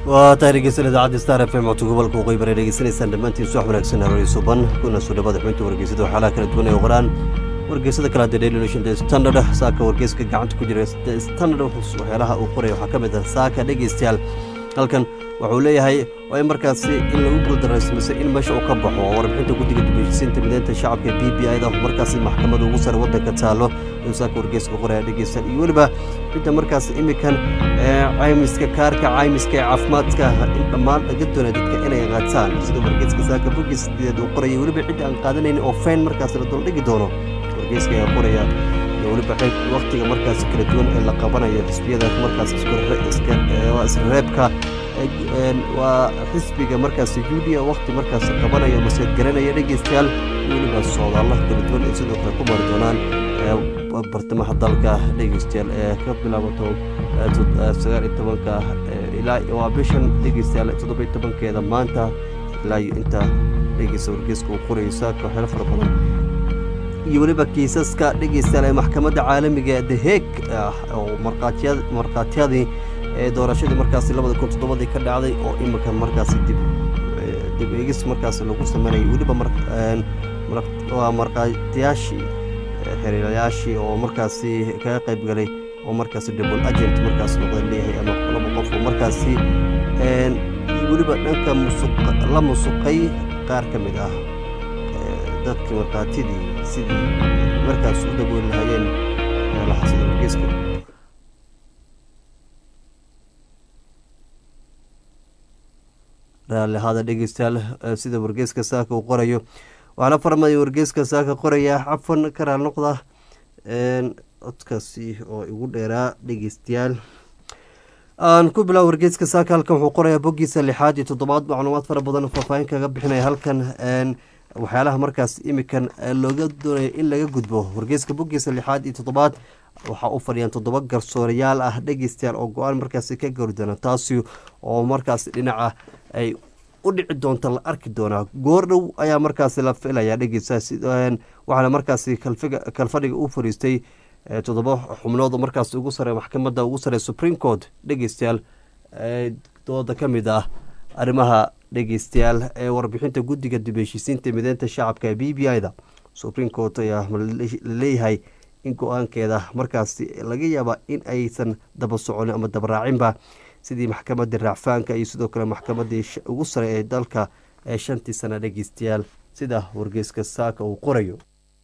waa tahay dhegeysan idaacadda star f m codka gobolka waqooyi bari dhegeysanaysaan dhammaantiin subax wanaagsan haroori suban kuna soo dhawaada xubinta wargeysada waxyaalaha kala duwan ee qoraan wargeysada kale hadda daily nation the standard saaka wargeyska gacanta ku jira the standard waxyaalaha uu qoraya waxaa ka mid ah saaka dhegeystayaal halkan wuxuu leeyahay waa in markaasi in lagu guuldaraysamase in meesha uu ka baxo oo warbixinta guddiga dubeshisiinta mideynta shacabka b b i da markaasi maxkamada ugu sare waddanka taalo inuu saaka wargeyska qoraya dhegeystayaal iyo weliba cidda markaas imikan caymiska kaarka caymiska ee caafimaadka in dhammaan laga doonay dadka inay qaataan sida wargeyska saaka bogiis sideed uu qoraya weliba cidda aan qaadanayn oo fayn markaas la duldhigi doono wargeyska ayaa qoraya iyo weliba waktiga markaas kala duwan ee la qabanayo xisbiyada markaas isreebka waa xisbiga markaas juudiya wakti markaas qabanayo maseed garanaya dhegeystayaal iyo weliba soodaalla kala duwan ay sidoo kale ku mari doonaan bartamaha dalka dhegeystayaal ee ka bilaabato sagaal iyo tobanka ilaa waa bishan dhegeystayaal toddoba iyo tobankeeda maanta ilaa iyo inta dhegeysta wargeyska uu qorayo saaka waxyaalo fara badan iyo weliba kiisaska dhegeystayaal ee maxkamadda caalamiga the heeg oo markhaatiyadii ee doorashadii markaasi labada kun toddobadii ka dhacday oo iminka markaasi dib dib eegis markaasi lagu sameynayay weliba waa markhaatiyaashii xiriirayaashii oo markaasi kaga qayb galay oo markaasi double agent markaas noqda leeyahay ama laba qof oo markaasi weliba dhanka musuq la musuqay qaar ka mid ah dadkii markhaatidii sidii markaas u dabooli lahaayeen meelaha sida wargeyska raalli ahaada dhegeystayaal sida wargeyska saaka uu qorayo waxaana farmaya wargeyska saaka qoraya cafan ka raal noqda codkaasi oo igu dheeraa dhegeystayaal aan ku bilaabo wargeyska saaka halkan wuxuu qorayaa boggiisa lixaad iyo toddobaad macluumaad fara badan faahfaahin kaga bixinaya halkan waxyaalaha markaas imikan looga doonayo in laga gudbo wargeyska boggiisa lixaad iyo toddobaad waxaa u fadhiyaan toddoba garsoorayaal ah dhegeystayaal oo go-aan markaasi ka gari doona taasi oo markaas dhinaca ay u dhici doonta la arki doonaa goordhow ayaa markaasi la filaya dhegeysta waxaana markaasi kalfadhiga u fariistay toddoba xubnood markaas ugu sare maxkamadda ugu sare supreme court dhegeystayaal dooda ka mid ah arrimaha dhegeystayaal ee warbixinta guddiga dib heshiisiinta mideynta shacabka b b i da supreme court ayaa laleeyahay in go-aankeeda markaasi laga yaaba in aysan daba soconin ama dabaraacinba sidii maxkamadii raacfaanka iyo sidoo kale maxkamadii ugu sare ee dalka ee shantii sana dhegeystayaal sida wargeyska saaka uu qorayo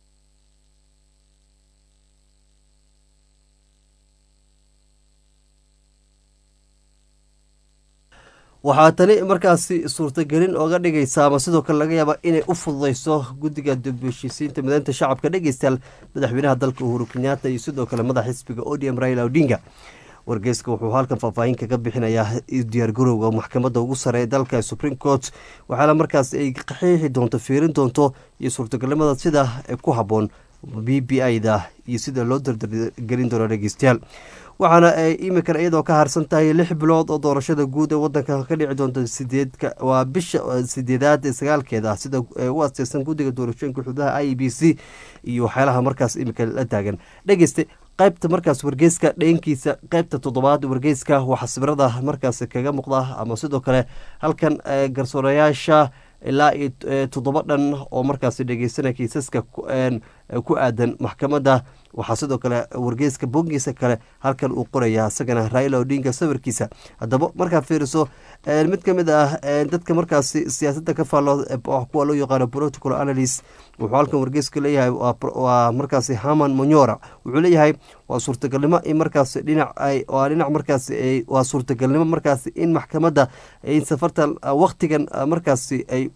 waxaa tani markaasi suurtagelin ooga dhigaysa ama sidoo kale laga yaaba inay u fududeyso guddiga dubheshiisiinta mideynta shacabka dhegeystayaal madaxweynaha dalka uhuru kenyaata iyo sidoo kale madax xisbiga odm raila odinga wargeyska wuxuu halkan faahfaahin kaga bixinayaa diyaargarowga maxkamadda ugu sare ee dalka supreme court waxaana markaas ay qaxiixi doonto fiirin doonto iyo suurtagalnimada sida ku habboon b b i da iyo sida loo dardargelin doono dhegeystayaal waxaana imikan iyadoo ka harsan tahay lix bilood oo doorashada guud ee wadanka ka dhici doonta sideedka waa bisha sideedaad ee sagaalkeeda sida u asteysan guddiga doorashooyinka xududaha i b c iyo waxyaalaha markaas imika la taagan dhegeyste qaybta markaas wargeyska dheenkiisa qaybta toddobaad wargeyska waxaa sibirada markaas kaga muuqda ama sidoo kale halkan garsoorayaasha ilaa iyo toddoba dhan oo markaas dhegeysanaya kiisaska ku aadan maxkamadda waxaa sidoo kale wargeyska bogiisa kale halkan uu qoraya isagana raila odinga sawirkiisa haddaba markaa fiiriso mid ka mid ah dadka markaas siyaasadda ka faalo kuwa loo yaqaano political analyst wuxuu halkan wargeyska leeyahay waa markaas haman monyora wuxuu leeyahay waa suurtagalnimo in markaas dhinac waa dhinac markaas waa suurtagalnimo markaas in maxkamadda in safarta waktigan markaas ay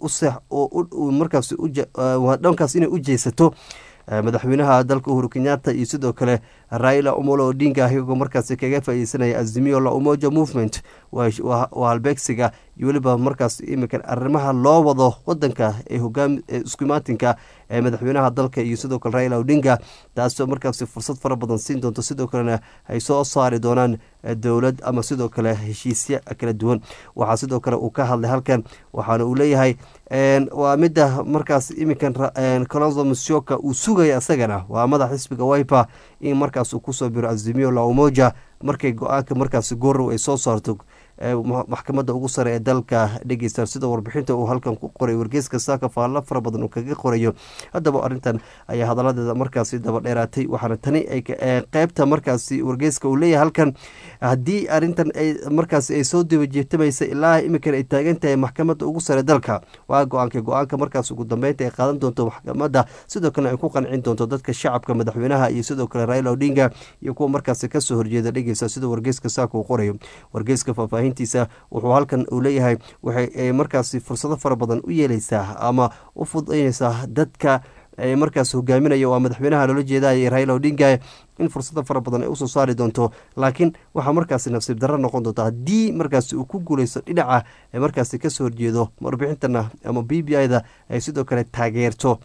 u markaas dhankaas inay u jeysato madaxweynaha dalka uhuru kenyaata iyo sidoo kale raila omolo odinga iyagoo markaas kaga faaideysanaya azimio la umoja movement waa halbeegsiga iyo weliba markaas iminkan arrimaha loo wado wadanka ee hogaam isku imaatinka ee madaxweynaha dalka iyo sidoo kale raila odinga taasoo markaas fursad fara badan siin doonto sidoo kalena ay soo saari doonaan dowlad ama sidoo kale heshiisya kala duwan waxaa sidoo kale uu ka hadlay halkan waxaana uu leeyahay waa mida markaas iminkan colonzo musyoka uu sugaya isagana waa madax xisbiga wiper in markaas uu kusoo biro azimio la umoja markay go-aanka markaas goorow ay soo saarto maxkamadda ugu sare ee dalka dhegeysta sida warbixinta uu halkan ku qoray wargeyska saaka faallo fara badan uu kaga qorayo haddaba arrintan ayaa hadaladeeda markaasi daba dheeraatay waxaana tani qeybta markaasi wargeyska uu leeyahay halkan haddii arrintan ay markaasi ay soo dabajeetamaysa ilaa iminkan ay taagan tahay maxkamadda ugu sare dalka waa go-aanka go-aanka markaas ugu dambeynta ay qaadan doonto maxkamadda sidoo kalena ay ku qancin doonto dadka shacabka madaxweynaha iyo sidoo kale raila odinga iyo kuwa markaasi kasoo horjeeda dhegeysa sida wargeyska saaka uu qorayo wargeyska faahfaahintiisa wuxuu halkan uu leeyahay waxay markaasi fursado fara badan u yeeleysaa ama u fudaynaysaa dadka markaas hogaaminaya waa madaxweynaha loola jeedaya raila odinga in fursada fara badan ay usoo saari doonto laakiin waxaa markaasi nasiib darro noqon doonta haddii markaasi uu ku guuleysto dhinaca ee markaasi kasoo horjeedo warbixintana ama b b i da ay sidoo kale taageerto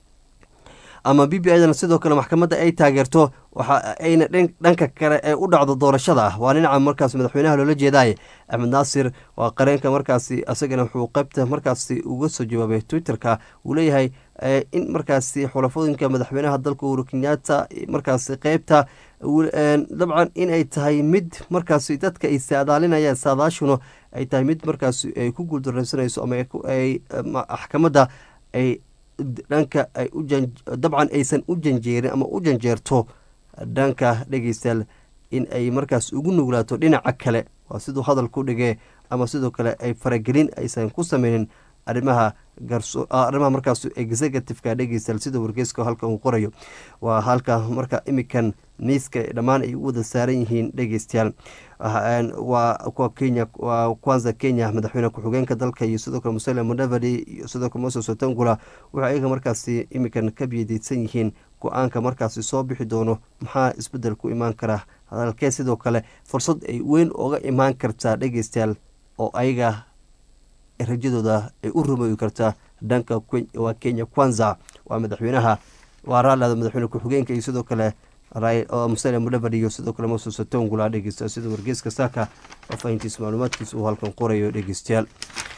ama b b i dana sidoo kale maxkamadda ay taageerto waxa ayna dhanka kale ee u dhacdo doorashada ah waa dhinaca markaas madaxweynaha loola jeedaye axmed naasir waa qareenka markaasi asagana wuxuu qeybta markaasi uga soo jawaabay twitterka uu leeyahay in markaasi xulafooyinka madaxweynaha dalka uhuru kenyaata markaasi qeybta dabcan in ay tahay mid markaasi dadka ay saadaalinayaan saadaashuna ay tahay mid markaasi ay ku guuldareysanayso ama ay maxkamadda ay dhanka ay u dabcan aysan u janjeerin ama u janjeerto dhanka dhegeystayaal in ay markaas ugu nuglaato dhinaca kale waa siduu hadalku dhigee ama sidoo kale ay faragelin aysan ku sameynin arrimaha arrimaha markaas executiveka dhegeystayaal sida wargeyska halka uu qorayo waa halka marka imikan miiska dhammaan ay u wada saaran yihiin dhegeystayaal waa kuwa kenya waa kwanza kenya madaxweyne ku-xigeenka dalka iyo sidoo kale musele mudavadi iyo sidoo kale moses otangula waxay ayaga markaasi imikan ka biyadiidsan yihiin go-aanka markaasi soo bixi doono maxaa isbedel ku imaan kara hadalkee sidoo kale fursad ay weyn oga imaan kartaa dhegeystayaal oo ayaga rajadooda ay u rumooyi kartaa dhanka waa kenya kwanza waa madaxweynaha waa raallada madaxweyne ku-xigeenka iyo sidoo kale musale mudhavadi iyo sidoo kale moses otongula dhegeysta sida wargeyska saaka faafahintiisa macluumaadkiisa uu halkan qorayo dhegeystayaal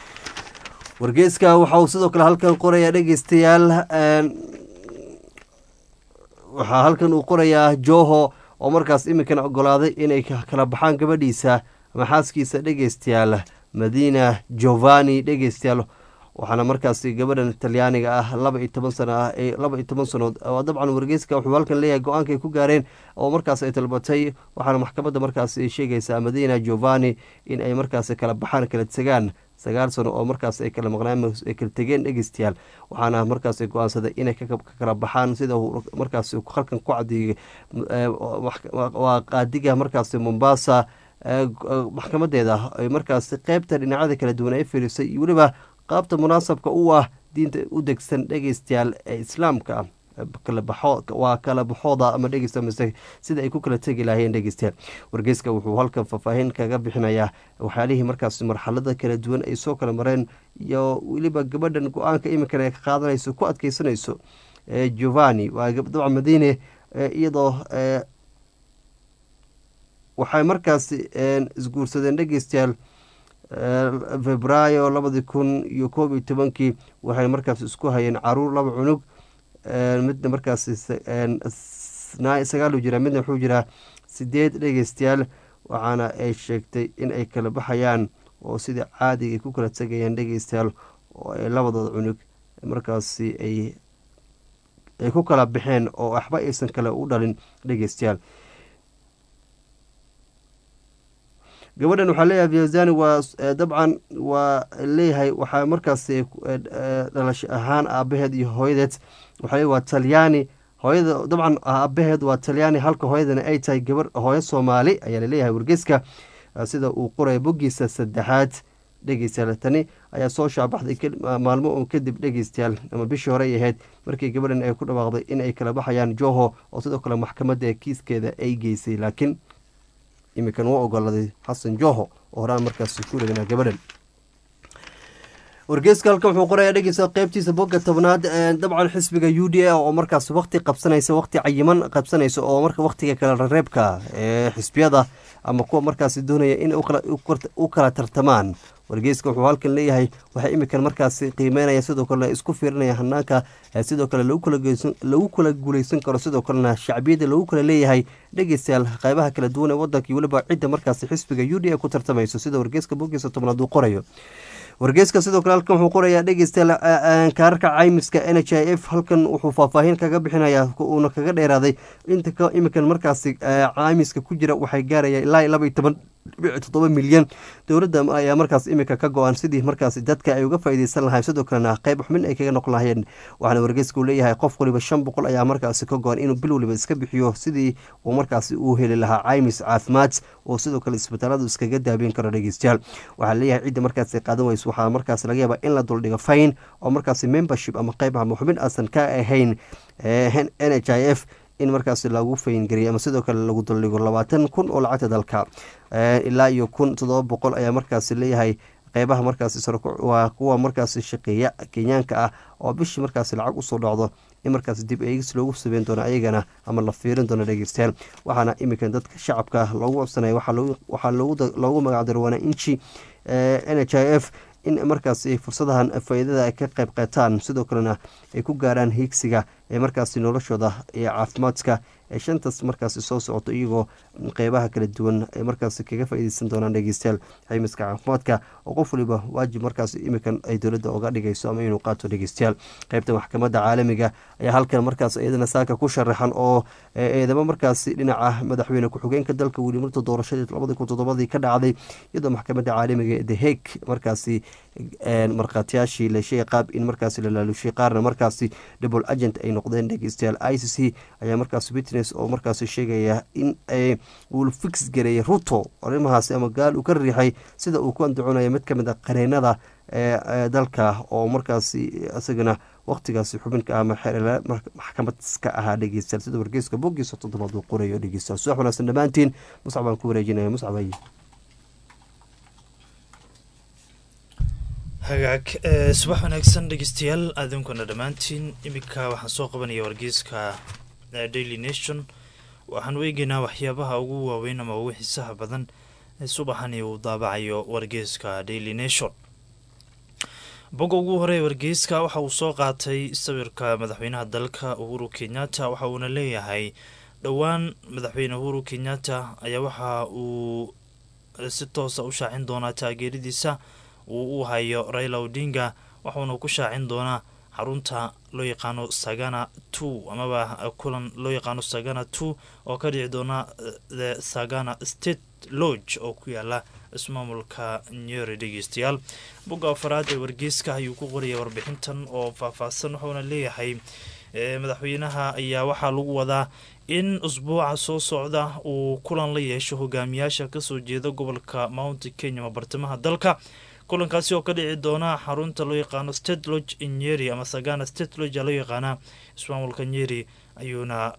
wargeyska waxa uu sidoo kale halkan qoraya dhegeystayaal waxaa halkan uu qorayaa joho oo markaas iminkan ogolaaday inay kala baxaan gabadhiisa ama xaaskiisa dhegeystayaal madina jovani dhegeystayaal waxaana markaasi gabadhan talyaaniga ah laba iyo toban sano ah laba iyo toban sanood dabcan wargeyska wuxuu halkan leeyahay go-aanka ay ku gaareen oo markaas ay talbatay waxaana maxkamadda markaas ay sheegaysaa madina jovani in ay markaasi kala baxaan kala tegaan sagaal sano oo markaas ay kala maqnaan ay kala tegeen dhegeystayaal waxaana markaas go-aansaday inay ka kala baxaan sida markaas halkan ku cadiyay waa qaadiga markaasi mombasa maxkamadeeda ay markaasi qeybta dhinacyada kala duwan ay firisay iyo weliba qaabta munaasabka u ah diinta u degsan dhegeystayaal ee islaamka waa kala baxooda ama dhegeysta mise sida ay ku kala tegi lahaayeen dhegeystayaal wargeyska wuxuu halkan faahfaahin kaga bixinayaa waxyaalihii markaas marxalada kala duwan ay soo kala mareen iyo weliba gabadhan go-aanka iminkan ay ka qaadanayso ku adkeysanayso jovani waa dabcan madiine iyadoo waxay markaasi isguursadeen dhegeystayaal febraayo labadii kun iyo koob iyo tobankii waxay markaas isku hayeen caruur laba cunug midna markaas sagaal jiraa midna wuxuu jiraa sideed dhegeystayaal waxaana ay sheegtay in ay kala baxayaan oo sidai caadiga ay ku kala tegayaan dhegeystayaal oo ay labadooda cunug markaasi ay ay ku kala baxeen oo waxba aysan kale u dhalin dhegeystayaal gabadhan waxaa leeyahay viazani waa dabcan waa leeyahay waxaa markaas dhalasho ahaan aabaheed iyo hooyadeed waxaa leeyahy waa talyaani hooyada dabcan aabaheed waa talyaani halka hooyadana ay tahay gabar hooyo soomaali ayaa laleeyahay wargeyska sida uu qoraya boggiisa saddexaad dhegeystayaal tani ayaa soo shaabaxday maalmo un kadib dhegeystayaal ama bishii horey ahayd markii gabadhan ay ku dhawaaqday in ay kala baxayaan joho oo sidoo kale maxkamadda kiiskeeda ay geysay laakiin iminkan u ogolaaday xasan joho oo horaan markaas ku dheganaa gabadhan wargeyska halkan wuxuu qorayaa dhegeysa qeybtiisa bogga tobnaad dabcan xisbiga u d a oo markaas waqti qabsanaysa waqti cayiman qabsanaysa oo marka waqtiga kala rareebka ee xisbiyada ama kuwa markaasi doonaya in u kala tartamaan wargeyska wuxuu halkan leeyahay waxay imikan markaasi qiimeynaya sidoo kalena isku fiirinaya hanaanka sidoo kale lagu kala guuleysan karo sidoo kalena shacbiyada lagu kala leeyahay dhegeystayaal qeybaha kala duwan ee wadanka iyo weliba cidda markaasi xisbiga u d a ku tartamayso sida wargeyska bogiisa tobnaad uu qorayo wargeyska sidoo kale halkan wuxuu qorayaa dhegeystayaal kaararka caymiska n h i f halkan wuxuu faahfaahin kaga bixinaya uuna kaga dheeraaday inta imikan markaasi caymiska ku jira waxay gaaraya ilaa laba iyo toban toddoba milyan dowladda ayaa markaas imika ka go-an sidii markaas dadka ay uga faaideysan lahayn sidoo kalena qeyb xubin ay kaga noqon lahayeen waxaana wargeyska uu leeyahay qof waliba shan boqol ayaa markaasi ka go-an inuu bil waliba iska bixiyo sidii uu markaasi uu heli lahaa caymis caafimaad oo sidoo kale isbitaaladu iskaga daabeyn karo dhegeystayaal waxaa leeyahay cidda markaasi qaadan weyso waxaa markaas laga yaabaa in la duldhigo fayn oo markaasi membership ama qeyb ama xubin aasan ka ahayn n h i f in markaas lagu fayngariyay ama sidoo kale lagu duldhigo labaatan kun oo lacagta dalka ilaa iyo kun toddoba boqol ayaa markaasi leeyahay qeybaha markaasi waa kuwa markaasi shaqeeya kenyaanka ah oo bishii markaasi lacag usoo dhacdo in markaas dib eegis loogu sabeyn doono ayagana ama la fiirin doono dhegeystayaal waxaana imikan dadka shacabka loogu codsanaya waxaa loogu magacdaro wanaa-inji n h i f in markaasi fursadahan faa-iidada ay ka qeyb qaataan sidoo kalena ay ku gaaraan hiigsiga ee markaasi noloshooda iyo caafimaadka ee shantaas markaasi soo socoto iyagoo qeybaha kala duwan ay markaasi kaga faa-ideysan doonaan dhegeystayaal caymiska caafimaadka oo qof waliba waajib markaas imikan ay dowladda oga dhigayso ama inuu qaato dhegeystayaal qeybta maxkamadda caalamiga ayaa halkan markaas iyadana saaka ku sharaxan oo eedamo markaasi dhinaca madaxweyne ku-xigeenka dalka weli marta doorashadii labadi kun toddobadii ka dhacday iyadoo maxkamadda caalamiga the heg markaasi markhaatiyaashii leeshay qaab in markaasi la laalushay qaarna markaasi double agent ay noqdeen dhegeystayaal i c c ayaa markaas witness oo markaasi sheegaya in uu fix gareeyay ruto arrimahaasi ama gaal uu ka riixay sida uu ku andacoonaya mid kamid a qareenada ee dalka oo markaasi isagana waqtigaasi xubinka ama maxkamadka ahaa dhegeystayaal sida wargeyska bogiisa toddobaad uu qorayo dhegeystayaal subax wanaagsan dhammaantiin muscab baan ku wareejinaya muscabay hagaag subax wanaagsan dhegeystayaal aadinkuna dhammaantiin iminka waxaan soo qabanaya wargeyska daily nation waxaan u eegeynaa waxyaabaha ugu waaweyn ama ugu xiisaha badan ee subaxani uu daabacayo wargeyska daily nation bogga ugu horey wargeyska waxa uu soo qaatay sawirka madaxweynaha dalka uhuru kenyatta waxa uuna leeyahay dhowaan madaxweyne uhuru kenyatta ayaa waxa uu si toosa u shaacin doonaa taageeradiisa uu u hayo raila odinga waxuuna ku shaacin doonaa xarunta loo yaqaano sagana two amaba kulan loo yaqaano sagana two oo ka dhici doona the sagana state lodge oo ku yaala ismaamulka nyeri dhegeystayaal bogga afaraad ee wargeyska ayuu ku qoraya warbixintan oo faahfaahsan wuxuuna leeyahay madaxweynaha ayaa waxaa lagu wadaa in usbuuca soo socda uu kulan la yeesho hogaamiyaasha kasoo jeeda gobolka mount kenya ama bartamaha dalka kulankaasi oo ka dhici doona xarunta loo yaqaano state lodge in nyeri ama sagana state lodge loo yaqaana ismaamulka nyeri ayuuna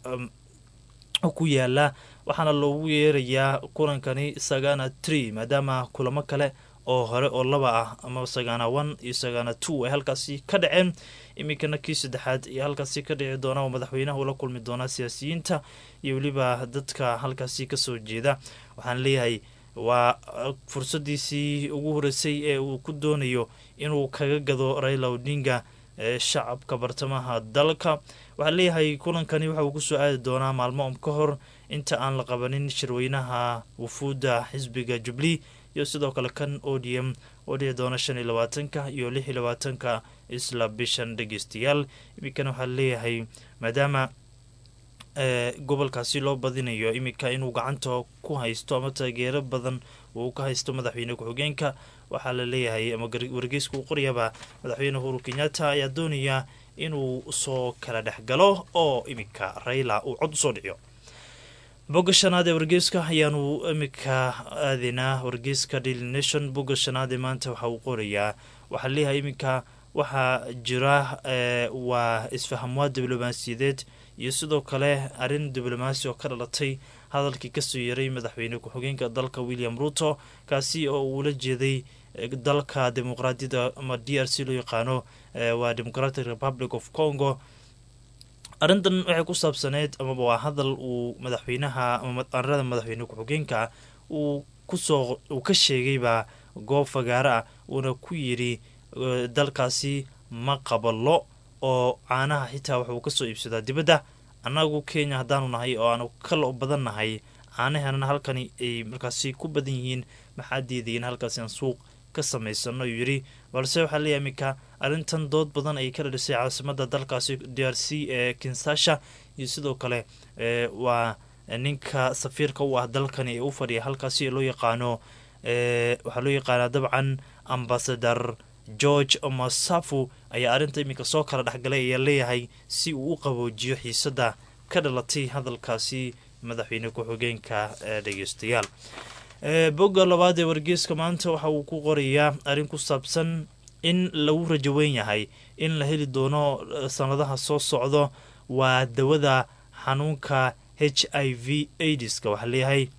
ku yaalaa waxaana loogu yeerayaa kulankani sagana tree maadaama kulamo kale oo hore oo laba ah ama sagana one iyo sagana two ay halkaasi ka dhaceen iminkana kii saddexaad iyo halkaasi ka dhici doona oo madaxweynaha ula kulmi doonaa siyaasiyiinta iyo weliba dadka halkaasi kasoo jeeda waxaan leeyahay waa fursadiisii ugu horeysay ee uu ku doonayo inuu kaga gado raila odinga ee shacabka bartamaha dalka waxaa leeyahay kulankani waxa uu kusoo aadi doonaa maalmo um ka hor inta aan la qabanin shirweynaha wufuudda xisbiga jubli iyo sidoo kale kan odium oo dhici doona shan iyo labaatanka iyo lix iyo labaatanka isla bishan dhegeystayaal iminkan waxaa leeyahay maadaama gobolkaasi loo badinayo iminka inuu gacanta ku haysto ama taageero badan uu ka haysto madaxweyne ku-xigeenka waxaa la leeyahay ama wargeyska uu qoryaba madaxweyne uhuru kenyatta ayaa doonaya inuu soo kala dhexgalo oo iminka rayla uu cod usoo dhiciyo bogga shanaad ee wargeyska ayaanu iminka aadaynaa wargeyska daily nation bogga shanaad ee maanta waxa uu qorayaa waxaa leeyahay iminka waxaa jira waa isfahamwaad diblomaasiyadeed iyo sidoo kale arrin diblomaasi oo ka dhalatay hadalkii kasoo yaray madaxweyne ku-xigeenka dalka william ruto kaasi oo uula jeeday dalka dimuqraadiyadda ama d r c loo yaqaano waa democratic republic of congo arrintan waxay ku saabsaneyd amaba waa hadal uu madaxweynaha ama arada madaxweyne ku-xigeenka uu kusoo uu ka sheegayba goob fagaaro ah uuna ku yidhi dalkaasi ma qabalo oo caanaha xitaa waxuu kasoo iibsadaa dibadda annagu kenya haddaanu nahay oo aanu kala badan nahay caanaheena halkani ay markaasi ku badan yihiin maxaa diidayin halkaasi aan suuq ka samaysano ayuu yidhi balse waxaa leeyahay iminka arrintan dood badan ay kala dhisay caasimada dalkaasi d r c ee kinsasha iyo sidoo kale waa ninka safiirka u ah dalkani ee u fadhiya halkaasi ee loo yaqaano waxaa loo yaqaanaa dabcan ambasador george masafu ayaa arrinta iminka soo kala dhexgalay ayaa leeyahay si uu u qaboojiyo xiisada ka dhalatay hadalkaasi madaxweyne ku-xigeenka dhegeystayaal bogga labaad ee wargeyska maanta waxa uu ku qorayaa arrin ku saabsan in lagu rajo weyn yahay in la heli doono sanadaha soo socdo waa dawada xanuunka h i v aidiska waxaa leeyahay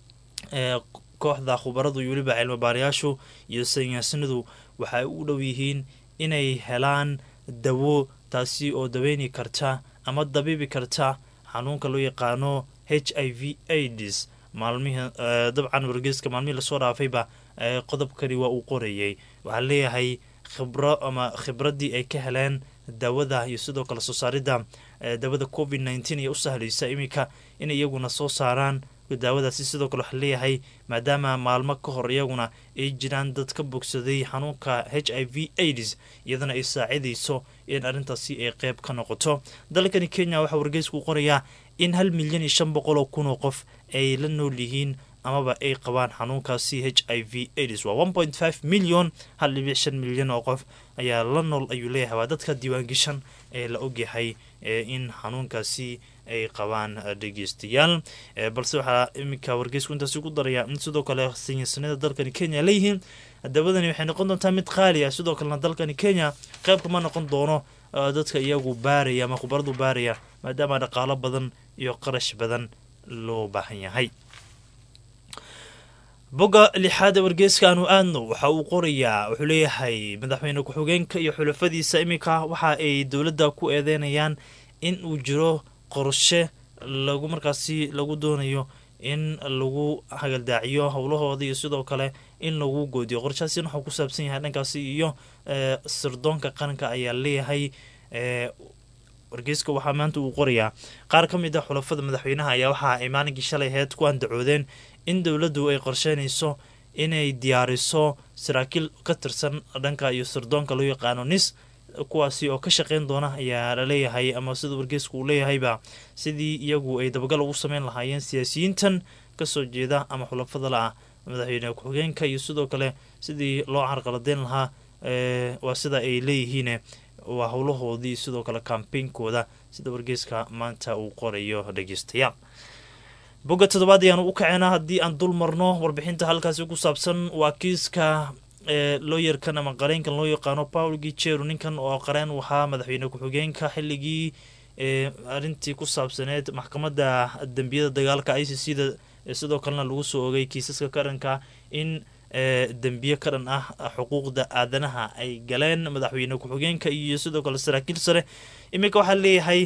kooxda khubaradu iyo weliba cilmibaarayaashu iyo sayniyaasnadu waxay u dhow yihiin inay helaan dawo taasi oo daweyni karta ama dabiibi karta xanuunka loo yaqaano h i v aids maalmihii dabcan wargeyska maalmihii lasoo dhaafayba qodobkani waa uu qorayay waxaa leeyahay khibro ama khibraddii ay ka heleen daawada iyo sidoo kale soo saaridda daawada covid nneteen iyo u sahlaysa iminka in iyaguna soo saaraan daawadaasi sidoo kale waxaa leeyahay maadaama maalmo ka hor iyaguna ay jiraan dad ka bogsaday xanuunka h i v aids iyadana ay saacidayso in arrintaasi ay qeyb ka noqoto dalkani kenya waxaa wargeysku qorayaa in hal milyan iyo shan boqol oo kun oo qof ay la nool yihiin amaba ay qabaan xanuunkaasi h i v aids waa one point five milyon hal dhibic shan milyan oo qof ayaa la nool ayuu leeyahay waa dadka diiwaangeshan ee la ogyahay in xanuunkaasi ay qabaan dhegeystayaal balse waxaa iminka wargeysku intaasi ku daraya in sidoo kale saynisanada dalkani kenya leeyihiin dawadani waxay noqon doontaa mid qaali ah sidoo kalena dalkani kenya qeyb kama noqon doono dadka iyagu baaraya ama khubaradu baaraya maadaama dhaqaalo badan iyo qarash badan loo baahan yahay bogga lixaad ee wargeyska aanu aadno waxa uu qorayaa wuxuu leeyahay madaxweyne ku-xigeenka iyo xulafadiisa iminka waxa ay dowladda ku eedeynayaan in uu jiro qorshe lagu markaasi lagu doonayo in lagu hagaldaaciyo howlahooda iyo sidoo kale in lagu goodiyo qorshahaasina waxuu ku saabsan yahay dhankaasi iyo sirdoonka qaranka ayaa leeyahay wargeyska waxaa maanta uu qorayaa qaar ka mid a xulafada madaxweynaha ayaa waxa ay maalinkii shalay aheyd ku andacoodeen in dowladdu ay qorsheynayso inay diyaariso saraakiil ka tirsan dhanka iyo sirdoonka loo yaqaano nis kuwaasi oo ka shaqeyn doona ayaa laleeyahay ama sida wargeysku uu leeyahayba sidii iyagu ay dabagal ugu sameyn lahaayeen siyaasiyiintan kasoo jeeda ama xulafada la-ah madaxweyne ku-xigeenka iyo sidoo kale sidii loo carqaladeyn lahaa waa sida ay leeyihiin waa howlahoodii sidoo kale kambeynkooda sida wargeyska maanta uu qorayo dhegeystayaal bogga toddobaad ayaanu u kaceena haddii aan dul marno warbixinta halkaasi ku saabsan waa kiiska looyarkan ama qareenkan loo yaqaano paul gijeru ninkan oo qareen u ahaa madaxweyne ku-xigeenka xilligii arrintii ku saabsaneed maxkamadda dembiyada dagaalka i c c da sidoo kalena lagu soo ogay kiisaska qaranka in dembiye ka dhan ah xuquuqda aadanaha ay galeen madaxweyne ku-xigeenka iyo sidoo kale saraakiil sare iminka waxaa leeyahay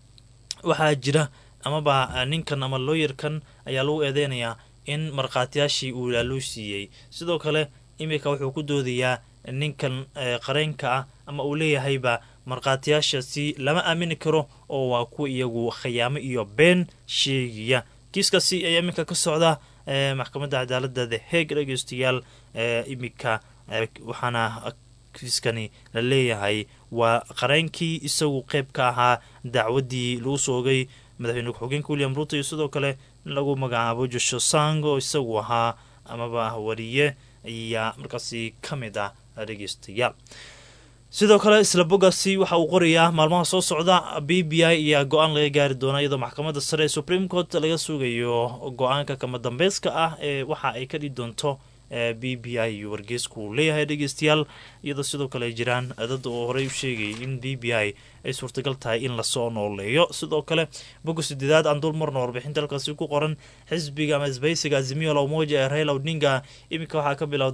waxaa jira amaba ninkan ama looyarkan ayaa lagu eedeynayaa in markhaatiyaashii uu laaloo siiyey sidoo kale iminka wuxuu ku doodayaa ninkan qareenka ah ama uu leeyahayba markhaatiyaashaasi lama aamini karo oo waa kuwa iyagu khayaamo iyo been sheegaya kiiskaasi ayaa iminka ka socda maxkamadda cadaalada the heeg dhegeystayaal iminka waxaana kiiskani la leeyahay waa qareenkii isagu qeyb ka ahaa dacwadii lagu soo ogay madaxweyne ku-xigeenka william ruto iyo sidoo kale in lagu magacaabo josho sang oo isagu ahaa amaba wariye ayaa markaasi ka mid ah dhegeystayaal sidoo kale isla boggaasi waxa uu qorayaa maalmaha soo socda b b i ayaa go-aan laga gaari doona iyadoo maxkamadda sare ee supreme court laga sugayo go-aanka kama dambeyska ah ee waxa ay ka dhii doonto b b i iyo wargeysku uu leeyahay dhegeystayaal iyadoo sidoo kale ay jiraan dad oo horey u sheegayay in b b i ay suurtagal tahay in lasoo nooleeyo sidoo kale bogga sideedaad aan dul marno warbixinta halkaasi ku qoran xisbiga ama isbaysiga azimio la umoja ee raila odinga iminka waxaa ka bilowday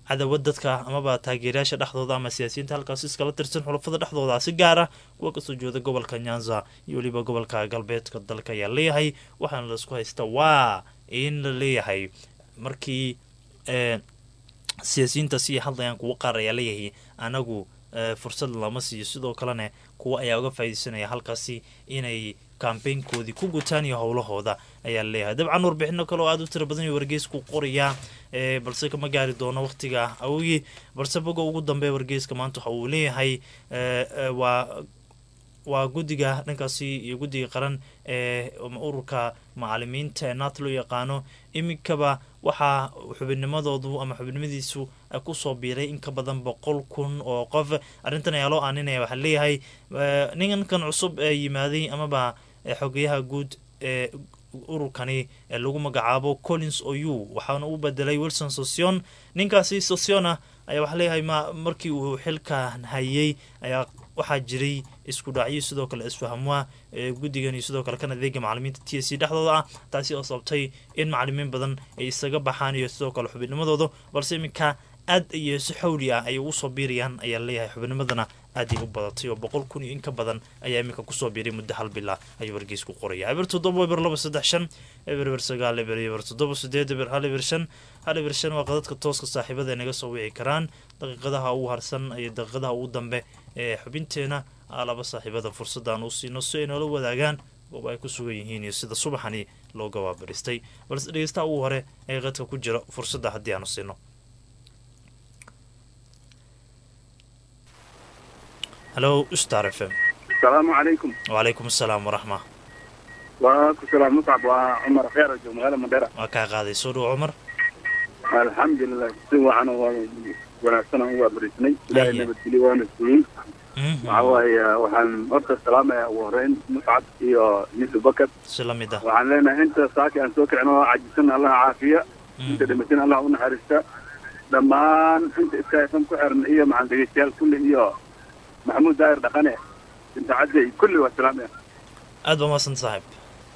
cadawad dadka amaba taageerayaasha dhexdooda ama siyaasiyiinta halkaas iskala tirsan xulafada dhexdooda si gaara kuwa kasoo jeeda gobolka nyanza iyo weliba gobolka galbeedka dalka ayaa leeyahay waxaana laisku haysta waa in la leeyahay markii siyaasiyiintaasi hadlayaan kuwo qaar ayaa leeyahay anagu fursad lama siiyo sidoo kalena kuwa ayaa uga faaideysanaya halkaasi inay kambaynkoodii ku gutaan iyo howlahooda ayaa leeyahay dabcan warbixino kale oo aada u tira badan iyo wargeysku qorayaa balse kama gaari doono waqtiga awogii balse boga ugu dambeeya wargeyska maanta waxa uu leeyahay waa waa guddiga dhankaasi iyo guddiga qaran ee ururka macalimiinta ee naat loo yaqaano iminkaba waxaa xubinnimadoodu ama xubinimadiisu kusoo biiray in ka badan boqol kun oo qof arrintan ayaa loo aaninaya waxaa leeyahay ninkan cusub ee yimaaday amaba xogeyaha guud ee ururkani lagu magacaabo collins oyu waxaana u bedelay wilson sosion ninkaasi sosiona ayaa waxaa leeyahay ma markii uu xilka hayay ayaa waxaa jiray isku dhacyo sidoo kale isfahamwaa guddigan iyo sidoo kale kan adeega macalimiinta t s c dhexdooda ah taasi oo sababtay in macalimiin badan ay isaga baxaan iyo sidoo kale xubinnimadooda balse iminka aad iyo si xawli ah ay ugu soo biirayaan ayaa leeyahay xubinimadana aaday u badatay oo boqol kun iyo in ka badan ayaa iminka kusoo biiray muddo hal bila ayuu wargeys ku qoraya eber toddoba eber laba saddex shan eber eber sagaal eber eber toddoba sideed eber hal eber shan hal eber shan waa qadadka tooska saaxiibada ay naga soo wici karaan daqiiqadaha ugu harsan iyo daqiiqadaha ugu dambe ee xubinteena laba saaxiibada fursadaan uu siino si ay noola wadaagaan goob ay ku sugan yihiin iyo sida subaxani loo gabaabaristay balse dhegeystaha ugu hore ee qadka ku jira fursadda haddii aanu siino halo star f m asalaamu calaykum wacalaykum asalaam waraxma waa ku salaam muscab waa cumar kheer joog magaalada mandheera waa kaa qaaday soo dhow cumar alxamdulilah si wacan waa wanaagsan aan waa bariisnay ilaahay nabadgelyo waana siiyey waxa waaye waxaan horta salaamaya ugu horeyn muscab iyo yusuf bakar si la mid ah waxaan leenahay inta saaki aan soo kicin oo cajisan allah caafiya inta dhimatin allah u naxariista dhammaan inta iskaafan ku xiran iyo maxaan dhegeystayaal kulli iyo maxamuud daahir dhaqane inta cadde kulli waa salaamaya aad baa mahadsan saaxiib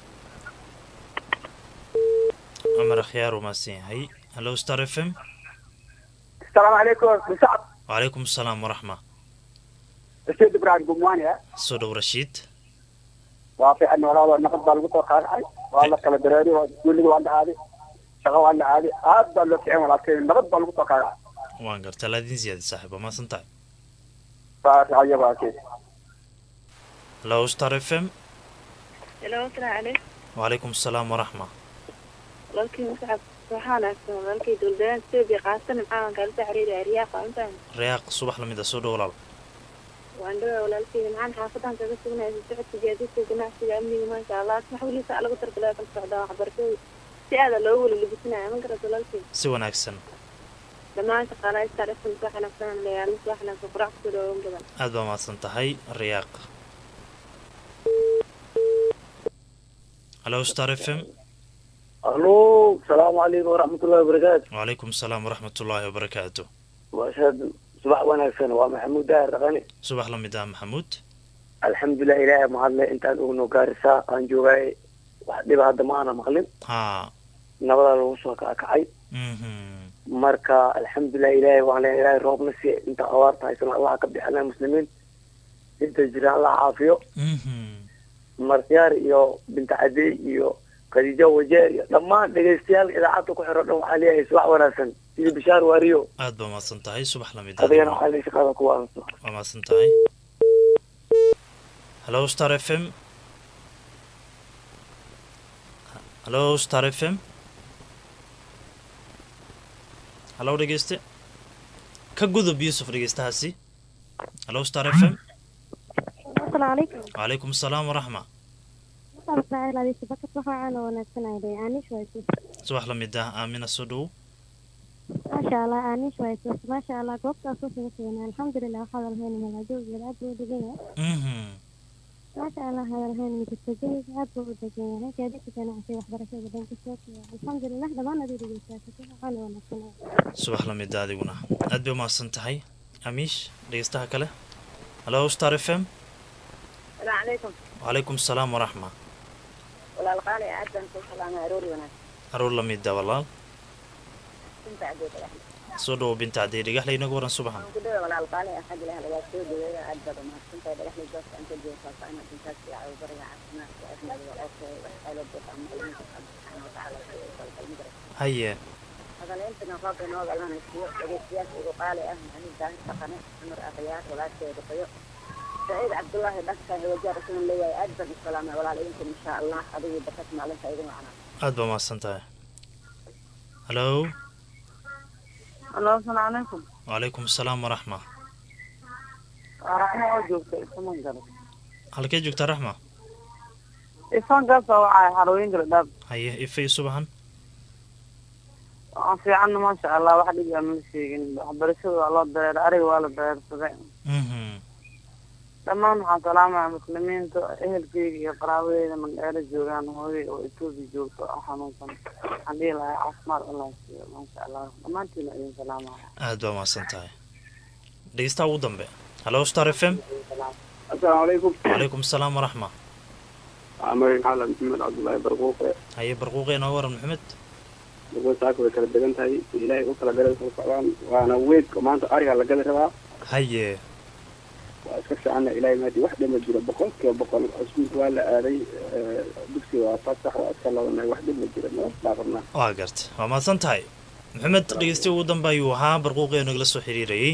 cumar akhyaar uu mahadsan yahay hallo star f m السلام عليكم مسعد wacalaykum asalaam waraxma رشيد ابراهيم قمواني soo dhow rashiid وافي انه والله نقد بالقطر خارعي والله كلا دراري وتقول لي وانا عادي شغل وانا عادي هذا اللي في عمل لكن نقد بالقطر خارعي waan gartaa laadiin ziyaadi saaxiib waa mahadsan tahay فافي عيبها كيف hallo star f m Hello, assalaamu calaykum. wacalaykum asalaam waraxma Walaalkii Muscab waxaa wanaagsan walaalkii dowladweynaha Itoobiya qaasatan maxaa kala soo xiriiraya Riyaaq waa intaan reyaaq subax lamid ah soo dhow walaal waan dhawaa walaalkii maxaan xaafadan kaga sugnaya socodka gaadiidka ganacsiga amniga maasha Allah wax weliisa lagu targalay kala socdaa waxbarashada si aada loo weli labisinaya ma garata walaalkii si wanaagsan dhammaan shaqaalaha star fm wax wanaagsan leeyahay mis wax wanaagsan qurac kusoo dhawaan badan aad baa mahadsan tahay reyaaq hallo star f m الو السلام عليكم ورحمة الله وبركاته wacalaykum asalaam waraxmat ullaahi wabarakaatu وأشهد صباح وناكسن ومحمود داهر رغني subax la mid ah maxamuud الحمد لله إلهي مهلا أنت أنو كارسا أن جوغاي وحدي هذا ما أنا مغلب haa نبض الوصول كاكعي mhm مركا الحمد لله إلهي وعلى إلهي روب نسي أنت أوارت هايسن الله كبدي على المسلمين أنت جرى الله عافيه mhm مركيار إيو بنت عدي إيو خديجة وجير لما دقيستيال إذا عطوا كحرو دو عليه صباح وناكسن إذا بشار واريو aad baa mahadsan tahay subax la mid ah هذا أنا حالي شقاقة كوانسو waa mahadsan tahay hallo star f m hallo star f m hallo dhegeyste ka gudub yuusuf dhegeystahaasi hallo star f m asalaamu calaykum wacalaykum asalaam waraxma waxaan ismaaciil adiisa bakad waxaa caana wanaagsanayday aanish waysus subax la mid ah aamina soo dhow maasha allah aanish waysus maasha allah goobtaas u suga sugan alxamdulilah waxaa hadalhayn malaajooggeeda aad buu u degan yahay mhm maasha allah hadalhayn midabtajayga aad buu u degan yahay gaadiidka ganacsiga waxbarashada dhanka sookiya alxamdulilah dhammaan adii dhegeystaasata waxaana wanaagsanaya subax la mid ah adiguna aad bay umahadsan tahay amiish dhegeystaha kale hallo star f m assalaamu calaykum wacalaykum asalaam waraxma walaal qaali aad baan kuu salaamay aroori wanaagsan aroor la mid ah walaal inta cadeed soo dhawo binta haddii dhagaxle inagu waran subaxan kudhawa walaal qaali ah xag ilaah lagaa soo dhaweeya aad baad umahadsantahay dhagaxlay goobta aan ka joogo faahfaahin dintaas iyo cawbariga caafimaadka ahmadiga okay wax xeelada ama ilminka subxaana watacaala si ay kalkalmi kara haye hadaleentana roobka noo galanaysiyo dhegeystayaasha ugu qaali ah maxamed daahir dhaqane cumar akhyaar walaasheeda qoyo saciid cabdullaahi dhanka wajaar isuna leeyahay aad baan u salaamay walaal idinkan insha allah adigii bakas maalinta idin wacnaa aad baa mahadsan tahay hallo alo asalaamu calaykum wacalaykum asalaam waraxma waa raxmo oo joogta ifaman galo halkee joogtaa raxma ifankaasa waxaa xarooyin gala dhaab haye ife iyo subaxan waan fiicanna maasha allah wax dhib aan la sheegin waxbarashada waa loo dareera ariga waa la dareersaday mhm dhammaan waxaan salaamaya muslimiinta ehelkeyga iyo qaraabadeeda magdheero joogaan hooyay oo etoobiya joogto oo xanuunsan waxaan dhihi lahaa caafimaad allah siiyo maasha allah dhammaantiina idin salaamaya aad baa mahadsan tahay dhegeystaha ugu dambe hallo star f m asalaamu calaykum wacalaykum asalaam waraxma magaciisa xalan maxamed cabdullaahi barquuqe haye barquuqe inooga waran maxamed barquuq saaka way kala degan tahay ilaahay u kala garay kala socdaan waana weedka maanta ariga la gadi rabaa haye waa iska fiicanna ilaahay maadi wax dhima jiro boqol kiiba boqol iskuulka waa la aaday dugsiga waa fasax waa iska labanay wax dhima jiro noo dhaafadnaa waa garta waa mahadsan tahay maxamed dhegeystiya ugu dambe ayuu ahaa barquuqi oo nagala soo xiriirayay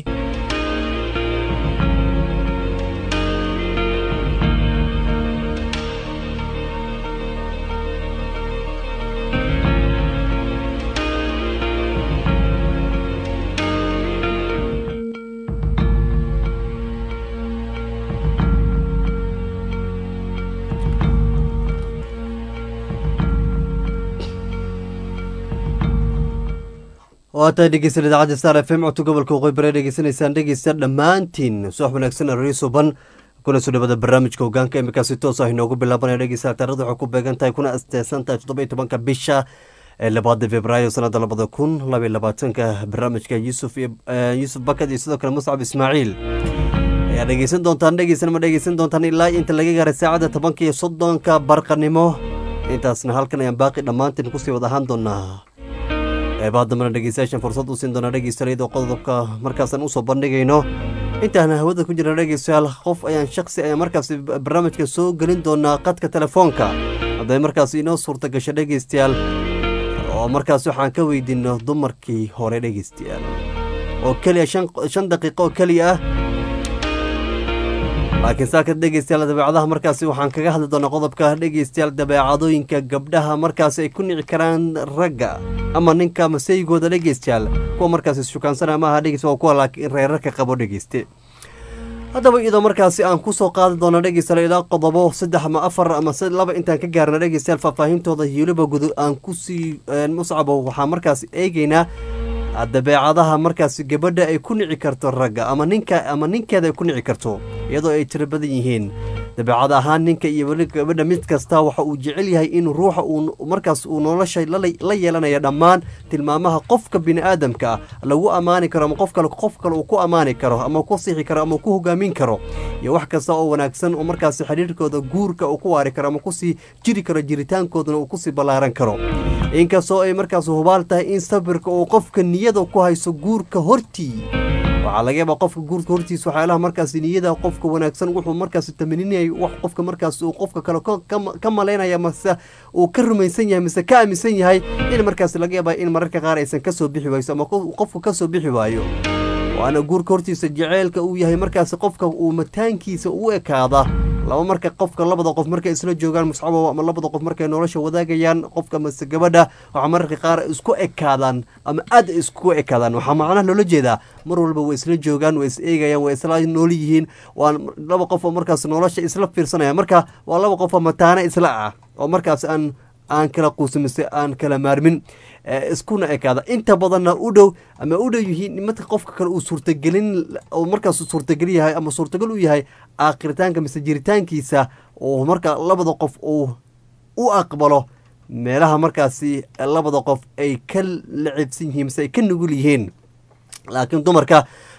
waa tahay dhegeysan idaacadda star f m codka gobolka waqooyi bare dhegeysanaysaan dhegeysta dhammaantiin subax wanaagsan aroori suban kuna soo dhawada barnaamijka hogaanka imikaasi toos ah inoogu bilaabanaya dhegeysta taarikhda waxay ku beegan tahay kuna asteesan tahay toddoba iyo tobanka bisha ee labaada februaayo sanada labada kun laba iyo labaatanka barnaamijka yuusuf iyo yuusuf bakad iyo sidoo kale muscab ismaaciil ayaa dhegeysan doontaan dhegeysan ma dhegeysan doontaan ilaa inta laga gaaray saacadda tobanka iyo soddonka barqanimo intaasna halkan ayaan baaqi dhammaantiin kusii wada ahaan doonaa qeybaha dambena dhegeystayaashan fursad u siin doona dhegeystalayadoo qodobka markaasaan usoo bandhigayno intaan hawada ku jirna dhegeystayaal qof ayaan shaksi ayaan markaas barnaamijka soo gelin doonaa qadka telefoonka hadday markaas inoo suurta gasho dhegeystayaal oo markaas waxaan ka weydiino dumarkii hore dhegeystayaal oo keliya shan daqiiqo oo keliya ah laakiin saaka dhegeystayaal dabeecadaha markaasi waxaan kaga hadli doonaa qodobka dhegeystayaal dabeecadooyinka gabdhaha markaasi ay ku nici karaan ragga ama ninka masaygooda dhegeystayaal kuwa markaasi shukaansana maaha dhegeysta waa kuwa laakiin reerarka qabo dhegeyste haddaba iyadoo markaasi aan kusoo qaadi doono dhegeystayaal ilaa qodobo saddex ama afar ama laba intaan ka gaarna dhegeystayaal faahfaahintooda hiiliba gudu aan kusii muscabo waxaa markaasi eegeynaa dabeecadaha markaasi gabadha ay ku nici karto ragga ama ninka ama ninkeeda ay ku nici karto iyadoo ay tiro badan yihiin dabeecad ahaan ninka iyo weli gabadha mid kasta waxa uu jecel yahay in ruuxa uu markaas uu nolosha la yeelanaya dhammaan tilmaamaha qofka bini'aadamka ah lagu ammaani karo ama qof kale qof kale uu ku ammaani karo ama ku sixi karo ama ku hogaamin karo iyo wax kasta oo wanaagsan oo markaasi xidhiirkooda guurka uu ku waari karo ama kusii jiri karo jiritaankoodana uu kusii ballaaran karo inkastoo ay markaas hubaal tahay in sabirka uu qofka niyada ku hayso guurka hortii waxaa laga yaabaa qofka guurka hortiisa waxyaalaha markaasi niyada qofka wanaagsan wuxuu markaasi tamaninayay wax qofka markaas uu qofka kale ka malaynaya mase uu ka rumaysan yahay mise ka aaminsan yahay in markaasi laga yaabaa in mararka qaar aysan kasoo bixi wayso ama qofku kasoo bixi waayo waana guurka hortiisa jaceylka uu yahay markaasi qofka uu mataankiisa u ekaada laba marka qofka labada qof markay isla joogaan muscabo ama labada qof markay nolosha wadaagayaan qofka mase gabadha waxaa mararka qaar isku ekaadaan ama aad isku ekaadaan waxaa macnaha loola jeedaa mar walba way isla joogaan way is eegayaan way isla nool yihiin waa laba qof oo markaas nolosha isla fiirsanaya marka waa laba qof oo mataana isla ah oo markaas aan aan kala quusin mise aan kala maarmin iskuna ekaada inta badanna u dhow ama u dhow yihiin marka qofka kale uu suurtagelin oo markaas suurtagal yahay ama suurtagal u yahay aakhiritaanka mise jiritaankiisa oo marka labada qof uu u aqbalo meelaha markaasi labada qof ay ka lacibsan yihiin mise ay ka nugul yihiin laakiin dumarka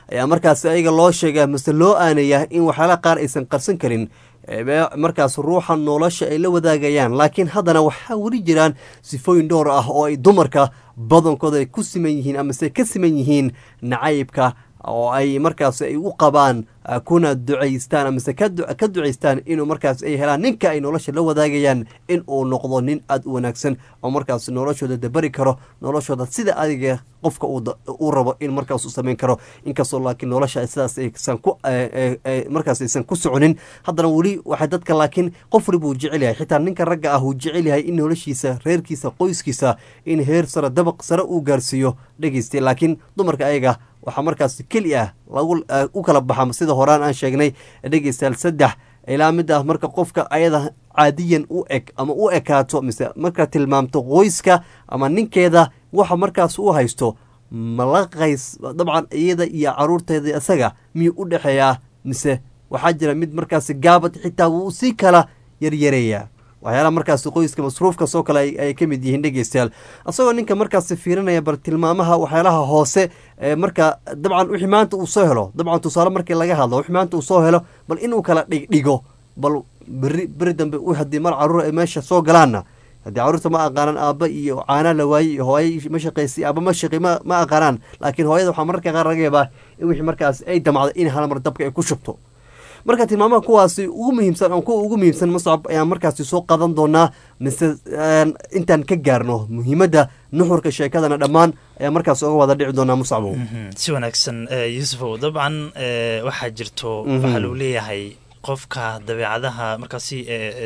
ayaa markaasi ayaga loo sheegaa mase loo aanayaa in waxyaalaha qaar aysan qarsan karin markaas ruuxa nolosha ay la wadaagayaan laakiin haddana waxaa weli jiraan sifooyin dhowr ah oo ay dumarka badankooda ay ku siman yihiin amase ka siman yihiin nacaybka oo ay markaas ay u qabaan kuna ducaystaan amase ka ducaystaan inuu markaas ay helaan ninka ay nolosha la wadaagayaan in uu noqdo nin aada u wanaagsan oo markaas noloshooda dabari karo noloshooda sida adiga qofka uu rabo in markaas u samayn karo inkastoo laakiin nolosha sidaas aysan ku markaas aysan ku soconin haddana weli waxay dadka laakiin qof waliba uu jecel yahay xitaa ninka ragga ah uu jecel yahay in noloshiisa reerkiisa qoyskiisa in heer sare dabaq sare uu gaarsiiyo dhegeystay laakiin dumarka ayaga waxaa markaas keli ah lagu u kala baxa sida horaan aan sheegnay dhegeystayaal saddex ilaa mid ah marka qofka ayada caadiyan u eg ama u ekaato mise marka tilmaamto qoyska ama ninkeeda waxa markaas u haysto malaqays dabcan iyada iyo caruurteeda isaga miyuu u dhexeeyaa mise waxaa jira mid markaas gaabad xitaa wuu sii kala yaryareeyaa waxyaalaha markaas qoyska masruufkaas oo kale ay ka mid yihiin dhegeystayaal isagoo ninka markaas fiirinaya bal tilmaamaha waxyaalaha hoose marka dabcan wixii maanta uu soo helo dabcan tusaale markii laga hadlo wixii maanta uu soo helo bal inuu kala dhigdhigo bal beri beri dambe haddii mar caruur ay meesha soo galaanna haddii caruurta ma aqaanaan aabba iyo caanaa la waayey iyo hooya ma shaqaysay aaba ma shaqi ma ma aqaanaan laakiin hooyada waxaa mararka qaar laga yaabaa in wixii markaas ay damacdo in hal mar dabka ay ku shubto marka tilmaamaha kuwaasi ugu muhiimsan ama kuwa ugu muhiimsan mascab ayaan markaasi soo qadan doonaa mise intaan ka gaarno muhiimadda nuxurka sheekadana dhammaan ayaa markaas oga wada dhici doonaa muscabo si wanaagsan yuusufow dabcan waxaa jirto waxaa lagu leeyahay qofka dabeecadaha markaasi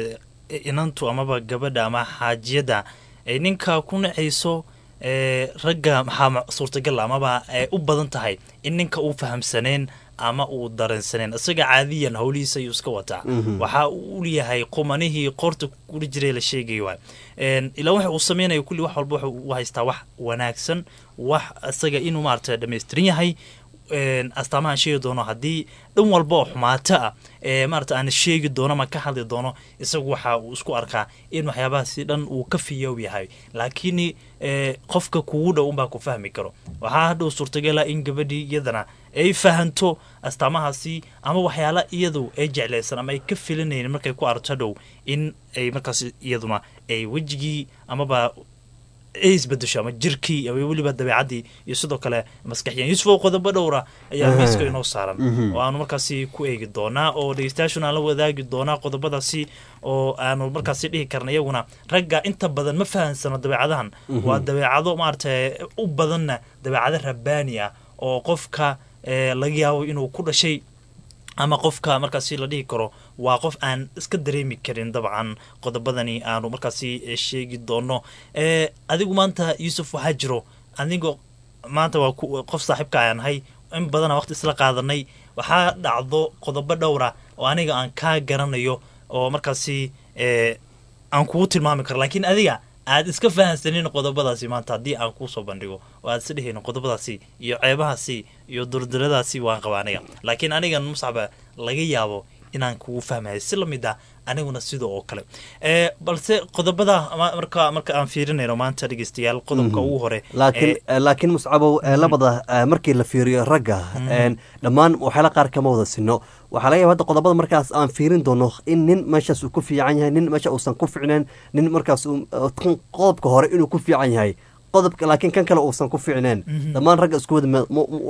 inantu amaba gabadha ama xaajiyadda ay ninka ku nacayso ragga maxaa suurtagal amaba u badan tahay in ninka uu fahamsaneen ama uu dareensaneen isaga caadiyan howlihiisa ayuu iska wataa waxa uu leeyahay qumanihii qoorta kula jiray la sheegay waay ilaa waxa uu sameynaya kulli wax walba waxa uu haystaa wax wanaagsan wax isaga inuu maarata dhamaystiran yahay astaamahaan sheegi doono haddii dhan walba oo xumaato ah ee maarata aan sheegi doono ama ka hadli doono isagu waxa uu isku arkaa in waxyaabahaasi dhan uu ka fiyoob yahay laakiin qofka kugu dhow unbaa ku fahmi karo waxaa hadhow suurtagala in gabadhii iyadana ay fahanto astaamahaasi ama waxyaala iyadu ay jeclaysan ama ay ka filanayeen markay ku arto hadhow in ay markaas iyaduna ay wejigii amaba ay isbedesho ama jirkii ama weliba dabeecaddii iyo sidoo kale maskaxiyan yuusuf qodobo dhowra ayaa miiska inoo saaran oo aanu markaasi ku eegi doonaa oo dhegeystayaashuna aan la wadaagi doonaa qodobadaasi oo aanu markaasi dhihi karna iyaguna ragga inta badan ma fahansano dabeecadahan waa dabeecado maarata u badanna dabeecado rabbaani ah oo qofka laga yaabo inuu ku dhashay ama qofka markaasi la dhihi karo waa qof aan iska dareemi karin dabcan qodobadani aanu markaasi sheegi doono adigu maanta yuusuf waxaa jiro adigoo maanta waa qof saaxiibka ayaan ahay in badana waqti isla qaadanay waxaa dhacdo qodobo dhowra oo aniga aan kaa garanayo oo markaasi aan kugu tilmaami karo laakiin adiga aad iska fahansanin qodobadaasi maanta haddii aan kuusoo bandhigo oo aad isdhehayn qodobadaasi iyo ceebahaasi iyo durduradaasi waan qaba aniga laakiin anigan muscaba laga yaabo inaan kugu fahmayo si lamid ah aniguna sida oo kale balse qodobada marka marka aan fiirinayno maanta dhegeystayaal qodobka ugu hore laakiin laakiin muscabow labada markii la fiiriyo ragga dhammaan waxyaala qaar kama wada sino waxaa laga yaba hadda qodobada markaas aan fiirin doono in nin meeshaas uu ku fiican yahay nin meesha uusan ku ficneen nin markaas qodobka hore inuu ku fiican yahay qodobka laakiin kan kale uusan ku fiicneen dhammaan ragga isku wada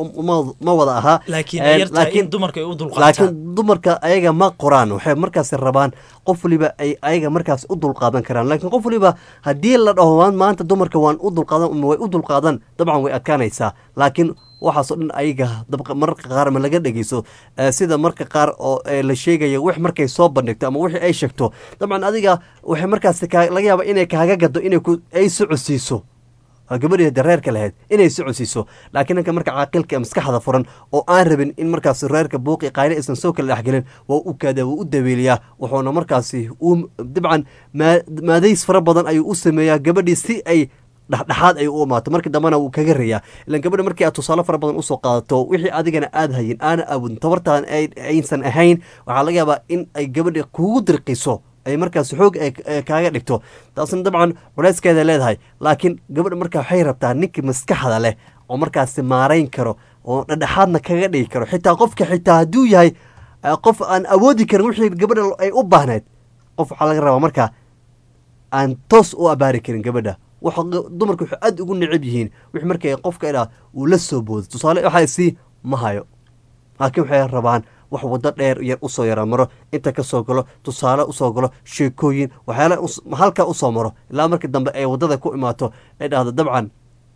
ma wada ahaa laakiin dumarka ay u dulqaataan laakiin dumarka ayaga ma qoraan waxay markaas rabaan qof waliba ay ayaga markaas u dulqaadan karaan laakiin qof waliba haddii la dhaho maanta dumarka waan u dulqaadan way u dulqaadan dabcan way adkaanaysaa laakiin waxaasoo dhan ayaga mararka qaar ma laga dhegeyso sida marka qaar oo la sheegaya wix markay soo bandhigto ama wixii ay sheegto dabcan adiga waxay markaas laga yaaba inay kaaga gado inay ay socodsiiso gabadhii dareerka lahayd inay socodsiiso laakiin ninka marka caaqilka ee maskaxda furan oo aan rabin in markaas reerka buuqi qayle aysan soo kala dhexgelin waa u kaadaa waa u dabeeliyaa wuxuuna markaasi uu dabcan maadays fara badan ayuu u sameeyaa gabadhii si ay dhexdhexaad ay u imaato markii dambena wuu kaga rayaa ilan gabadha markii aad tusaale fara badan usoo qaadato wixii adigana aad hayin aana awoodin tabartaan aysan ahayn waxaa laga yaabaa in ay gabadha kugu dirqiso ay markaas xoog kaaga dhigto taasna dabcan culeyskeeda leedahay laakiin gabadha markaa waxay rabtaa ninkii maskaxda leh oo markaasi maarayn karo oo dhadhexaadna kaga dhigi karo xitaa qofka xitaa hadduu yahay eh, qof aan awoodi karin wixii gabadha ay u baahnayd qof waxaa laga rabaa markaa aan toos u abaari karin gabadha waxa q- dumarku waxay aad ugu necab yihiin wix markay qofka idhaa uu la soo boodo tusaale waxaa isii ma hayo laakiin waxay rabaan wax waddo dheer yar usoo yara maro inta ka soo galo tusaale usoo galo sheekooyin waxyaala us- halkaa usoo maro ilaa markii dambe ay waddada ku imaato ay dhahdo dabcan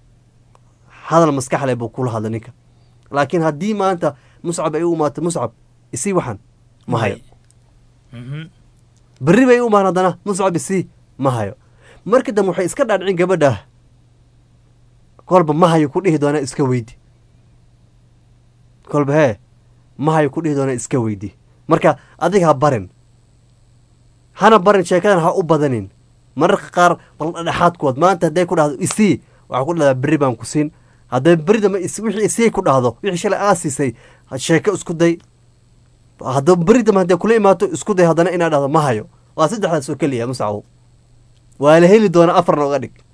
hadal maskax leh buu kula hadla ninka laakiin haddii maanta muscab ay u imaato muscab isii waxan ma hayo Mhm. berri bay u imaan haddana muscab isii ma hayo markii dambe waxay iska dhaadhicin gabadha kolba ma hayo ku dhihi doona iska weydi kolba hee ma hayo ku dhihi doona iska weydi marka adiga ha barin hana barin sheekadan ha u badanin mararka qaar bal dhexaadkood maanta hadday ku dhahdo isii waxaa ku dhahdaa berri baan ku siin hadday berri dambe is- wixii isii ku dhahdo wixii shalay aa siisay sheeko isku day haddaba berri dambe hadday kula imaato isku day haddana inaad dhahdo ma hayo waa saddexdaas oo keliya muscawow waa la heli doona afarna uga dhig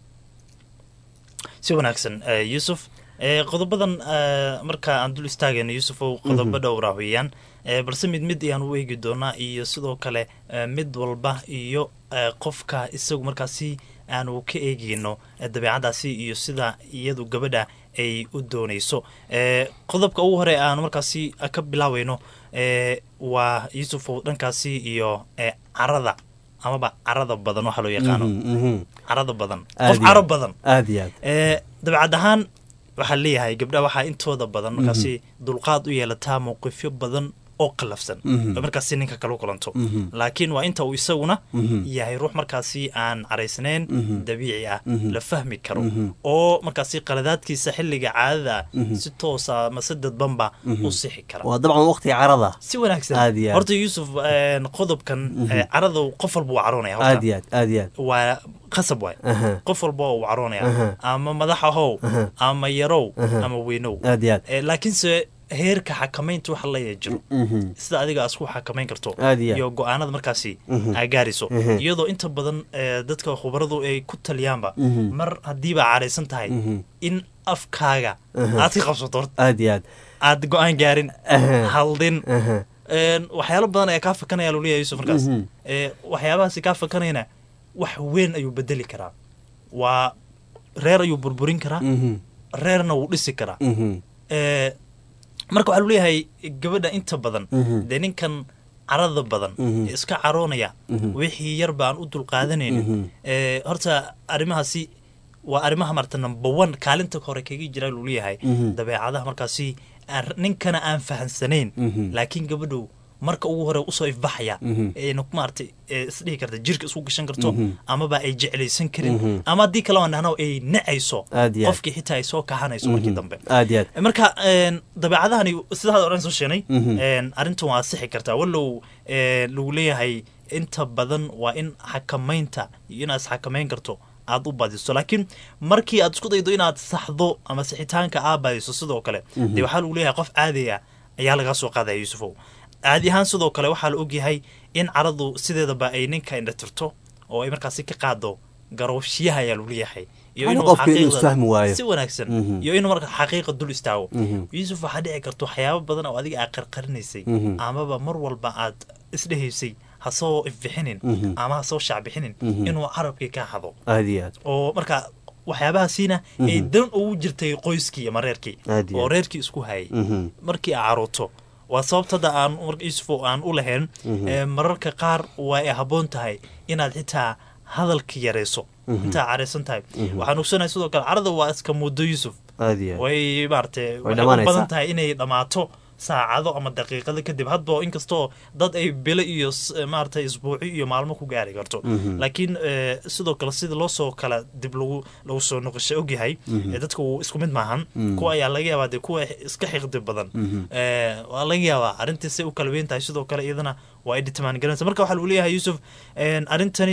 si wanaagsan eh, yuusuf eh, qodobadan eh, marka aan dul istaagayno yuusufow qodobo dhowra weeyaan eh, balse mid mid ayaan u eegi doonaa iyo sidoo kale eh, mid walba iyo eh, qofka isagu markaasi aanu ka eegeyno eh, dabeecadaasi iyo sida iyadu gabadha ay u doonayso eh, qodobka ugu hore aanu markaasi ka bilaaweyno eh, waa yuusufow dhankaasi iyo eh, carada amaba carada badan waxaa loo yaqaano Mhm, mhm. carada badan Aad qof iyo caro aad. badan aad iyo aad ee dabeecad ahaan waxaa leeyahay gabdhaha waxaa intooda badan markaasi dulqaad u yeelataa mowqifyo badan oo qalafsan Mhm. oo markaasi ninka kala kulanto Mhm. laakiin waa inta uu isaguna Mhm. yahay ruux markaasi aan caraysnayn Mhm. dabiici ah Mhm. la fahmi karo Mhm. oo markaasi qaladaadkiisa xilliga caadada Mhm. si toosa mase dadbanba Mhm. u sixi kara waa dabcan waqtiga carada si wanaagsan Aad iyo aad. horta yuusuf een, qodobkan ee, carada qof walba uu caroonaya horta. aad iyo aad aad iyo aad waa qasab waay Aha. qof walba uu caroonaya Aha. ama madax ahow Aha. ama yarow Aha. ama weynow aad iyo aad Eh, laakiinse heerka xakamaynta waxa la jiro Mhm. sida adiga aad isku xakamayn karto Aad iyo aad. iyo go-aanada markaasi Mhm. aa gaarayso Mhm. iyadoo inta badan eh, dadka khubaradu ay ku taliyaanba Mhm. mar haddiiba caraysan tahay Mhm. in afkaaga Aha. aad ka qabsato horta aad iyo aad aad go-aan gaarin Aha. haldin Aha. Een, waxyaalo badan ayaa kaa fakanaya luliya yuusuf markaas Mhm. Eh, waxyaabahaasi kaa fakanayana wax weyn ayuu bedeli karaa waa reer ayuu burburin karaa Mhm. reerna wuu dhisi karaa Mhm. Eh, marka waxaa luleeyahay gabadha inta badan Mhm. dee ninkan carada badan Mhm. ee iska caroonaya Mhm. wixii yarba aan u dulqaadanaynin Mhm. Eh, horta arrimahaasi waa arrimaha marta number one kaalinta hore kaga jira luleeyahay Mhm. dabeecadaha markaasi aan- ninkana aan fahansanayn Mhm. laakiin gabadhu marka ugu hore usoo ifbaxaya Mhm. ayna maaragtay ee isdhihi karta jirka isku gashan karto Mhm. amaba ay jeclaysan karin Mhm. ama haddii kale aan dhahno ay necayso Aad iyo aad. qofkii xitaa ay soo kahanayso markii dambe aad iyo aad marka een, dabeecadahani sidaad oran soo sheegnay Mhm. een, arrintan waa sixi kartaa wallow ee, lagu leeyahay inta badan waa in xakamaynta iyo inaad isxakamayn karto aad u badiso laakiin markii aad isku daydo inaad saxdo ama sixitaanka aad badiso sidoo kale Mhm. dee waxaa lagu leeyahay qof caadi ah ayaa lagaa soo qaadaya yuusufow caadi ahaan sidoo kale waxaa la ogyahay in caradu sideedaba ay ninka indhatirto oo ay markaasi ka qaado garowshiyaha ayaa lagu leeyahay iyo Hal inuu qofka inuu xaqiiqda- isfahmi waayo. si wanaagsan Mhm. iyo inuu marka xaqiiqa dul istaago Mhm. yuusuf waxaa dhici karta waxyaabo badan oo adiga aad qarqarinaysay Mhm. amaba mar walba aad isdhehaysay ha soo ifbixinin Mhm. ama ha soo shaacbixinin Mhm. inuu carabkii ka hado aad iyo aad oo marka waxyaabahaasiina ay Mhm. dan ugu jirtay qoyskii ama reerkii Aad iyo oo aad. reerkii isku hayay Mhm. markii aa carooto waa sababta hadda aan marka yuusuf oo aan u lahayn Mhm. ee, mararka qaar waa ay habboon tahay inaad xitaa hadalka yarayso Mhm. intaa caraysan tahay Mhm. waxaan ogsanahay sidoo kale carada waa iska muddo yuusuf aad iyo aad way maaragtay waxay u dhammaanaysaa. badan tahay inay dhammaato saacado ama daqiiqado kadib hadba inkastoo dad ay bilo iyo s- maaragtay isbuuci iyo maalmo ku gaari karto Mhm. laakiin eh, sidoo kale sida loo soo kala dib lagu lagu soo noqosho ogyahay Mhm. eh, dadka wuu isku mid maahan Mhm. kuwa ayaa laga yaabaa dee kuwa iska xiqdi badan Mhm. Eh, waa laga yaabaa arrintiisay u kala weyn tahay sidoo kale iyadana waa ay dhitimaan garanaysa marka waxaa lagu leeyahay yuusuf en, arrintani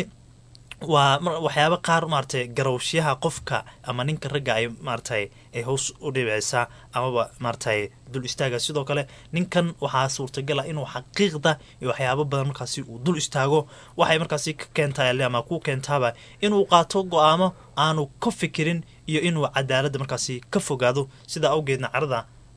waa mar- waxyaabo qaar maaragtay garowshiyaha qofka ama ninka ragga ay maaragtay ay hoos u dhibicaysaa amaba maaragtay dul istaaga sidoo kale ninkan waxaa suurtagal ah inuu xaqiiqda iyo waxyaabo badan markaasi uu dul istaago waxay markaasi ka keentaa ama ku keentaaba inuu qaato go-aamo aanu ka fikirin iyo inuu cadaaladda markaasi ka fogaado sidaa awgeedna carada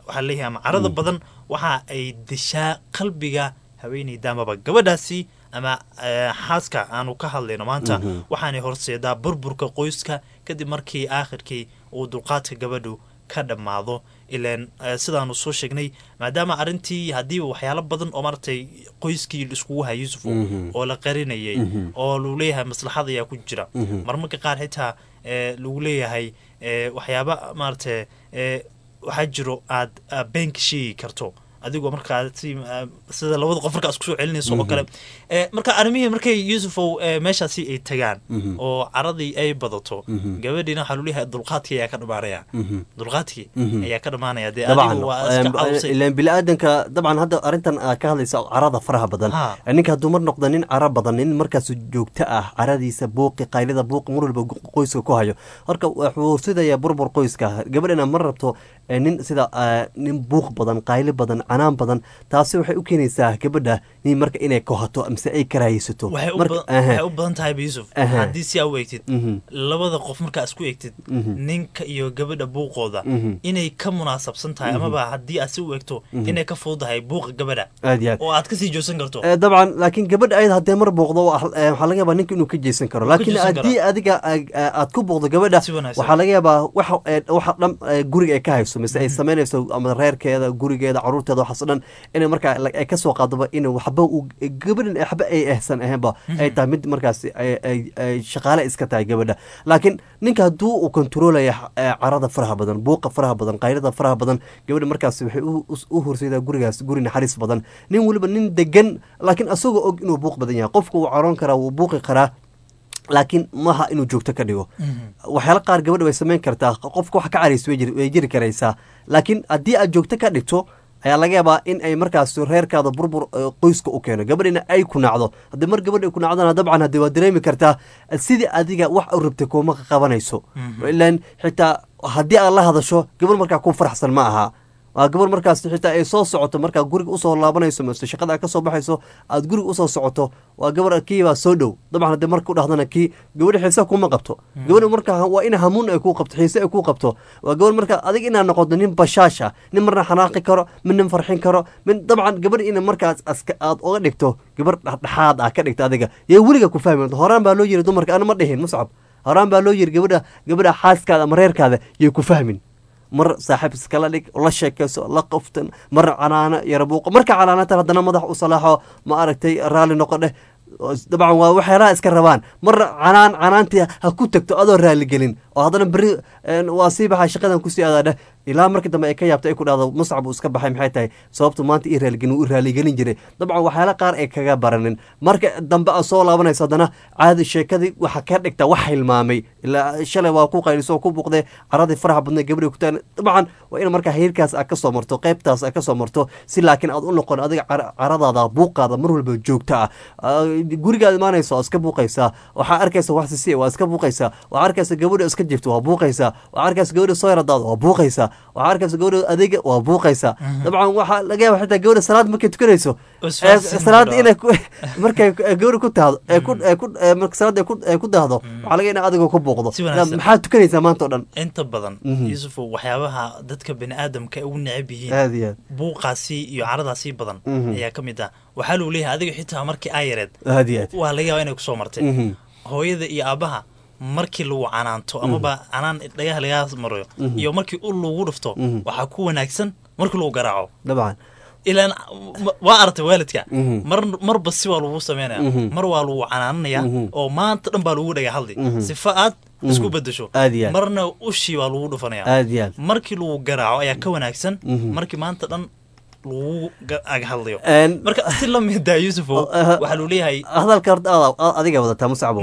waxaa leeyahay ama carada badan waxa ay dishaa qalbiga haweeneyda amaba gabadhaasi ama eh, xaaska aanu ka hadlayno maanta Mhm. waxaanay horseedaa burburka qoyska kadib markii aakhirkii uu dulqaadka gabadhu ka dhammaado ilaan eh, sidaanu soo sheegnay maadaama arrintii haddiiba waxyaalo badan oo maaragtay qoyskii iskugu haya yusufu Mhm. oo la qarinayay Mhm. oo lagu leeyahay maslaxad ayaa ku jira Mhm. marmarka qaar xitaa eh, lagu leeyahay eh, waxyaaba maaragtay eh, waxaa jiro aad aad beenka sheegi karto adigoo markaa si ah, sida labada qof markaa isku soo celinayso oo Mhm. kale Eh, marka arrimihii markay yusufow eh, meeshaasi ay tagaan Mhm. oo caradii ay badato Mhm. gabadhiina waxaa lagu leeyahay dulqaadkii ayaa ka dhammaanaya Mhm. dulqaadkii Mhm. ayaa ka dhammaanaya dee dabcan adigu waa iska caawsay ilaan bili-aadanka dabcan hadda arrintan aad ka hadlaysa carada faraha badan Ha. ninka hadduu mar noqdo nin cara badan nin markaas joogto ah caradiisa buuqi qaylida buuqi mar walba qoyska ku hayo horka wuxuu sidayaa burbur qoyska gabadhana ma rabto eh, nin sida eh, nin buuq badan qayli badan canaan badan taasi waxay u keenaysaa gabadha nin marka inay kohato mise ay karaahaysato waxay u Marka- badan- aha. waxay u badan tahay ba yusuf Aha. haddii si aa u eegtid Mhm. labada qof markaa isku eegtid Mhm. ninka iyo gabadha buuqooda Mhm. inay ka munaasabsan tahay Mhm. amaba haddii aad si u eegto Mhm. inay ka fududahay buuqa gabadha aad iyo aad oo aad kasii joogsan karto Eh, dabcan laakiin gabadha ayada haddee mar booqdo waa- eh, waxaa laga yaabaa ninka inuu ka jeesan karo Wuu ka laakiin jeesan haddii adiga ag- eh, aad ku booqdo gabadha Si wanaagsan. waxaa laga yaabaa waxa eh, waxa dhan eh, guriga ay ka hayso mise ay samaynayso ama reerkeeda gurigeeda caruurteeda waxaas oo dhan inay markaa la- ay kasoo qaadaba in waxba uu- gabadhan waxba ay ehsan ahaynba ay tahay mid markaas ay- ay- ay shaqaale iska tahay gabadha laakiin ninka hadduu uu kontroolaya eh, carada faraha badan buuqa faraha badan qaylada faraha badan gabadha markaas waxay u- u- u horseedaa gurigaas guri naxariis badan nin weliba nin degan laakiin asagoo og inuu buuq badan yahay qofka wuu caroon karaa wuu buuqi karaa laakiin maaha inuu joogto ka dhigo waxyaala qaar gabadha way samayn kartaa qofka wax ka caraysa way jiri- way jiri karaysaa laakiin haddii aad joogto ka dhigto ayaa laga yaabaa in ay markaas reerkaada burbur eh, qoyska u keeno gabadhina ay ku nacdo haddii mar gabadha ay ku nacdana dabcan haddii waa dareemi kartaa sidii adiga wax u rabtay kuma qabanayso ilaan xitaa haddii aad la hadasho gabadh markaa ku faraxsan ma aha waa gabar markaas xitaa ay soo socoto markaa guriga usoo laabanayso mise shaqada aad kasoo baxayso aad guriga usoo socoto waa gabar kii baa soo dhow dabcan haddii marka u dhahdana kii gabadha xiise kuma qabto gabadha marka waa in hamuun ay kuu qabto xiise ay kuu qabto waa gabar marka adig inaad noqoto nin bashaash ah nin marna xanaaqi karo mid nin farxin karo mid dabcan gabadh ina markaas aska aad oga dhigto gabar dhexdhexaad ah ka dhigta adiga yay weliga ku fahmi horaan baa loo yiri dumarka ana ma dhihin muscab horaan baa loo yiri gabadha gabadha xaaskaada ama reerkaada yay ku fahmin mar saaxiib iskala dhig la sheekayso la qoftan mar canaano yara buuqo marka canaanatan haddana madax u salaaxo ma aragtay raalli noqo dheh dabcan waa waxyaalaha iska rabaan mar canaan canaantii ha ku tagto adoo raaligelin oo haddana beri waa sii baxaa shaqadan kusii adaa dheh ilaa markii dambe ay ka yaabto ay ku dhahdo muscab uu iska baxay maxay tahay sababtu maanta ii raaligelin uu raaligelin jiray dabcan waxyaala qaar ay kaga baranin marka dambe aad soo laabanayso haddana caadi sheekadii waxa ka dhigta wax hilmaamay ilaa shalay waa ku qayliso oo ku buuqday caradii faraha badnay gabadhay ku taan dabcan waa in markaa heerkaas aad ka soo marto qaybtaas aad ka soo marto si laakiin aad u noqon adiga caradaada buuqaada mar walba joogto ah gurigaad imaanayso waa iska buuqaysaa waxaa arkaysa wax sisi waa iska buuqaysaa waxaa arkaysa gabadha iska jifto waa buuqaysaa waxaa arkaysa gabadha soo yaradaada waa buuqaysaa waxaa arkaysa gabadha adeega waa buuqaysaa dabcan waxaa laga yaaba xitaa gabadha salaad markay tukanayso salaad inay markay gabadha ku tahdo marka salaad ay ku dahdo waxaa laga ina adigoo ku buuqdo maxaad tukanaysaa maanta o dhan inta badan yuusuf waxyaabaha dadka bani aadamka ugu necab yihiin aad iyo aad buuqaasi iyo caradaasii badan ayaa ka mid ah waxaa lagu leeyahay adiga xitaa markii aa yareed aad iyo aad waa laga yaaba inay kusoo martay hooyada iyo aabaha markii lagu canaanto amaba canaan dhagaha lagaa marayo iyo markii ul lagu dhufto waxaa ku wanaagsan markii lagu garaaco dabcan ilaan waa aragtay waalidka mar marba si waa lagu sameynaya mar waa lagu canaananaya oo maanta dhan baa lagu dhaga hadli sifa aad isku bedesho aad iyo aad marna ushii waa lagu dhufanaya aad iyo aad markii lagu garaaco ayaa ka wanaagsan markii maanta dhan lagu ag hadlayo marka si la mida yuusufo waxaa luu leeyahay hadalka horta aad adiga wadataa musacbo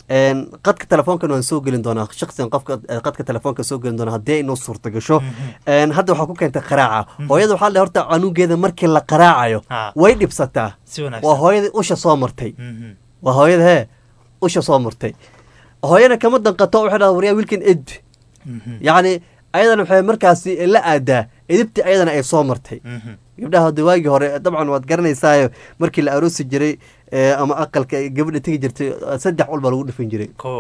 qadka telefoonkan waan soo gelin doonaa shaksigan qofka qadka telefoonka soo gelin doonaa haddii ay noo suurta gasho hadda waxaa ku keentay qaraaca hooyada waxaa le horta canugeeda markii la qaraacayo way dhibsataa waa hooyadii usha soo martay waa hooyada hee usha soo martay hooyana kama danqato waxay dhahda waryaa wiilkan ed yacni ayadana waxay markaasi la aadaa edibti ayadana ay soo martay gabdhaha hada waagii hore dabcan waad garanaysaayo markii la aroosi jiray ama aqalka gabadha tegi jirtay saddex ul baa lagu dhifan jiray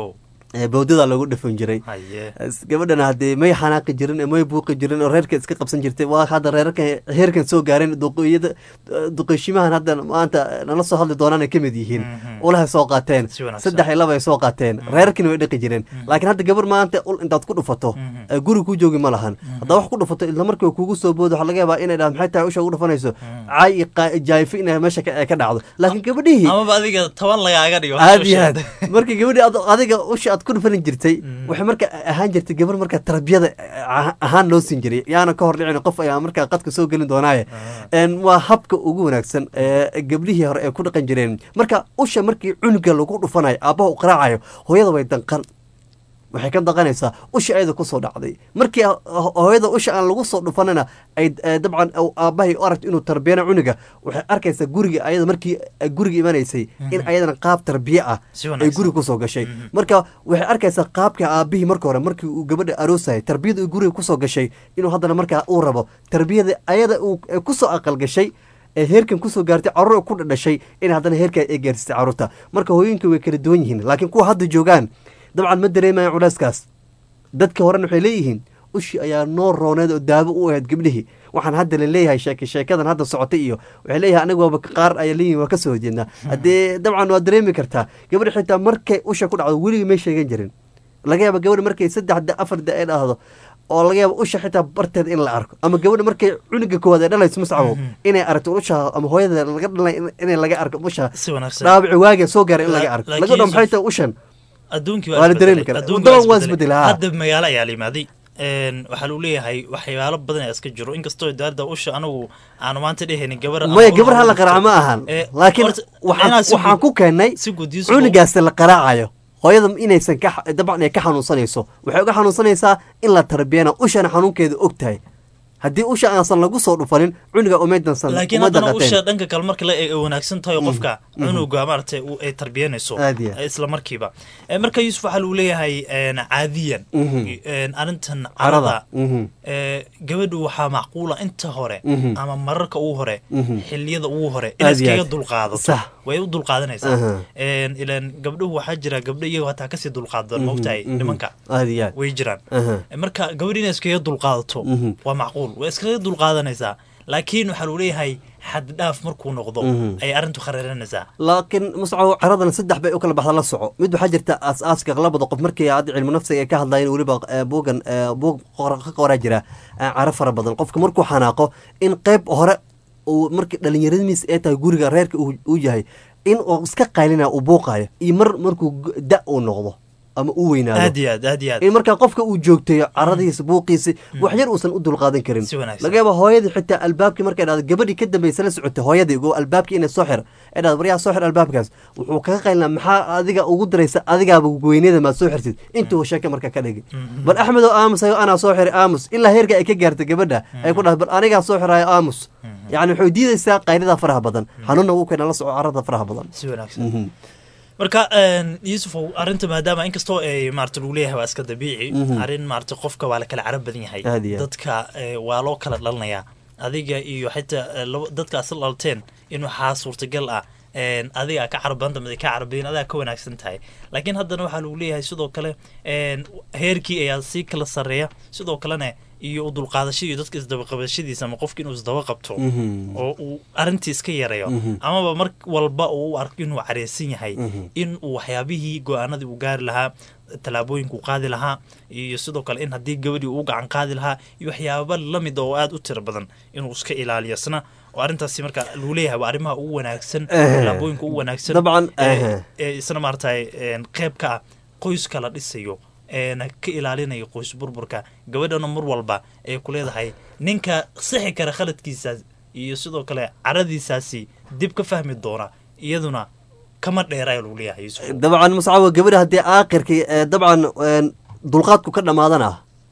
ee bowdada lagu dhafan jiray haye As- gabadhana haddee may xanaaqi jirin ee may buuqi jirin oo reerka iska qabsan jirtay waa hadda reerarka heerkan soo gaareen duqeyada duqeyshimahan hadda maanta nala soo hadli doonaan ay ka mid yihiin ulahay soo qaateen Si wanaagsan. saddex iyo laba ay soo qaateen reerarkina way dhaqi jireen laakiin hadda gabar maanta ul intaad ku dhufato ee guri ku joogi ma lahan haddaa wax ku dhufato isla markiiba kugu soo boodo waxaa laga yaabaa inay dhaha maxay tahay usha ugu dhufanayso caay iyo qaa- jaayfo inay meesha ka ay ka dhacdo laakiin gabadhihii amaba adiga toban lagaaga dhigo aad iyo aad markii gabadhi ad- adiga usha aad ku dhufanin jirtay waxay marka ahaan jirtay gabar marka tarbiyada ah- ahaan loo siin jiray yaana ka hor dhicin qof ayaa markaa qadka soo gelin doonaaye En waa habka ugu wanaagsan ee gabdhihii hore ay ku dhaqan jireen marka usha markii cunuga lagu dhufanayo aabbaha u qaraacayo hooyada way danqan waxay ka daqanaysaa usha ayada kusoo dhacday markii ho- hooyada usha aan lagu soo dhufanana ay eh, dabcan uu aabbahay u aragto inuu tarbiyana cunuga waxay arkaysaa guriga ayada markii ay guriga imanaysay in ayadana qaab tarbiye ah Si ay wanaagsan. guriga kusoo gashay marka waxay arkaysaa qaabka aabihii marka hore markii uu gabadha aroosayay tarbiyada uu guriga kusoo gashay inuu haddana markaa uu rabo tarbiyada ayada uu ay kusoo aqal gashay ee heerkan kusoo gaartay carruur ku dhadhashay in haddana heerkaa ay gaarsiisay carruurta marka hooyooyinka way kala duwan yihiin laakiin kuwa hadda joogaan dabcan ma dareemayaan culeyskaas dadka horena waxay leeyihiin ushi ayaa noo rooneed oo daawo u ahayd gabdhihii waxaan hadda la leeyahay sheeke sheekadan hadda socotay iyo waxay leeyahay aniga waaba qaar ayaa leeyihin waa ka soo horjeednaa haddee dabcan waa dareemi kartaa gabadha xitaa markay usha ku dhacdo weligii may sheegan jirin laga yaaba gabadha markay saddex da afar da ay dhahdo oo laga yaaba usha xitaa barteed in la arko ama gabadha markay cunuga koowaad ay dhalayso mascabow inay aragto usha ama hooyada laga dhalay inay laga arko usha si wanaagsan dhaabici waagee soo gaaray in laga arko Laakiin laga dho maxay Yusuf- tahay ushan adduunkii Waa la dareemi isbedelay. karaa. Adduunka Waddadan waa isbedelay. isbedelay, haa. hadda magaalo ayaa la yimaaday Een, waxaa lagu leeyahay waxyaalo badan ayaa iska jiro inkastoo daarda usha anagu aanu maanta dhehaynin gabar ama maya ul gabar hala hawlo qaraaca ma jirto. ahan Eh, laakiin horta, waxaan inaa si waxaan guud- ku keennay si guud Yusuf, cunugaasi la qaraacayo hooyada inaysan ka dabcan ay ka xanuunsanayso waxay uga xanuunsanaysaa in la tarbiyana ushana xanuunkeeda og tahay haddii usha aansan lagu soo dhufanin cunuga umaydansan laakiin uma haddana usha daqateen dhanka kale marka la eego wanaagsan tahay oo qofka mhm. cunuga maaragtay uu- ay tarbiyanayso Aad iyo aad. eh, isla markiiba Eh, marka yuusuf waxaa lagu leeyahay een, caadiyan Mhm. een, arrintan carada carada mhm. Eh, gabadhu waxaa macquula inta hore Mhm. ama mararka ugu hore Mhm. xiliyada ugu hore Aad inay iyo iskaga aad. dulqaadato Sax. way u dulqaadanaysaa Aha. Een, ilaan gabdhuhu waxaa jira gabdho iyago hataa kasii dulqaadan Mhm, maogtahay mhm. nimanka aad iyo aad way jiraan Aha. marka gabadh inay iskaga dulqaadato Mhm. waa macquul way iskaga dulqaadanaysaa laakiin waxaa lagu leeyahay xad dhaaf markuu noqdo Mhm. ayay arrintu khariiranaysaa laakiin muscaw caradana saddex bay u kala baxda la soco mid waxaa jirta aas-aaska labada qof markii hadda cilmu nafsiga ay ka hadlayeen weliba eh, buugan eh, buug qor- ka qoraa jira eh, caro fara badan qofka markuu xanaaqo in qeyb hore uu markii dhallinyaradiis ay tahay guriga reerka uu uu yahay in uu iska qaylina uu buuqayo iyo mar markuu g- da uu noqdo ama u weynaado aad iyo aad aad iyo aad in markaa qofka uu joogteeyo caradiisa buuqiisa wax yar uusan u dulqaadan karin Si wanaagsan. laga yaaba hooyadii xitaa albaabkii markay dhahdo gabadhii ka dambaysa la socotay hooyadii go albaabkii inay soo xir ay dhahdo waryaa soo xir albaabkaas wuxuu kaga qaylnaa maxaa adiga ugu daraysa adigaaba weynada maad soo xirtid intuu sheeka marka ka dhigi bal axmed oo aamusayo anaa soo xiray aamus ilaa heerka ay ka gaartay gabadha ay ku dhahdo bal anigaa soo xirayo aamus yacni waxay diidaysaa qaylada faraha badan xanuunna wuu keena la soco carada faraha badan si wanaagsan Mhm. marka een, yuusufow arrinta maadaama inkastoo ay maarata lagu leeyahay waa iska dabiici Mhm. arrin maarata qofka waa la kala carab badan yahay Aad iyo aad. dadka eh, waa loo kala dhalanayaa adiga iyo xitaa eh, labo- dadka asal dhalteen in waxaa suurtagal ah een, adiga ka carab badanta mid ka carab badan adiga ka wanaagsan tahay laakiin haddana waxaa lagu leeyahay sidoo kale een, heerkii ayaa sii kala sarreeya sidoo kalena iyo u dulqaadashadii iyo dadka isdabaqabashadiisa ama qofka inuu isdaba qabto Mhm. oo uu arrintii iska yareeyo Mhm. amaba mar walba uu u arko inuu careysan yahay Mhm. in uu waxyaabihii go-aanadii uu gaari lahaa tallaabooyinku qaadi lahaa iyo sidoo kale in haddii gabadhii uu gacan qaadi lahaa iyo waxyaaba lamid oo aada u tiro badan inuu iska ilaaliyo isna oo arrintaasi marka lagu leeyahay waa arrimaha ugu wanaagsan Eh. tallaabooyinka ugu wanaagsan Dabcan, ee- eh. ee isna maaragtay een, qayb ka ah qoyska la dhisayo eena ka ilaalinayo qoys burburka gabadhana mar walba ay ku leedahay ninka sixi kara khaladkiisaas iyo sidoo kale caradiisaasi dib ka fahmi doona iyaduna kama dheeraya lagu leeyahay Yuusuf. dabcan muscawa gabadha haddii aakhirkii eh, dabcan een, dulqaadku ka dhammaadana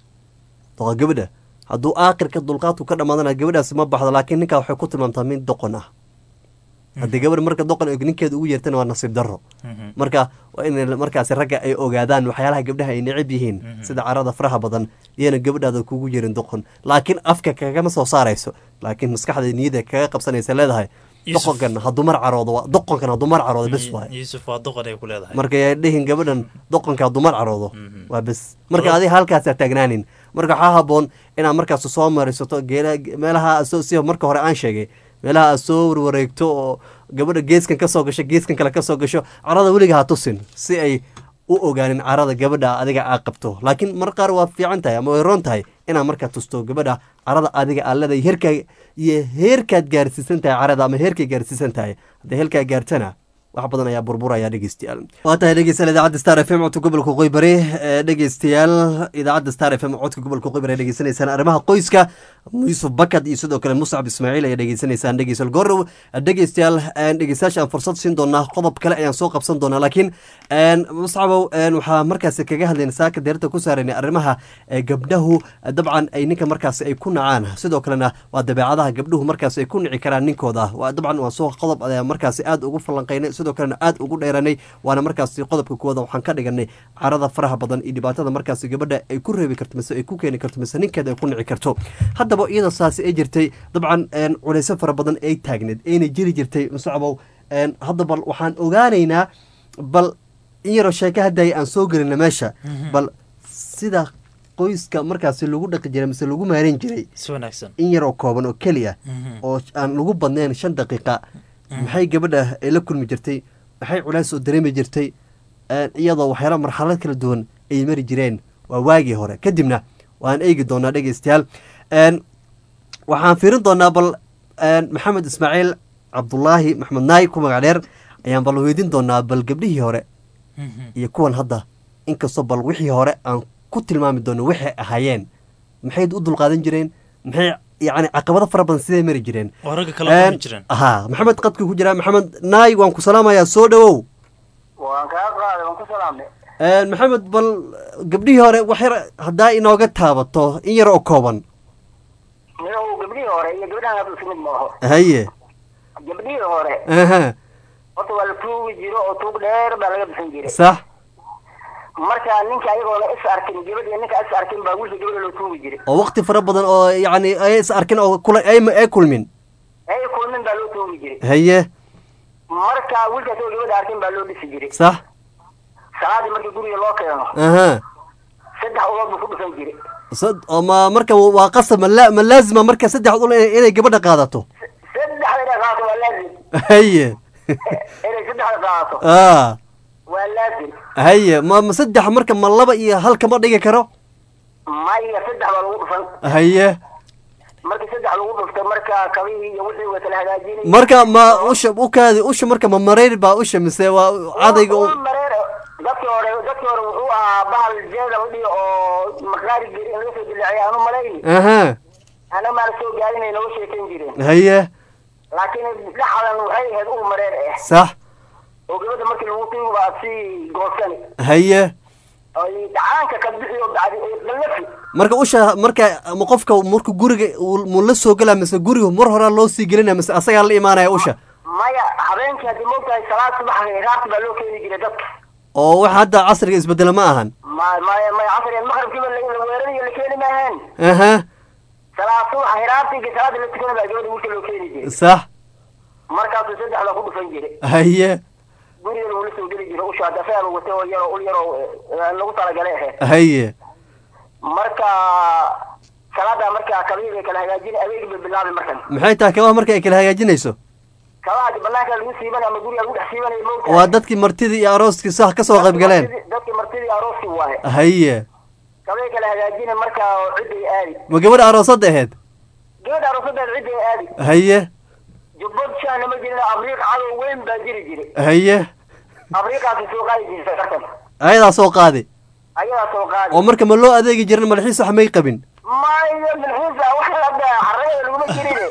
waa gabadha hadduu aakhirka dulqaadku ka dhammaadana gabadhaasi ma baxdo laakiin ninkaa waxay ku tilmaamtaa mid doqon ah haddii gabadha marka doqon ay ninkeeda ugu yeertana waa nasiib darro Mhm. marka waa in markaasi ragga ay ogaadaan waxyaalaha gabdhaha ay necab yihiin sida carada faraha badan iyana gabadhaada kugu yerin doqon laakiin afka kagama soo saarayso laakiin maskaxda niyada kaga qabsanaysa leedahay Yusuf. doqonkan hadduu mar caroodo waa- doqonkan hadduu mar caroodo bes waay yuusuf waa doqon ay ku leedahay marka yaa dhihin gabadhan doqonka hadduu mar caroodo waa bes marka Wala- adiga halkaasaa taagnaanin marka waxaa haboon inaad markaas soo marisato geela meelaha aad soo si marka hore aan sheegay meelaha aad soo warwareegto oo gabadha geeskan kasoo gasho geeskan kale kasoo gasho carada weliga ha tusin si ay u ogaanin carada gabadha adiga aad qabto laakiin mar qaar waa fiican tahay ama way roon tahay inaad markaa tusto gabadha carada adiga aad leedahay heerkaa iyo heerkaad gaarsiisan tahay carada ama heerkay gaarsiisan tahay haddii heerkaa gaartana wax badan ayaa burburaya dhegeystayaal waa tahay dhegeystayaal idaacadda star f m codka gobolka qoybari ee dhegeystayaal idaacadda star f m codka gobolka qoybari ay dhegeysanaysaan arrimaha qoyska yuusuf bakad iyo sidoo kale muscab ismaaciil ayaa dhegeysanaysaan dhegeystayaal goorow dhegeystayaal een, dhegeystayaasha aan fursad siin doonaa qodob kale ayaan soo qabsan doonaa laakiin een, muscabow een, waxaa markaasi kaga hadlayna saaka deerta ku saaraynay arrimaha ee, gabdhahu dabcan ay ninka markaasi ay ku nacaan sidoo kalena waa dabeecadaha gabdhuhu markaasi ay ku nici karaan ninkooda waa dabcan waa soo qodob ayaa markaasi aad ugu falanqaynay sidoo kalena aad ugu dheeranay waana markaasi qodobka kuwada waxaan ka dhiganay carada faraha badan iyo dhibaatada markaasi gabadha ay ku reebi karto mise ay ku keeni karto mise ninkeeda ay ku nici karto haddaba iyadoo saasi ay jirtay dabcan een, culayso fara badan ay taagneed ayna jiri jirtay muscabow een, hadda bal waxaan ogaanaynaa bal in yaroo sheeko hadday aan soo gelina meesha bal sida qoyska markaasi lagu dhaqi jiray mise lagu maareyn jiray si wanaagsan in yaroo kooban oo keliya Mhm. oo aan lagu badnayn shan daqiiqa maxay gabadha ay la kulmi jirtay maxay culays oo dareemi jirtay een, iyadoo waxyaala marxalad kala duwan ay mari jireen waa waagii hore kadibna waan eegi doonaa dhegeystayaal een, waxaan fiirin doonaa bal een, maxamed ismaaciil cabdulaahi maxmed naay ku magac dheer ayaan bal weydiin doonaa bal gabdhihii hore iyo kuwan hadda inkastoo bal wixii hore aan ku tilmaami doono waxay ahaayeen maxay u dulqaadan jireen maxay yacni caqabado fara badan sidee mari jireen oo ragga kala kulmi Een, jireen haa maxamed qadka ku jira maxamed naay waan ku salaamayaa soo dhowow waan kaa qaaday waan ku salaamay Een, maxamed bal gabdhihii hore wax yar haddaa inooga taabato in yar oo kooban niyow gabdhihii hore iyo gabdhahan hadda isku mid maaho haye gabdhihii hore aha horta waa la tuugi jiro oo tuug dheer baa laga bixin jiray sax marka ninka ayagoona is arkin gabadh iyo ninka is arkin baa wiilka gabadha loo tuugi jiray oo waqti fara badan oo yacni ay is arkin oo kula ay ay kulmin ay kulmin baa loo tuugi jiray haye marka wiilkaas oo gabadha arkin baa loo dhisi jiray sax salaadii markii guriga loo keeno aha saddex ulood buu ku dhufan jiray sad oo ma marka waa qasab ma la- ma laazima marka saddex ul inay inay gabadha qaadato saddexda inay qaadato waa laazim haye inay saddexda qaadato aa waa laazim haye ma ma saddex marka ma laba iyo hal kama dhigi karo maya saddex baa lagu dhufan haye markii saddex lagu dhufto marka kabihii iyo wixii waa kala hagaajinay marka ma usha ukaadi usha marka ma mareyr baa usha mise waa cadayga Ul- u ul mareer dadkii hore dadkii hore wuxuu ahaa bahal jeeda la dhihi oo maqaari geri in laga soo dilaaciyay aanu malayni aha ana maa la soo gaarinay nooga sheekayn jireen haye laakiin dhexdan waxay ahayd ul mareer ah sax oo gabadha markii lagu tuugi baa sii goosani haye ay dhacaanka ka bixi oo bacdi ay dhallafi marka usha marka ma qofka marka guriga uu- muu la soo gelaa mise guriga mar horaa loo sii gelinaya mise asagaa la imaanaya usha maya habeenkii haddii moogtahay salaad subax raarti baa loo keeni jiray dadka oo waxa hadda casriga isbedela ma ahan ma maya maya casrigan maqribkiiba la la weeranayo la keeni maahaen aha salaad subax hiraartiga salaada la tukana baa gabadha wiilka loo keeni jiray sax markaasuu saddexda ku dhufan jiray haye gurigana wuu la soo geli jiray usha hadda asagaa watay oo yaroo ul yaroo eh, lagu talagalay ahayd haye marka salaada marka kabihii bay kala hagaajin adeegi bay bilaabi markan maxay tahay kabaha marka ay kala hagaajinayso kabaha banaanka lagu siibanay ama guriga lagu dhex siibanay moogtahay waa dadkii martidii iyo arooskii sax ka soo qayb galeen dadkii martidii arooskii waaye haye kabay kala hagaajina marka cidday aadi ma gabadha aroosadda ahayd gabadha aroosadeed cidday aadi haye jubbad shaana ma jirin abriiq cadow weyn baa jiri jiray haye abriiqaasi soo qaadi jirtay kartan ayadaa soo qaadi ayadaa soo qaadi oo marka ma loo adeegi jirin madaxiis wax may qabin maya milxiisa wax hadda xaragada laguma jirine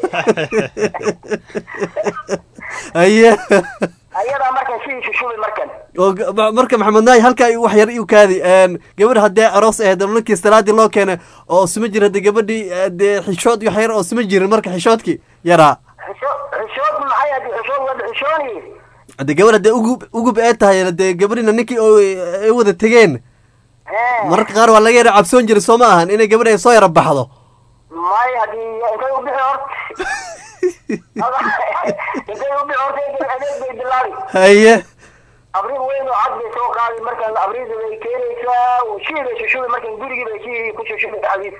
haye ayadaa markan sii shushubi markan oo ga- ma- marka maxamed naay halkaa igu wax yar iu kaadi een, gabadh haddee aroos ahayd oo ninkii salaadii loo keenay oo sima jirin haddee gabadhii eh, dee xishood wax yar oo sima jirin marka xishoodkii yaraa xisho xishood maxay haddi xishood wada xishooni haddee gabadh haddee ugub ugub ee tahay haddee gabadhina ninkii oo ay wada tegeen mararka qaar waa laga yara cabsoon jiray soo ma ahan inay gabadh ay soo yara baxdo maya haddii intay u bixi horta intay u dhicotay adeeg bay bilaabi haye abriid weyn oo cad bay soo qaaday markaan abriida bay keenaysaa shii bay shushubi markan gurigii bay shii ku shushubi xadiis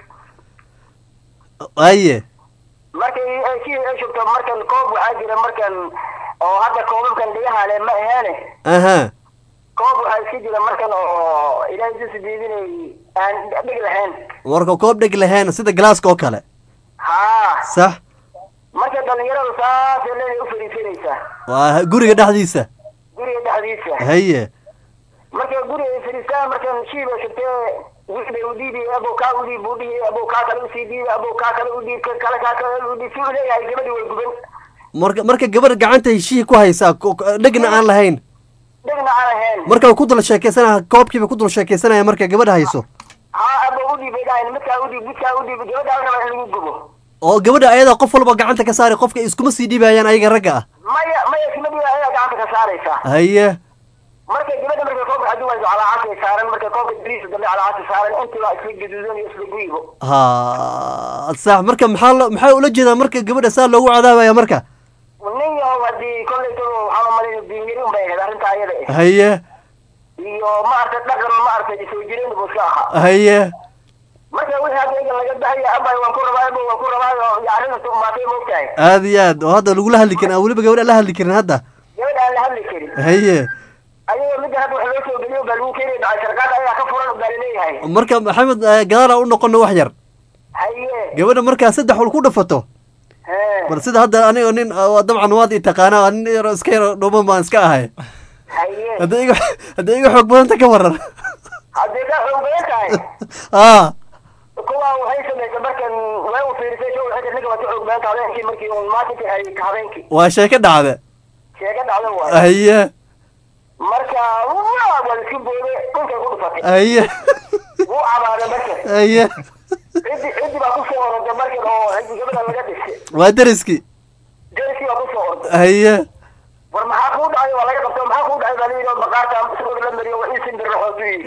haye markay ay shii ay shubto markan koob waxaa jira markan oo hadda koobabkan dhigaha le ma aheene aha koob waxaa iska jira markan oo ilaahay si sidiidinay aan dhig lahayn warka koob dheg lahayn sida galaaska oo kale haa sax marka dhalinyaradu saasay leeday u fariisanaysaa waa guriga dhexdiisa guriga dhexdiisa haye marka guriga ay fariistaan markan shii bay shubtee wixii bay u dhiibi abow kaa u dhiib buu dhihi abow kaa kale usii dhiibi abow kaa kale u dhiib ka kale kaa kale u dhiib si uu leeyahay gabadhi way guban marka marka gabadha gacanta heshihi ku haysaa ko- ko- dhegna aan lahayn dhegna aan ahayn marka way ku dul sheekeysanaya koobkiiba ku dul sheekeysanaya marka gabadha hayso haa abow u dhiib bay dhahayn midkaa u dhiib midkaa u dhiib gabadha la rabaa in lagu gubo oo gabadha ayada qof walba gacanta ka saari qofka iskuma sii dhibayaan ayaga ragga ah maya maya ismadii ayaa gacanta ka saaraysaa haye marka gabadha markay koobka xadi wayso calaacasay saaran marka koobka dariisa dambe calaacasay saaran intii baa isla gaduudan iyo isla guyibo ha sax marka maxaa lo maxaa ula jeedaa marka gabadha saa loogu cadaabaya marka nin yahow haddii kollaytaba waxaan umalay diinyari un bay ahayd arrinta ayada eh haye iyo maaragtay dhaqan maaragtay soo jireen buu iska ahaa haye marka wixii hadda egan laga bahaya abay waan ku rabaa abo waan ku rabaa oo iyo arrinta umaatay moogtahay aad iyo aad oo hadda lagula hadli karin aan weliba gabadha la hadli karin hadda gabadha aan la hadli karin haye ayagoo midda hadda wax loo soo geliyo baa lagu keenaya dhacay sarkaad ayaa ka furan baa laleeyahay marka maxamed eh, gadaal aan u noqono wax yar haye gabadha markaa saddex wal ku dhafato hee bal sida hadda anigo nin ah, waa dabcan waad i taqaanaa nin yaro iska yaro dhuuban baan iska ahay haye hadday iga hadday iga xoog badanta ka waran haddii ka xoog badan tahay aa kuwa waxay samaysa markan way u fiirisay show xagga ninka waa ka xoog badan tahay habeenkii markii uun maalintii ay habeenkii waa sheeko dhacde sheega dhacda waay haye marka waa waa isku booday dhulkay ku dhufatay haye wuu cabaaday markan haye ciddi ciddi baa kusoo orortay markan oo ciddi gabadha laga dhisay waa deriskii derkii baa kusoo orday haye war maxaa kuu dhacay waa laga qabtay maxaa kuu dhacay baa la yidhi oo maqaarta isagoo la mariyo waa ii sindir raxootu yidhi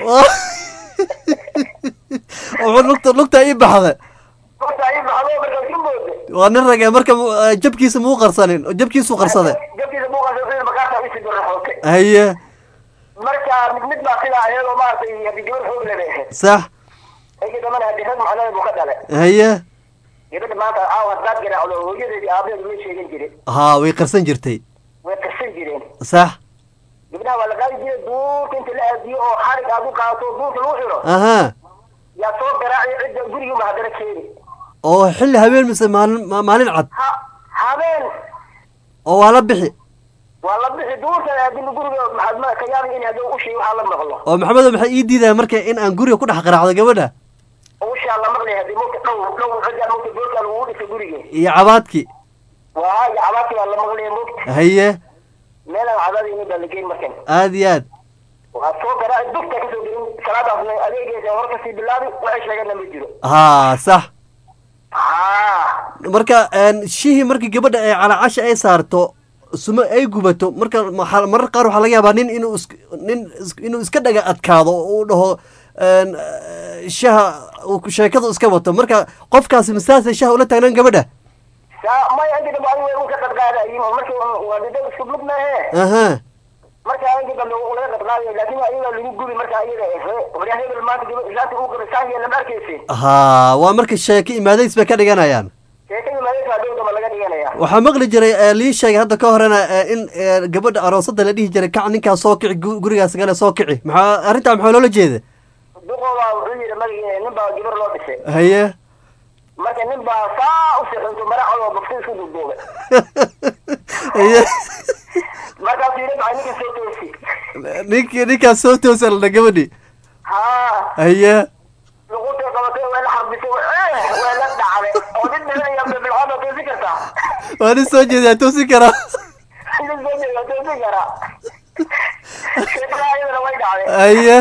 wuxuu lugta lugta ii baxday horta ii baxdo marka isku booday waa nin rage marka mu- eh, jabkiisa muu qarsanin oo jabkiisu qarsaday jabkiisa muuqaasa wuxuu yidhi maqaarta ii sindir raxootay haye marka mid mid baa sidaa ahayd oo maaragtay haddii gabar xoog leh bay ahayd sax igi dambana haddii rag macnada buu ka dhalay haye gabadha maanta caawa haddaad garaacdo hooyadeedii aabaheedu ma sheegan jirin haa way qarsan jirtay way qarsan jireen sax gabdhaha waa la qaadi jiray duurka inta la aadiyo oo xarig aad u qaato duurka lagu xiro aha yaa soo garaaci cidda gurigiiba haddana keeni oo xilli habeen mise maalin ma- maalin cad ha habeen oo waa la bixi waa la bixi duurka aadin guriga maxaad ma ka yaabi in haddii ushii waxaa la maqlo oo maxamedo maxay ii diidaya marka in aan guriga ku dhex qaraacdo gabadha ushaa la maqlay haddii mugta dhow dhow cidda mugta duurka lagu dhisa guriga iyo cabaadkii waa iyo cabaadkii baa la maqlay mugta haye meelaan cabaadayni baa la geyn markan aad iyo aad waa soo garaaci dugta kasoo gelin salaadaasna adeegeesa hor kasii bilaabi waxay sheegana ma jiro haa sax haa marka een, shihii markii gabadha ay calacasha ay saarto sumo ay gubato marka maxaa- marar qaar waxaa laga yaabaa nin inuu is nin is- inuu iska dhaga adkaado oo uu dhaho een, eh, shaha uu sheekadu iska wato marka qofkaasi masaasay shaha ula taagnaan gabadha saa maya inta dambe adiga uu ka qadqaadayin marka waa dida isku mid maahe aha marka inta dambe uu laga qadqaadayo laakiin ayaga lagu gubi marka ayaga ehe waryaa hebel maanta gabadh islaanta uu qabay saahiya lama arkaysin haa waa marka sheeko imaadays bay ka dhiganayaan sheekadii maadaysa dhow damba laga dhiganaya waxaa maqli jiray eh, lii sheegay hadda ka horena eh, in eh, gabadha aroosada la dhihi jiray kac ninkaas soo kici gu- gurigaas gale soo kici maxaa arrintaa maxaa loola jeeda duqooba wuxuu yidhi magii nin baa gabar loo dhisay haye marka nin baa saa u sixinto maracad oo bafti isku duuduubay haye markaasuu yidhi maxay ninka soo toosi ninkii ninkaas soo toosalna gabadhi haa haye luqutay qabatay waa la xarbisay waa waa la dhacday oo nin dhibanaya bilbilcood oo toosi kartaa waa nin soo jeedaa toosi karaa nin soo jeeda toosi karaa sheekada ayadana way dhacday haye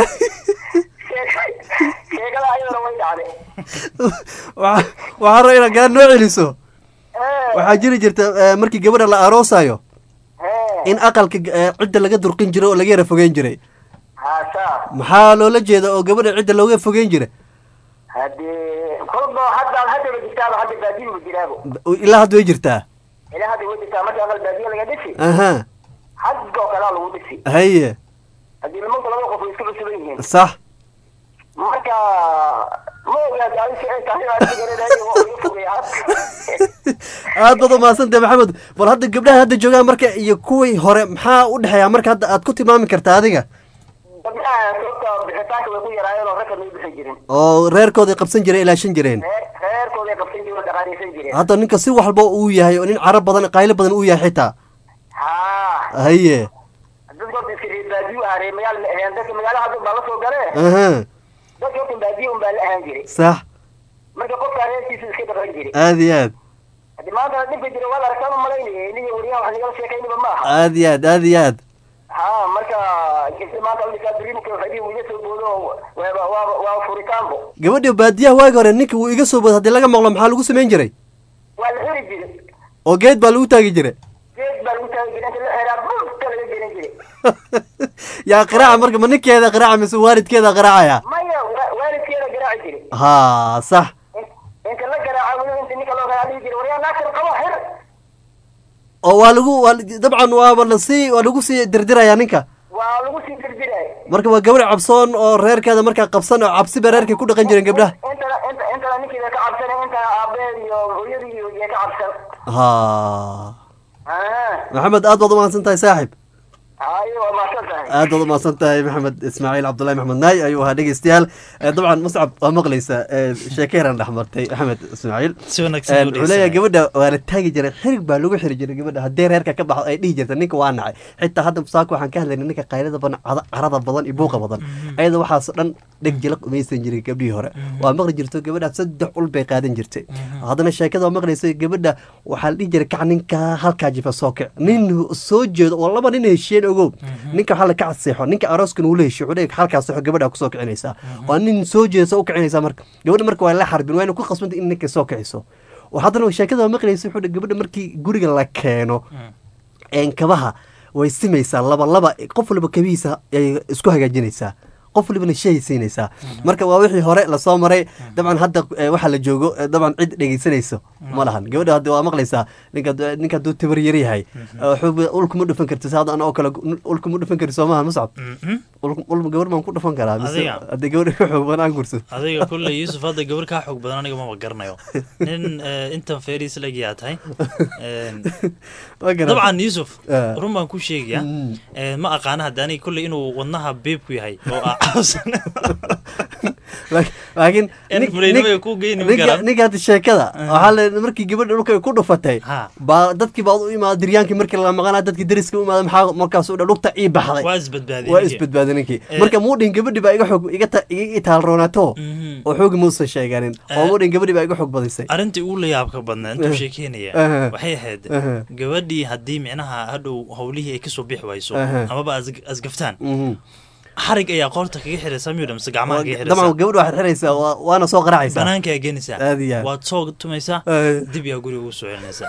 sheekada ayadana way dhacday waxa- waxaa raba inaad gaar noo celiso waxaa jiri jirta eh, markii gabadha la aroosayo in aqalka eh, cidda laga durqin jiray oo laga yara fogeyn jiray haasaa maxaa loola jeeda oo gabadha cidda looga fogeyn jiray haddii kolba hadda haddaba jirtaaba hadda baadiin bu jiraabo ilaa hadda way jirtaa ilaa hadda way jirtaa marka aqal baadiye laga dhisi aha xaggoo kalaa lagu dhisi haye haddii nimanku laba qof way isku cusuban yihiin sax marka ma ogaad adisi ay tahay adiga garanayo waa iga fogay aad baad umahadsantahay maxamed bal hadda gabdhaha hadda joogaan marka iyo kuwii hore maxaa u dhexeeya marka hadda aad ku tilmaami kartaa adiga gabdhaha sababta bixitaanka way ku yaraayeen oo ragga may bixi jirin oo reerkooday qabsan jireen ilaashan jireen reer reerkooday qabsan jireen oo dhaqaaleysan jireen hadda ninka si walba uu yahay oo nin carab badan qaylo badan uu yahay xitaa haa haye dadka horta iska reer baadiyo ah reer magaal ma aheen dadka magaala hadda baa la soo galee aha dadka horta baadiyo un baa la ahaan jiray sax marka qofkaa reerkiisa iska dhaqan jiray aad iyo aad haddi maanta dhibka jira waa la arkaan u malaynaya iniga wariyaha wax nagala sheekaynaba ma aha aad iyo aad aad iyo aad haa marka gabdhi maanta dhikaa diriimka waxay iga soo boodo waaba waaba waa furitaanbo gabadha baadiyaha waagi hore ninka wuu iga soo bood haddii laga maqlo maxaa lagu samayn jiray waa la xiri jiray oo geed baa lagu taagi jiray geed baa lagu taagi jiray inta la xiraa dhulka laga gelin jiray yaa qiraaca marka ma ninkeeda qiraaca mise waalidkeeda qiraacaya maya wa- waalidkeeda garaaci jiray ha sax inta la garaaca weli inta ninka loo garaaca dhihi jiray waryaa naagtan qaba xir oo waa lagu waa dabcan waaba lasii waa lagu sii dirdiraya ninka waa lagu sii dirdiray marka waa gabadh cabsoon oo reerkeeda markaa qabsan oo cabsi ba reerkay ku dhaqan jireen gabdhaha intana inta intana ninkeeda ka cabsanay inta aabeed iyo hooyadii iyo iyo ka cabsan ha aha maxamed aad baad umahadsan tahay saaxib hayo waa mahadsan tahay aad baad umahadsan tahay maxamed ismaaciil cabdullahi maxamed naay ayuu ahaa dhegeystayaal Eh, dabcan muscab waa maqlaysa eh, sheeko yaran dhex martay maxamed ismaaciil Si wanaagsan Eh, u wuxuu leeyahay dhegeysanaya. gabadha waa la taagi jiray xirig baa lagu xiri jiray gabadha haddii reerka ka baxdo ay dhihi jirta ninka waa nacay xitaa hadda musaaka waxaan ka hadlaynay ninka qaylada badan cada- carada badan iyo buuqa badan ayada waxaas dhan dheg jilaq umaysan jiray gabdhihii hore waa maqli jirto gabadha saddex ul bay qaadan jirtay haddana sheekada waa maqlaysa gabadha waxaa la dhihi jiray kac ninka halkaa jifa soo kic nin soo jeedo oo laba nin heshiyeen ogow ninka waxaa la kac seexo ninka arooskan uu la heshiyo wuxuu leeyahay halkaa seexo gabadha kusoo kicinaysaa waa nin soo jeedsa u kicinaysaa marka gabadha marka waa la xarbin waa ina ku qasbanta in ninka soo kiciso oo haddana sheekada waa maqlaysa wuxuu dhahay gabadha markii guriga la keeno een kabaha way simaysaa laba laba qof walba kabihiisa ay isku hagaajinaysaa qof walibana shay siinaysaa marka waa wixii hore lasoo maray dabcan hadda eh, waxaa la joogo eh, dabcan cid dhegeysanayso ma lahan gabadha hadda waa maqlaysaa ninka ninka hadduu tabar yar yahay eh, xuub- ulkuma dhufan karti sa hadda anoo kale ulkuma dhufan kari soo maha muscab Ul- ul gabar baan ku dhufan karaa mise Adiga? haddii gabadha ka xoog badan aan gurso adiga kulley yuusuf hadda gabar kaa xoog badan aniga maba garanayo nin eh, intan feeriis lagiyaa tahay Een, Ma garan. dabcan yuusuf Eh. run baan ku sheegayaa Eh, ma aqaana hadda aniga kulley inuu wadnaha beebku yahay oo aa cawsan Laak- laakiin In nin- fulaynimo nin- ay ku geyni ninka- karaan. ninka hadda sheekada waxaa le markii gabadha dhulka ay ku dhufatay baa dadkii baa u imaada diryaankii markii la maqanaa dadkii dariska u imaada maxaa markaas u dha lugta ii baxday waa isbadbaadiyey waa ninkii. isbadbaaday ninkii Eh. marka muu dhihin gabadhi baa iga xoog iga ta- iga itaal roonaato oo xoogi muusan sheeganin oo muu dhihin gabadhi baa iga xoog badisay arrintii ugu la yaabka badnaa intuu sheekeynaya Aha. waxay ahayd Aha. gabadhii haddii micnaha hadhow howlihii ay kasoo bixi wayso Aha. amaba as- asgaftaan Mhm. xarig ayaa qoorta kaga xiraysaa miyudha mise gacmaha kaga dabcan xiraysaa gabadha waxaad xiraysaa waa- waana soo qaracaysaa banaanka ayaa geenaysaa Aad iyo aad. waad soo tumaysaa Eh. dib yaa guriga ugu soo celinaysaa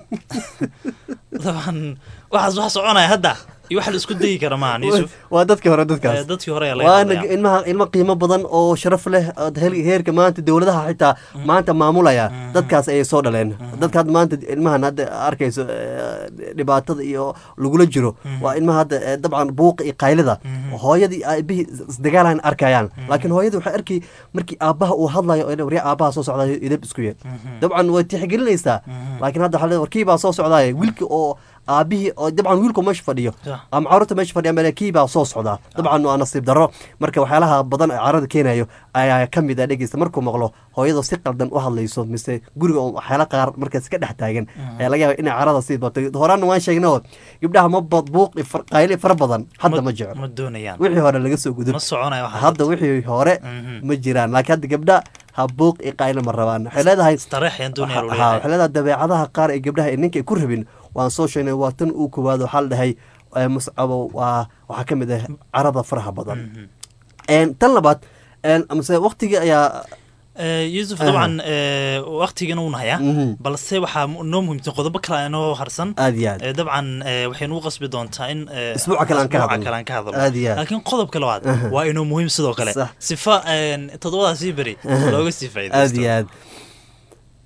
dabcan waxaas wax soconaya hadda iyo wax la isku dayi kara maahan yuusuf waa dadkii hore Eh, dadkaas dadkii hore ayaa laga waana hadlaya ilmaha ilmo qiimo badan oo sharaf leh ood hel- heerka maanta dowladaha xitaa maanta maamulaya dadkaas ayay soo dhaleen dadka hadda maanta ilmahan hadda arkayso eh, dhibaatada iyo lagula jiro waa ilmaha hadda eh, dabcan buuqa iyo qaylida hooyadii aabihii isdagaalahan arkayaan laakiin hooyadii waxay arkay markii aabbaha uu hadlayo oo warya aabbaha soo socdayo idab isku yeel dabcan way tixgelinaysaa laakiin hadda waxaa leedahay, warkii baa soo socdaaya wiilkii oo aabihii oo dabcan wiilku meesha fadhiyo Sax. ama carruurta meesha fadhiya ama kii baa soo socdaa dabcan waa nasiib darro marka waxyaalaha badan ee carada keenayo ayaa ka mid ah dhegeysta markuu maqlo hooyadoo si qaldan u hadlayso mise guriga oo waxyaala qaar markaas ka dhex taagan ayaa laga yaaba inay carada sii bato horaana waan sheegnay oo gabdhaha ma bad buuq iyo far- qayli fara badan hadda ma jeclo ma doonayaan wixii hore laga soo gudub ma soconaya waxaas hadda wixii hore Mhm. ma jiraan laakiin hadda gabdha ha buuq iyo qaylo ma rabaan waxay leedahay istareex ayaan doonaya Waxa- uu haa, leeyahay waxay leedahay dabeecadaha qaar ee gabdhaha ee ninka ay ku rabin waan soo sheegnay waa tan uu koowaad waxaa la dhahay eh, muscabo waa waxaa ka mid ah carada faraha badan En, tan labaad en, amase waqtigii ayaa Eh, yuusuf Aha. dabcan eh, waqtigana wuu nahayaa Mhm. balse waxaa mu- noo muhiimsan qodobo kale aa inoo harsan aad iyo aad Eh, dabcan eh, waxay nagu qasbi doontaa in eh, Isbuuca kale aan ka isbuuca hadalno. kale aan ka hadalno Aad iyo aad. laakiin qodobka labaad Aha. waa inuu muhiim sidoo kale Sax. sifa eh, toddobadaasii beri Aha. looga sii aad faa'iidaysto iyo aad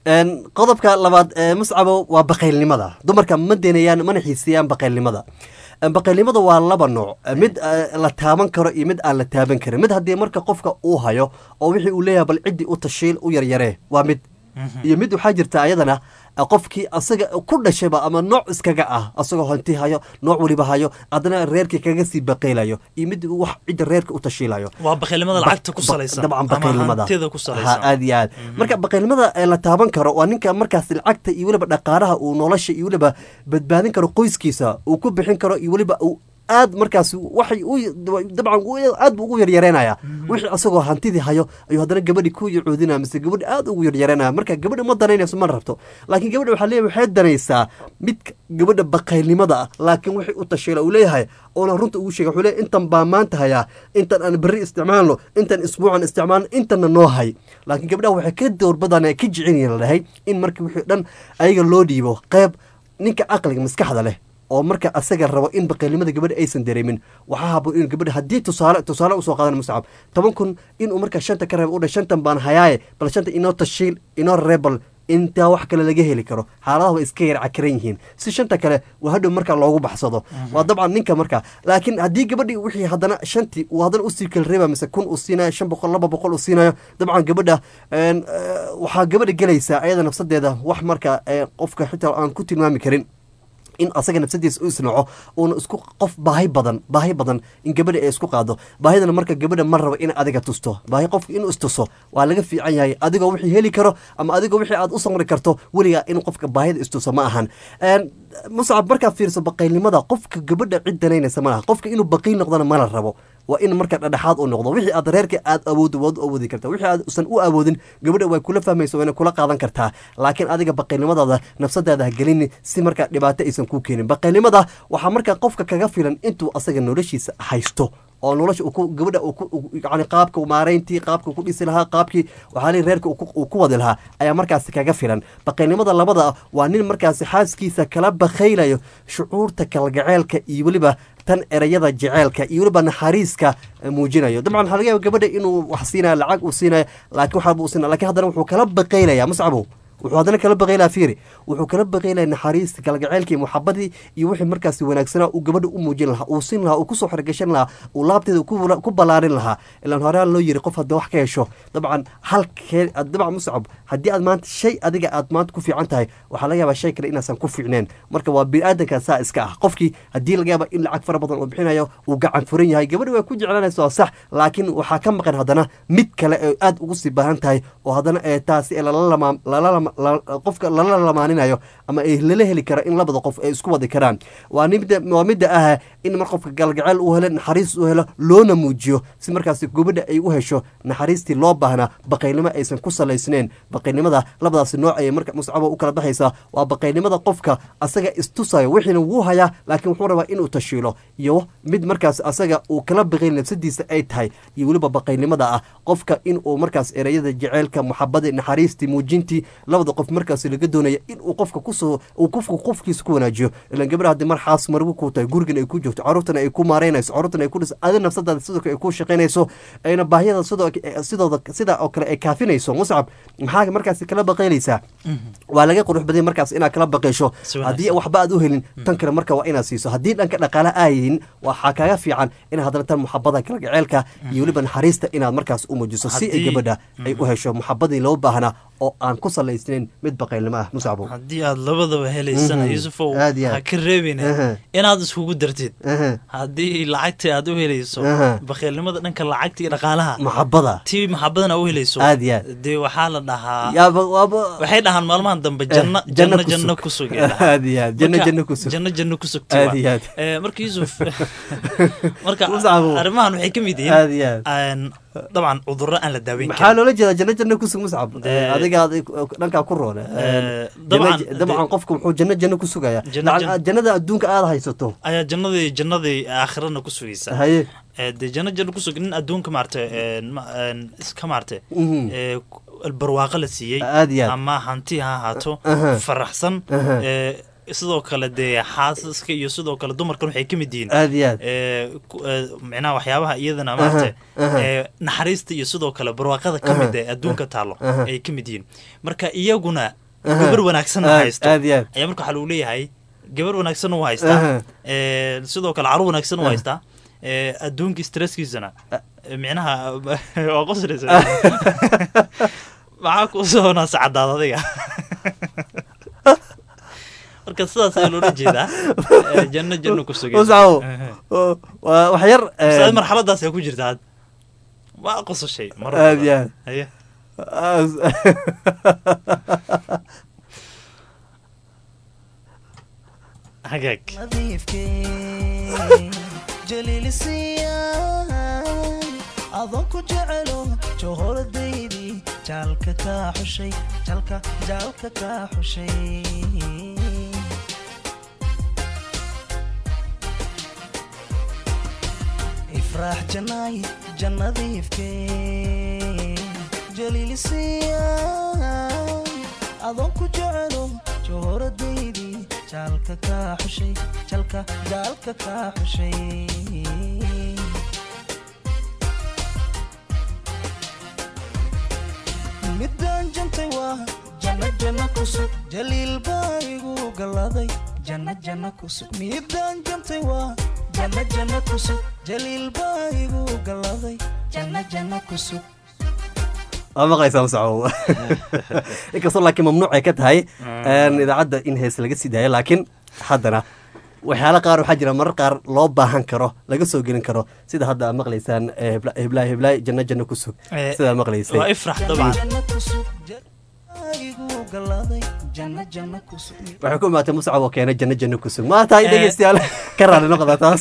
Een, qodobka labaad ee muscabo waa baqaylnimada dumarka ma denayaan mana xiiseeyaan baqaylnimada Een, baqaylnimada waa laba nooc mid eh, la taaban karo iyo mid aan la taaban karin mid haddii marka qofka uu hayo oo wixii uu leeyahay bal ciddii u tashiil u yaryaree waa mid iyo mid waxaa jirta ayadana eh, qofkii asaga ku dhashayba ama nooc iskaga ah asagoo hanti hayo nooc weliba hayo haddana reerkii kaga sii baqaylayo iyo mid uu wax cidda reerka u tashiilayo waa baqaylnimada Ba- lacagta ku ba- salaysan dabcan ama baqaylnimada hantida ku Ha, salaysan aad iyo aad marka baqaylnimada ee la taaban karo waa ninka markaas lacagta iyo weliba dhaqaalaha uu nolosha iyo weliba badbaadin karo qoyskiisa uu ku bixin karo iyo weliba uu aad markaas waxay u dabcan u- aad buu ugu yaryareynaya wixii asagoo hantidii hayo ayuu haddana gabadhi ku yacuudinaya mise gabadhi aad ugu yaryareynaya marka gabadha ma danaynayso ma rabto laakiin gabadha waxaa leeyahay waxay danaysaa mid gabadha baqaylnimada ah laakiin wixii u tasheela uu leeyahay oona runta ugu sheegay wuxuu leeyahay intan baa maanta hayaa intan aan berri isticmaalno intan isbuucan isticmaalno intanna noo hay laakiin gabdhaha waxay ka doorbadaan ka jecelyihin la dhahay in marka wixii dhan ayaga loo dhiibo qeyb ninka caqliga maskaxda leh oo marka asaga rabo in baqaylnimada gabadha aysan dareemin waxaa haboon in gabadha haddii tusaale tusaale usoo qaadan muscab toban kun inuu marka shanta ka reebo u dha shantan baan hayaaye bal shanta inoo tashiil inoo rebel intaa wax kale laga heli karo xaaladaha way iska yar cakiran yihiin si shanta kale waa hadhow marka loogu baxsado waa dabcan ninka marka laakiin haddii gabadhii wixii haddana shantii uu haddana usii kala reeba mise kun uu siinayo shan boqol laba boqol uu siinayo dabcan gabadha een, eh, waxaa gabadha gelaysaa ayada nafsadeeda wax marka eh, qofka xitaa aan ku tilmaami karin in asaga nafsadiisa u isnaco uuna isku qof baahi badan baahi badan in gabadha ay isku qaado baahidana marka gabadha ma rabo in adiga tusto baahi qofka inuu istuso waa laga fiican yahay adigoo wixii heli karo ama adigoo wixii aad u samri karto weligaa in qofka baahida istuso ma ahan Een, muscab markaad fiirso baqaylnimada qofka gabadha cid danaynaysa ma laha qofka inuu baqiil noqdona mala rabo waa in marka dhadhexaad u noqdo wixii aad reerka aad awooddo waad u awoodi kartaa wixii aad usan u awoodin gabadha way kula fahmaysa wayna kula qaadan kartaa laakiin adiga baqaylnimadaada nafsadaada ha gelini si marka dhibaato aysan kuu keenin baqaylnimada waxaa marka qofka kaga filan intuu asaga noloshiisa haysto oo nolosha uu ku- gabadha uu ku- uu- yacni qaabka uu maarayntii qaabka uu ku dhisi lahaa qaabkii waxaa leeyahay reerka uu ku- uu ku wadi lahaa ayaa markaasi kaga filan baqaylnimada labada ah waa nin markaasi xaaskiisa kala bakaylayo shucuurta kalgaceelka iyo weliba tan erayada jeceelka iyo weliba naxariiska eh, muujinayo dabcan waxaa laga yaaba gabadha inuu wax siinayo lacag uu siinayo laakiin waxaaba uu siinayo laakiin haddana wuxuu kala baqaylaya muscabow wuxuu haddana kala baqaylaa fiiri wuxuu kala baqaylaya naxariista kalgaceylkii muxabadii iyo wixii markaasi wanaagsanaa uu gabadha u muujin lahaa uu sin lahaa uu kusoo xergashan lahaa uu laabteeda ku wala- ku ballaarin lahaa ilaan horaan loo yiri qof hadda wax ka hesho dabcan halkee dabcan muscab haddii aad maanta shay adiga aad maanta ku fiican tahay waxaa laga yaabaa shay kale inaasan ku fiicneen marka waa biniaadanka saa iska ah qofkii haddii laga yaaba in lacag fara badan uu bixinayo uu gacan furan yahay gabadha way ku jeclanaysa waa sax laakiin waxaa ka maqan haddana mid kale ee aad ugu sii baahan tahay oo haddana ee taasi ee lala lama- lala lama- la- qofka lala lamaaninayo ama ay lala heli kara in labada qof ay isku wadi karaan waa nimda waa midda ah in mar qofka galgaceel uu helo naxariis uu helo loona muujiyo si markaasi gabadha ay u hesho naxariistii loo baahnaa baqaylnimo aysan ku salaysneen baqaylnimada labadaasi nooc ayay marka muscabo u kala baxaysaa waa baqaylnimada qofka asaga istusayo wixiina wuu hayaa laakiin wuxuu rabaa inuu tashiilo iyo mid markaas asaga uu kala baqayl nafsadiisa ay tahay iyo weliba baqaylnimada ah qofka inuu markaas ereyada jeceylka muxabada naxariistii muujintii labada qof markaas laga doonaya inuu qofka kusoo uu qofka qofkiisa ku wanaajiyo ilan gabadha haddii mar xaas margu ku tahay gurigan ay ku joogto caruurtana ay ku maareynayso caruurtana ay ku dhis adi nafsadaada sidoo kale ay ku shaqaynayso ayna baahiyada sidoo sidooda sidaa oo kale ay kaafinayso muscab maxaa markaasi kala baqayleysaa waa laga qurux baday markaas inaad kala baqaysho Si wanaagsan. haddii waxba aad u helin tan kale marka waa inaad siiso haddii dhanka dhaqaale aayidin waxaa kaga fiican in haddana tan muxabada kalgaceelka iyo weliba naxariista inaad markaas u muujiso si ay Haddii- gabadha ay u hesho muxabadii loo baahnaa oo aan ku salaysnayn mid baqaylnimo ah muscabo haddii aad labadaba helaysana Mhm. yuusufow Aad iyo aad. ha ka reebine Aha. inaad iskugu dartid Aha. haddii lacagtii aad u helayso Aha. bakhiilnimada dhanka lacagta iyo dhaqaalaha muxabada tii maxabadana u helayso Aad iyo aad. dee waxaa la dhahaa yaaba waaba waxay dhahaan maalmahan dambe janno Eh, janno janno ku janno sug. ku sug ay dhahaan. Aad iyo aad. Janno Marka, janno ku sug. janno janno ku sugti Aad waa. iyo aad. Eh, marka yuusuf marka Muscabo. arrimahan waxay ka mid Aad iyo yihiin een, dabcan cudurro aan la daaweyn maxaa karin loola jeedaa janno janno kusug muscab Dee- adiga aad- dhankaa ku roone Eh, Janno- dabcan- dabcan qofku muxuu janno janno ku sugaya Janno- Lacag- janno- jannada adduunka aad haysato ayaa jannadii jannadii aakhirana ku sugaysa haye Eh, dee janno janno ku sug nin adduunka maarata iska maarata Mhm. barwaaqo la siiyey Aad iyo aad. ama hanti ha ahaato Aha. faraxsan Aha. eh, sidoo kale dee xaasaska iyo sidoo kale dumarkan waxay ka mid yihiin aad iyo aad ee, ku- ee, micnaha waxyaabaha iyadana Aha, maaragtay aha. ee, naxariista iyo sidoo kale barwaaqada ka mid ee adduunka taalo aha. ay ka mid yihiin marka iyaguna Aha. gabar wanaagsan Aad- haysto aad iyo aad. ayaa marka waxaa lagu leeyahay gabar wanaagsan u haystaa Aha. ee, sidoo kale carur wanaagsan u Aha. haystaa ee, adduunka stresskiisana ee, micnaha waa qoslaysa maxaa ku soo naasa cadaad adiga marka sidaas ayaa loola jeedaa ee, janno janno ku sugay muscaw waa wax yar Ustaad, een, marxaladaas ayaa ku jirta had waa qosashay mar aad iyo aad haye As- hagaag adon ku jecelo johoradaydi jaalka kaa xushay jaalka jaalka kaa xushay ifraax janaay jannadiifke jaliilisiya adon ku jecelo johoradaydi jaalka kaa xushay jaalka jaalka kaa xushay midaan jantay waa janno janno kusug jaliil baa igu galladay janno janno kusug midaan jantay waa janno janno kusug jaliil baa igu galladay janno janno kusug waa maqlaysaa muscaw inkastoo laakiin mamnuuc ay ka tahay een, idaacadda in hees laga sii daayo laakiin haddana waxyaala qaar waxaa jira marar qaar loo baahan karo laga soo gelin karo sida hadda aad maqlaysaan eh, hebla- heblaay heblaay janno janno ku sug Eh, sidaa maqlaysay waa ifrax dabcan janno kusug jaliil igu galladay janno janno kusug waxay ku imaatay muscab oo keenay janno janno ku sug maata ay Eh. dhegeystayaal ka raali noqda taas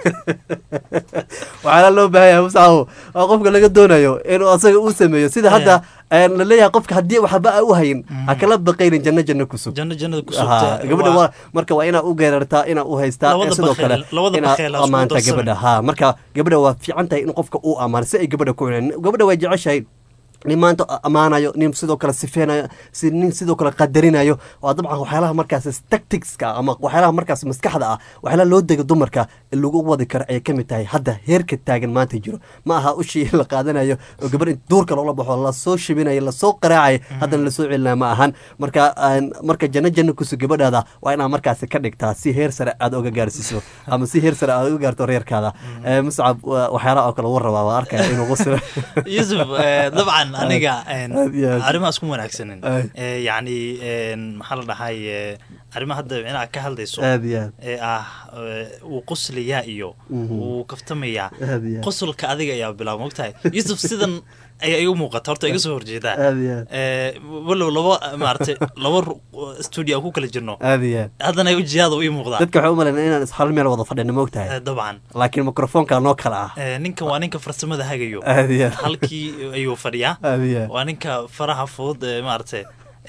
waxaana loo baahan yahay muscab oo qofka laga doonayo inuu asaga uu sameeyo sida hadda een, la leeyahay qofka haddii waxba a u hayin ha kala baqaynin janno janno ku sug janno jannada ku Aha, sugta gabadha waa marka waa inaa u geerartaa inaa u haystaa Labada ee sidoo kale bakheel- labada inaa bakheel ha isku amaanta darsamin. gabadha ha marka gabadha waa fiican tahay in qofka uu amaano si ay gabadha ku cuneen gabadha way jeceshahay nin maanta amaanayo nin sidoo kale sifeynayo si nin sidoo kale qadarinayo waa dabcan waxyaalaha markaas tacticska ama waxyaalaha markaas maskaxda ah waxyaalaha loo dega dumarka ee lagu wadi karo ayay kamid tahay hadda heerka taagan maanta jiro ma aha ushii la qaadanayo oo gabar in duurka loola baxo lasoo shibinayo lasoo qaraacayo haddana lasoo celinaya ma ahan marka aan- marka janno janno kusu gabadhaada waa inaa markaasi ka dhigtaa si heer sare aad oga gaarsiiso ama si heer sare aad uga gaarto reerkaada Eh, muscab waa- waxyaalaha oo kale uu rabaa waa arkaya inuu qusiro yusuf eh, dabcan aniga een, Aad iyo aad. arrimahaas kuma wanaagsanin Ay. Eh, yacni een, maxaa la dhahay eh, arrimaha hadda inaad ka hadlayso aad iyo aad ee ah eh, wuu qoslayaa iyo Mhm. wuu kaftamayaa Aad iyo aad. qosolka adiga ayaa bilaaba mogtahay yusuf sidan ayaa igu muuqata horta iga soo horjeedaa aad iyo aad Eh, walow laba maaragtay laba ru- studio aan ku kala jirno aad iyo aad haddana wejiyaada uu ii muuqdaa dadka waxay u malaynaa inaan is hal meel wada fadhino moogtahay Eh, dabcan laakiin mikrofoonka noo kala ah Eh, ninkan waa ninka farsamada hagayo aad iyo aad halkii ayuu fadhiyaa aad iyo aad waa ninka faraha fudud ee maaragtay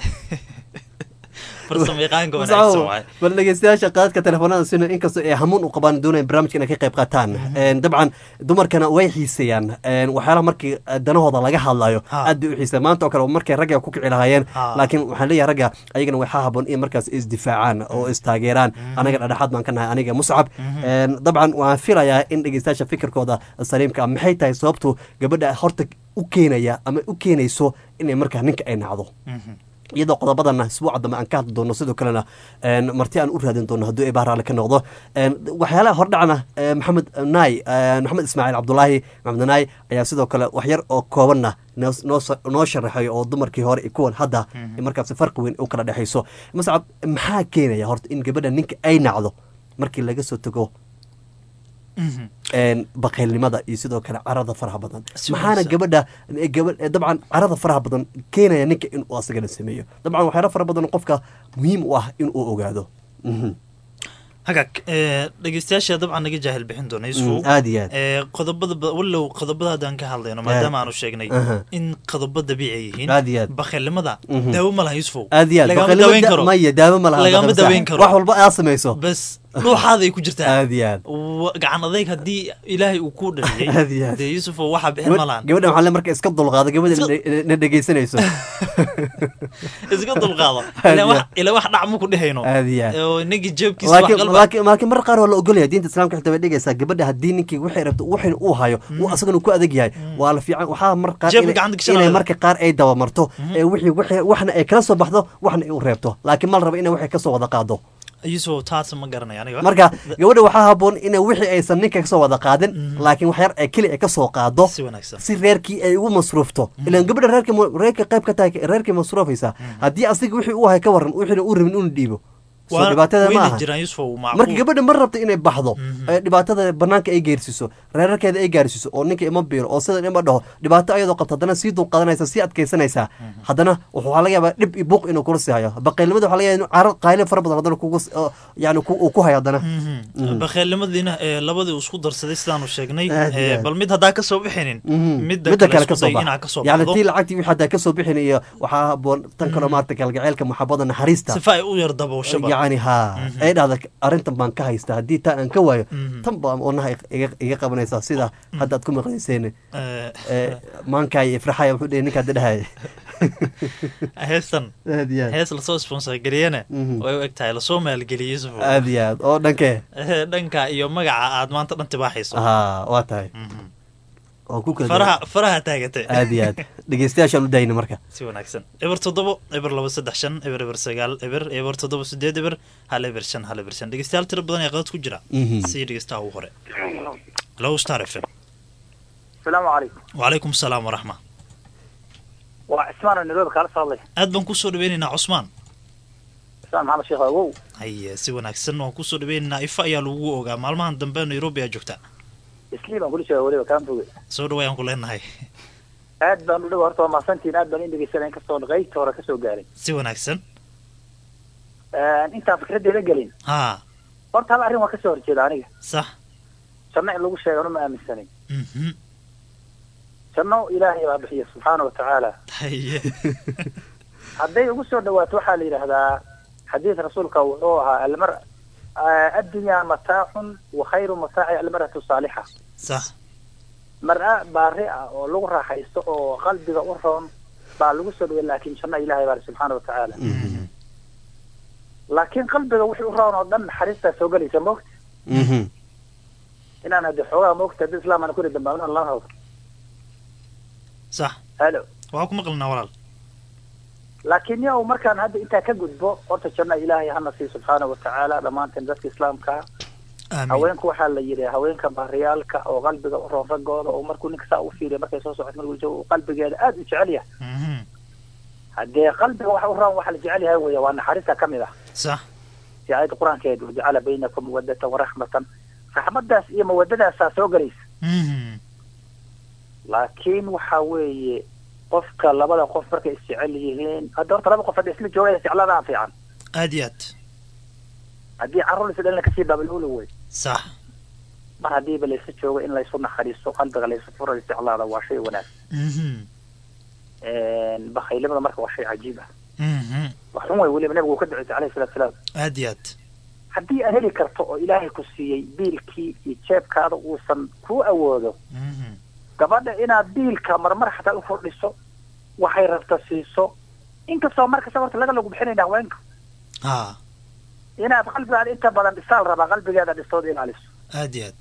farsamo yaqaanka wanaagsan waay bal dhegeystayaasha qaadka telefoonada sina inkastoo ay hamuun u qabaan doonayaan barnaamijka inay ka qayb qaataan Een, dabcan dumarkana way xiiseeyaan Een, waxyaalaha markii danahooda laga hadlayo Ha. aad bay u xiiseeyaan maanta oo kale markay ragga ku kici lahaayeen Ha. laakiin waxaan leeyahay ragga ayagana waxaa haboon in markaas isdifaacaan oo istaageeraan anaga dhadhexaad baan ka nahay aniga muscab Een, dabcan waan filayaa in dhegeystayaasha fikirkooda saliimka ah maxay tahay sababtu gabadha horta u keenaya ama u keenayso inay markaa ninka ay nacdo iyadoo qodobadana isbuuca dambe aan ka hadli doono sidoo kalena een, marti aan u raadin doono hadduu eebaa raalli ka noqdo Een, waxyaalaha hordhacna ee, maxamed naay ee, maxamed ismaaciil cabdulaahi maxamed naay ayaa sidoo kale wax yar oo koobanna noo- noo sa- noo sharaxay oo dumarkii hore iyo kuwan hadda markaas farqi weyn u kala dhexayso mascab maxaa keenaya horta in gabadha ninka ay nacdo markii laga soo tago een, baqaylnimada iyo sidoo kale carada faraha badan Si maxaana wanaagsan. gabadha eh, gaba- eh, dabcan carada faraha badan keenaya ninka inuu asagana sameeyo dabcan waxyaala fara badan oo qofka muhiim u ah inuu ogaado Mhm. hagaag eh, dhegeystayaasha dabcan naga jaahil bixin doona Mm, yusuf aad iyo aad Eh, qodobada ba- walow qodobada haddaan ka hadlayno maadaama aanu sheegnay Aha. in qodobo dabiici ay yihiin Aad iyo aad. bakhailnimada Mhm. daawo ma laha yusufow aad iyo aad lagama baqaylnimo daweyn da- karo maya daawo ma laha lagama baqaylnimo daweyn sax. karo wax walba aad samayso bas dhuuxaada ay ku jirtaa aad iyo aad wa- gacan adayg haddii ilaahay uu ku Aad iyo dhaliyey aad. dee yuusufo waxaa bixin ma lahan gabadhan waxaa le marka iska dulqaado gabadha na- na dhegeysanayso iska dulqaado Aad ilaa iyo wax- ilaa wax dhac maku dhehayno Aad iyo aad. oo ninkii jeebkiisa wax laakiin qalba laakiin laakiin mar qaar waa la ogolaya diinta islaamka xitaa way dhigaysaa gabadha haddii ninkii waxay rabto waxin uu hayo uu asagana ku adag yahay waa la fiican waxaa mar qaar Jeebka inay- gacanta gashanaya. inay marka qaar ay dabamarto ee wixii wixii waxna ay kala soo baxdo waxna ay u reebto laakiin ma la rabo inay waxay kasoo wada qaado yuusufo taas ma garanaya aniga marka gabadha waxaa haboon inay wixii aysan ninka kasoo wada qaadin laakiin wax yar ay keli ay kasoo qaado si wanaagsan si reerkii ay ugu masruufto ilaan gabadha reerka reerka qayb ka tahay reerkii masruufaysa haddii asiga wixii uu hay ka waran wixina uu rabin unu dhiibo soo Waa- dhibaatada ma wayna aha jiraan yuusufo marka macquul gabadha ma rabto inay baxdo ee dhibaatada banaanka ay geersiiso reerarkeeda ay gaarsiiso oo ninka ima biiro oo sidan ima dhaho dhibaato ayadoo qabto haddana sii dulqaadanaysa sii adkaysanaysaa haddana waxaa laga yaabaa dhib iyo buuq inuu kula sii hayo baqaylnimada waxaa laga yaaba inuu caro qayle fara badan haddana kugu s- oo yani ku- uu ku hayo haddana Mhm. bakheelnimadiina ee labadii uu isku darsaday sidaanu sheegnay Aad iyo ee, aad. bal mid haddaa kasoo bixinin Mhm. midda midda kale isku kasoo day inaa bax kasoo yani baxdo tii lacagtii wixii haddaa kasoo bixin iyo waxaa haboon tan kaloo maarata kalgaceylka maxabada naxariista sifa ay u yar dabowshaba yacni ha ay dhahda arrintan baan ka haystaa haddii taan aan ka waayo tan baa wanaha iga iga qabanaysaa sida hadda aad ku maqlayseen Eh, maankaay ifraxaya wuxuu dhihi ninka hadda dhahaya heestan Aad iyo aad. hees lasoo sponsor gariyana Mhm. way u eg tahay lasoo maalgeliyey yuusufo aad iyo aad oo dhankee Eh, dhanka iyo magaca aad maanta dhan tibaaxayso ha waa tahay waan ku kala faraha faraha taagatay aad iyo aad dhegeystayaashaan u dayna marka si wanaagsan eber toddobo eber laba saddex shan eber eber sagaal eber eber toddoba sideed eber hal eber shan hal eber shan dhegeystayaal tiro badan ayaa qadad ku jira Mhm. si dhegeystaha ugu hore low star f m asalaamu calaykum wacalaykum asalaam waraxma waa cismaan oo nairobi kaala soo hadlay aad baan kusoo dhaweynaynaa cusmaan cismaan maxamed sheekh awow haye si wanaagsan waan kusoo dhaweynaynaa ifa ayaa lagu ogaa maalmahan dambe nairobi aa joogtaa islii baan kula jooga weliba kaan foge soo dhawaayaan ku leenahay aad baan u dhawa horta waa mahadsantihiin aad baan in dhegeysanay inkastoo qaybta hore kasoo gaaray si wanaagsan intaan fikraddeeda gelin haa horta hal arrin waa kasoo horjeeda aniga sax janno in lagu sheegano ma aaminsanay mhm janno ilaahay baa bixiya subxaana wa tacaala haye hadday ugu soo dhawaato waxaa la yidhaahdaa xadiis rasuulka wuxuu ahaa almar addunyaa mataacun wa khayru mataaci almaratu saalixa sax mar-a baari ah oo lagu raaxaysto oo qalbiga u roon baa lagu soo dhaway laakiin janno ilaahay baa subxaana wa tacaala laakiin qalbiga wixii u roon oo dhan naxariistaa soo gelaysa moogta inaan hadde xoogaa moogta haddii islaam aan kuri dambaabin lama hawdo sax halo waa ku maqlinaa walaal laakiin yow markaan hadda intaa ka gudbo horta janno ilaahay hana sii subxaana wa tacaala dhammaanteen dadka islaamka aamin haweenku waxaa la yidhi haweenka baariyaalka oo qalbiga u roon raggooda oo markuu ninka saa u fiiriya markay soo socoto markuu joogo uu qalbigeeda aada u jecel yahay mhm haddee qalbiga waxa u roon waxa la jecel yahay weya waa naxariista ka mid ah sax si aayadda qur-aankeed wajacala baynakum mawadatan waraxmatan raxmadaas iyo mawadadaasaa soo gelaysa mhm laakiin waxa weeye qofka labada qof markay isjecel yihiin hadda horta laba qof hadda isla joogaya jecladaa fiican aad iyo aad haddii carruur is dhalina kasii baabalula wey sax mar haddiiba laysu joogo in laysu naxariisto qalbiga laysu furo isjeclaada waa shay wanaagsan mhm bakaylimada marka waa shay cajiib ah mhm wax xun wey weliba nabigu uu ka duceysay alayhi salatu salaam aad iyo aad haddii aad heli karto oo ilaahay ku siiyey biilkii iyo jeebkaada uusan kuu awoodo mhm gabadha inaad biilka marmar xataa u kordhiso waxay rabta siiso inkastoo markasta horta laga lagu bixinayna haweenka haa inaad qalbigaada inta badan dhisaal rabaa qalbigeeda dhistood ilaaliso aad iyo aad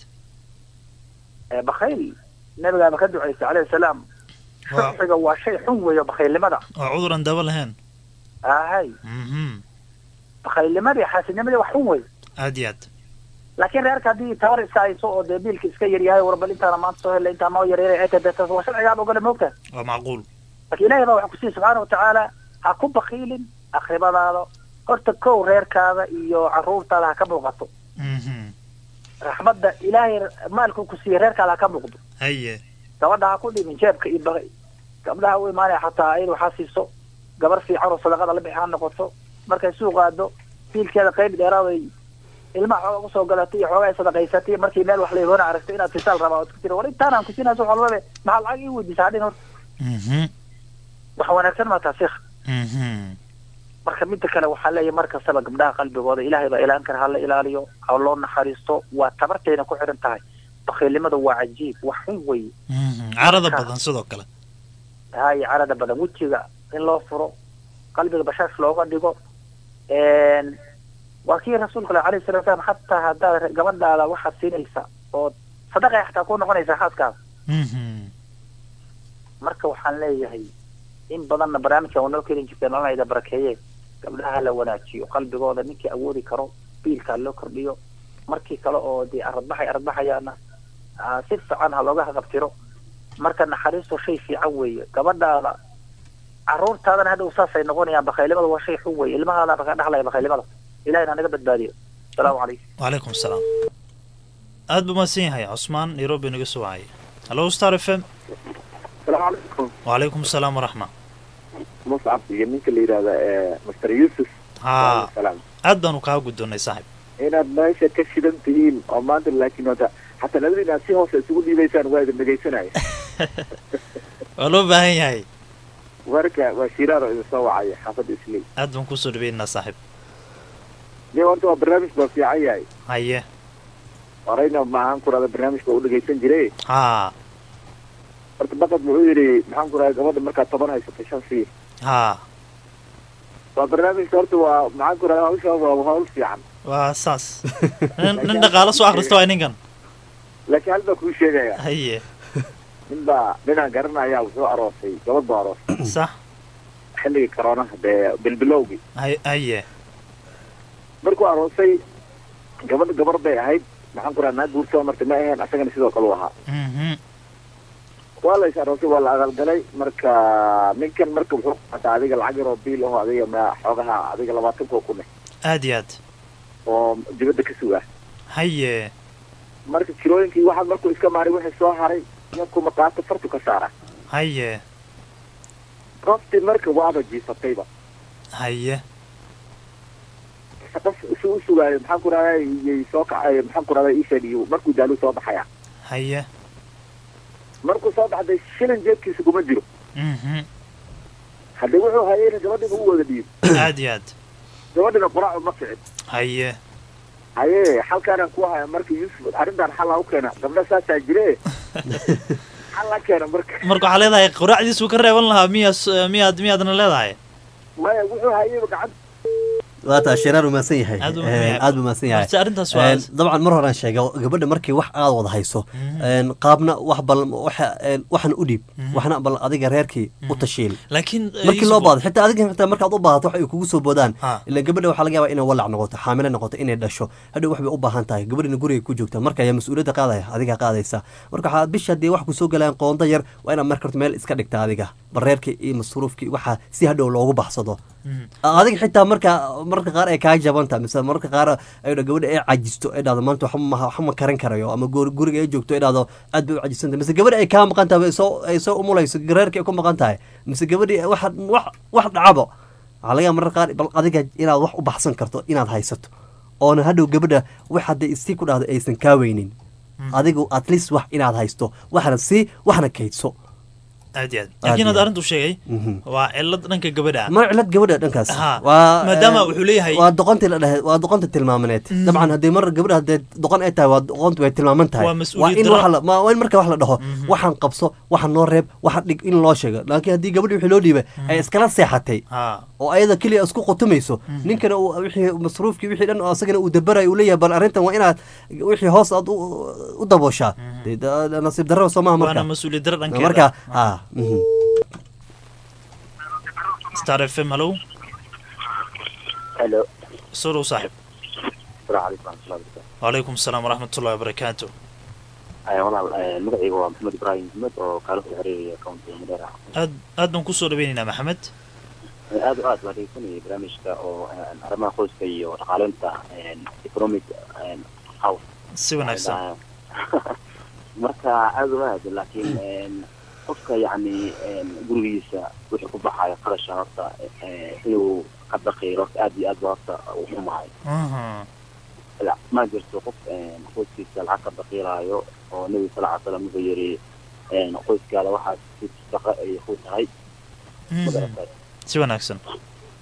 ee bakayl nabigaaba ka duceysay calayhi salaam waa shuxiga waa shay xun weeyo bakaylnimada waa cudur aan daba lahayn ahay mhm bakaylnimadii xaasidnimadii wax xun wey aad iyo aad laakiin reerka haddii tabar iska hayso oo dee biilka iska yaryahay warbal intaana maanta soo hela intaa noo yaryara ee taas waa sharcigaaba ogole moogta waa macquul laakiin ilaahay baa waxa ku siiyey subxaana watacaala ha ku bakiilin akribadaada horta kow reerkaada iyo carruurtaada ha ka muuqato mhm raxmadda ilaahay maalku ku siiyey reerkaada ha ka muuqdo haye gabadha ha ku dhimin jeebka iyo baqi gabdhaha u imaanaya xataa ayada waxaa siiso gabar fiican oo sadaqada la bixi ha noqoto markay suuq aado biilkeeda qayb dheeraaday ilmaha xooga kusoo galatay iyo xoogaa ay sadaqaysatay markii meel wax la ihoona aragtay inaad fisaal rabaa ood ku tiri war intaan aan kusinayso wax walbabe maxaa lacag ii weydiisa hadhin horta mhm wax wanaagsan ma taa sheekh mhm marka midda kale waxaa leeyahay mar kastaba gabdhaha qalbigooda ilaahay baa ilaan kara hala ilaaliyo ha loo naxariisto waa tabartayna ku xidhan tahay bakiilnimada waa cajiib wax xun weeye carada badan sidoo kale hay carada badan wejiga in loo furo qalbiga bashaash looga dhigo waa kii rasuulka alayhi salatu wasalam xataa haddaad gabadhaada waxaad siinaysa oo sadaqay xataa ku noqonaysa xaaskaada marka waxaan leeyahay in badanna barnaamijka waa noo keeni jirteen olanayda barakeeye gabdhaha la wanaajiyo qalbigooda ninkii awoodi karo biilkaa loo kordhiyo markii kale oo dee aradbaxay aradbaxayaana si fiican ha looga haqabtiro marka naxariistu shay fiican weeye gabadhaada caruurtaadana hadhow saasay noqonayaan bakaylimada waa shay xun weeye ilmahaada baka dhaxlaya bakaylimada ilahina naga badbaadiyo asalaamu calaykum wacalaykum asalaam aada buu mahadsan yahay cusmaan nairobi naga soo wacay hallo star f m السلام عليكم wacalaykum asalaam waraxma مصعب iyo ninka la yidhaahda master yusuf haa salaam aad baanu kaa guddoonnay saaxib inaad meesha ka shidan tihiin oo maanta laakiin wata xataa labadiin aad si hoose isugu dhiibaysaan waa idin dhegaysanaya waa loo baahan yahay warka waa shiraar oo idin soo wacaya xaafadda isley aad baan kusoo dhaweynaa saaxib de horta waa barnaamij baa fiican yahay haye horeyna maahan ku rahda barnaamijka u dhegaysan jiray haa horta baqad wuxuu yidhi maxaan ku rahda gabadha markaad toban haysato shan sii haa waa barnaamijka horta waa maxaan ku rahda hawsha waa hawl fiican waa saas nin nin dhaqaalo soo akhrista waay ninkan laakiin hal baa kuu sheegaya haye nin baa ninaan garanaya wuxuu aroosay gabadh buu aroosay sax xilligii coroonaha dee bilbilowgii hay haye markuu aroosay gabadha gabar bay ahayd maxaan ku raha naa guursoo marta ma aheen asagana sidoo kale u ahaa mhm waa la is aroosay waa la aqalgalay marka ninkan marka wuxuu qataa adiga lacag yaroo biil aho adiga ma xoogaha adiga labaatan koo kun eh aad iyo aad oo dibadda ka sugaa haye marka kirooyinkii waxaa markuu iska maaray wixii soo haray yankuma qaato fartu ka saara haye qoftii marka waaba jiifatayba haye qof isu u sugaayo maxaan ku rahdaa iyay soo kacay maxaan ku rahdaa ishadiyo markuu daaluu soo baxaya haye markuu soo baxday shilin jeebkiisa kuma jiro mhm haddii wuxuu hayayna gabadhiga u wada dhiib aad iyo aad gabadhina quraac uma ficin haye haye xalkaanaan ku haya marka yuusuf arrintan xallaa u keena gabdha saasaa jire xallaa keena marka marka waxaa leedahay quraacdiisuu ka reeban lahaa miyaas miyaad miyaadna leedahay maya wuxuu hayayba gacanta waa taa shiraar umaasan yahay Aad buu umahsan yahay. aad buu umaasan yahay Horta arrintaas waa- Een, dabcan mar horaan sheegay gabadha markii wax aad wada hayso een, qaabna wax bal waxa een, waxna u dhiib waxna bal adiga reerkii u tashiil laakiin eh, markii loo Yusuf- baado xitaa adiga xitaa markaad u baahato wax ay kugu soo boodaan Ha. ila gabadha waxaa laga yaabaa inay walac noqoto xaamile noqoto inay dhasho hadhow wax bay u baahan tahay gabadhina guriga ku joogta marka ayaa mas-uuliyadda qaadaya adiga qaadaysa marka waxaa bisha haddii wax kusoo galaan qoonda yar waa inaad marka horta meel iska dhigta adiga bareerkii iyo masruufkii waxaa si hadhow loogu baxsado adiga xitaa marka marka qaar ay kaa jabanta mise marka qaar ay gabadha ay cajisto ay dhahdo maanta waxba ma waxba ma karin karayo ama goor- guriga ay joogto ay dhahdo aad bay u cajisanta mise gabadha ay kaa maqan tahay soo ay soo umulayso reerkii ay ku maqan tahay mise gabadhii wax wax wax dhacabo waxaa laga yaaba marka qaar bal adiga inaad wax u baxsan karto inaad haysato oona hadhow gabadha wax hadday isii ku dhahdo aysan kaa weynin adigu at least wax inaad haysto waxna sii waxna kaydso aad iyo aad Aad laakiin iyo hadda aad. arrintuu sheegay Mhm. waa cilad dhanka gabadha ah ma cilad gabadha dhankaas Ha, waa maadaama eh, wuxuu leeyahay- waa doqontii la dhahay waa doqonta tilmaamaneed dabcan haddii mar gabadha haddee doqon ay tahay waa doqontu way tilmaaman tahay Waa mas'uuliyad in darro. waxa la ma- waa in marka wax la dhaho waxaan qabso waxaan noo reeb waxaan dhig in loo sheego laakiin haddii gabadhi wixii loo dhiibay ay iskala seexatay ha oo ayada keliya isku qutumayso ninkana uu wixii masruufkii wixii dhan oo asagana uu dabarayo uu leeyahay bal arrintan waa inaad wixii hoos aad u u dabooshaa Dee da- da- nasiib darro soo maaha marka waana mas-uuliyad dara dhankeeda marka ha mhm. star f m hallow helo soo dhow saaxib asalaamu calaykum waraxmatullahi wabarakaatu wacalaykum asalaam waraxmatullahi wabarakaatu Ay, walaal eh, magacayga waa maxamed ibraahim maxmed oo kaala soo xiriiraya countiga madeera aad aad baan kusoo dhaweynaynaa maxamed Eh, aad o aad waa dhegeysanayay barnaamijka oo eh, arrimaha qoyska iyo dhaqaaleynta eh, economic eh, house si wanaagsan marka aad uma aad laakiin eh, qofka yacni eh, gurigiisa wixii ku baxayo qarasha horta eh, inuu ka daqiiro horta aad iyo aad ba horta u xumahay Mhm. la- ma jirto qof eh, qoyskiisa lacag ka daqiiraayo oo nebi sal ly slam wuxuu yidhi eh, qoyskaada waxaad si shaqo ay ku tahay Mhm. magaratay si wanaagsan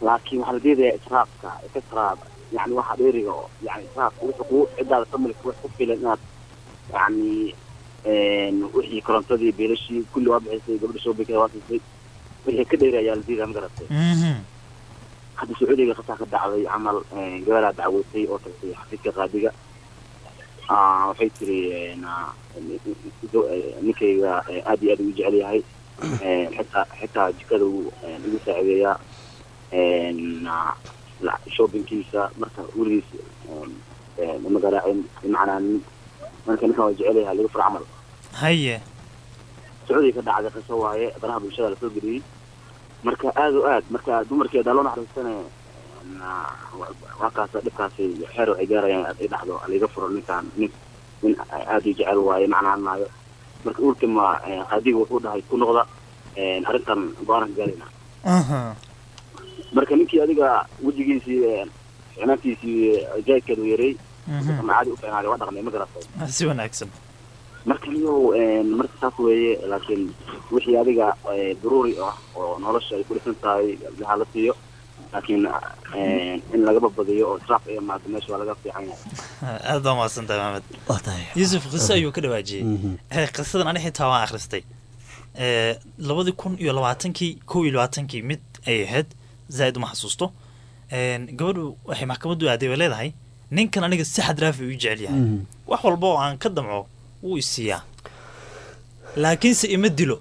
laakiin waxaa la diidayaa israafka israaf yani waxa dheeriga oo yani israafka wuxuu kugu cidaada familka wax ku filan inaad yani wixii korontadii beelashii kulli waa bixisay gabadha shoobinkeeda waa siisay wixii ka dheeri ayaa la diidaya ma garatay hadda sacuudiga qasaa ka dhacday camal gabalaa dacwootay oo tagtay xafiidka qaadiga Ah, waxay tiri na- ninkayga eh, aad iyo aad ugu jecel yahay Eh, xitaa xitaa jikada uu eh, igu saacideeyaa Eh, na- la- shoppingkiisa marka weligiis eh, eh, ma garaacin macnaa nin- marka ninkan waa jecel yahay lagu furo camal haye sacuudiga ka dhacday qiso waaye baraha bulshada lasoo geliyey marka aad o aad marka dumarkeeda loo naxariistane na- wa- waa kaas dhibkaasi xeer waxay gaarayaan ay dhacdo laga furo ninkaan nin nin aad u jecel waaye macnaanaayo marka ultima eh, qaadiga wuxuu dhahay ku noqda eh, arrintan go-aanan gaarayna marka ninkii adiga wejigiisii eh, ficnaantiisii jaadkeedu yaray Mhm. ama caadi u fiicnaaday waa dhaqmay ma garatay si wanaagsan marka niyow marka saas weeye laakiin wixii adiga eh, daruuri ah oo nolosha ay ku dhisan tahay ha la siiyo laakiin eh, in laga badbadiyo oo israaf ay imaado meesha waa laga fiican yahay aad baa mahadsan tahay maxamed yuusuf qiso ayuu ka dhawaajiyey Eh, qisadan ani xitaa waan akhristay Eh, labadii kun iyo labaatankii kow iyo labaatankii mid ay ahayd zaaid uma xasuusto En, gabadhu waxay maxkamaddu aaday bay leedahay ninkan aniga si xad raafi u jecel yahay Mhm. wax walba oo aan ka damco wuu isiiyaa laakiinse ima dilo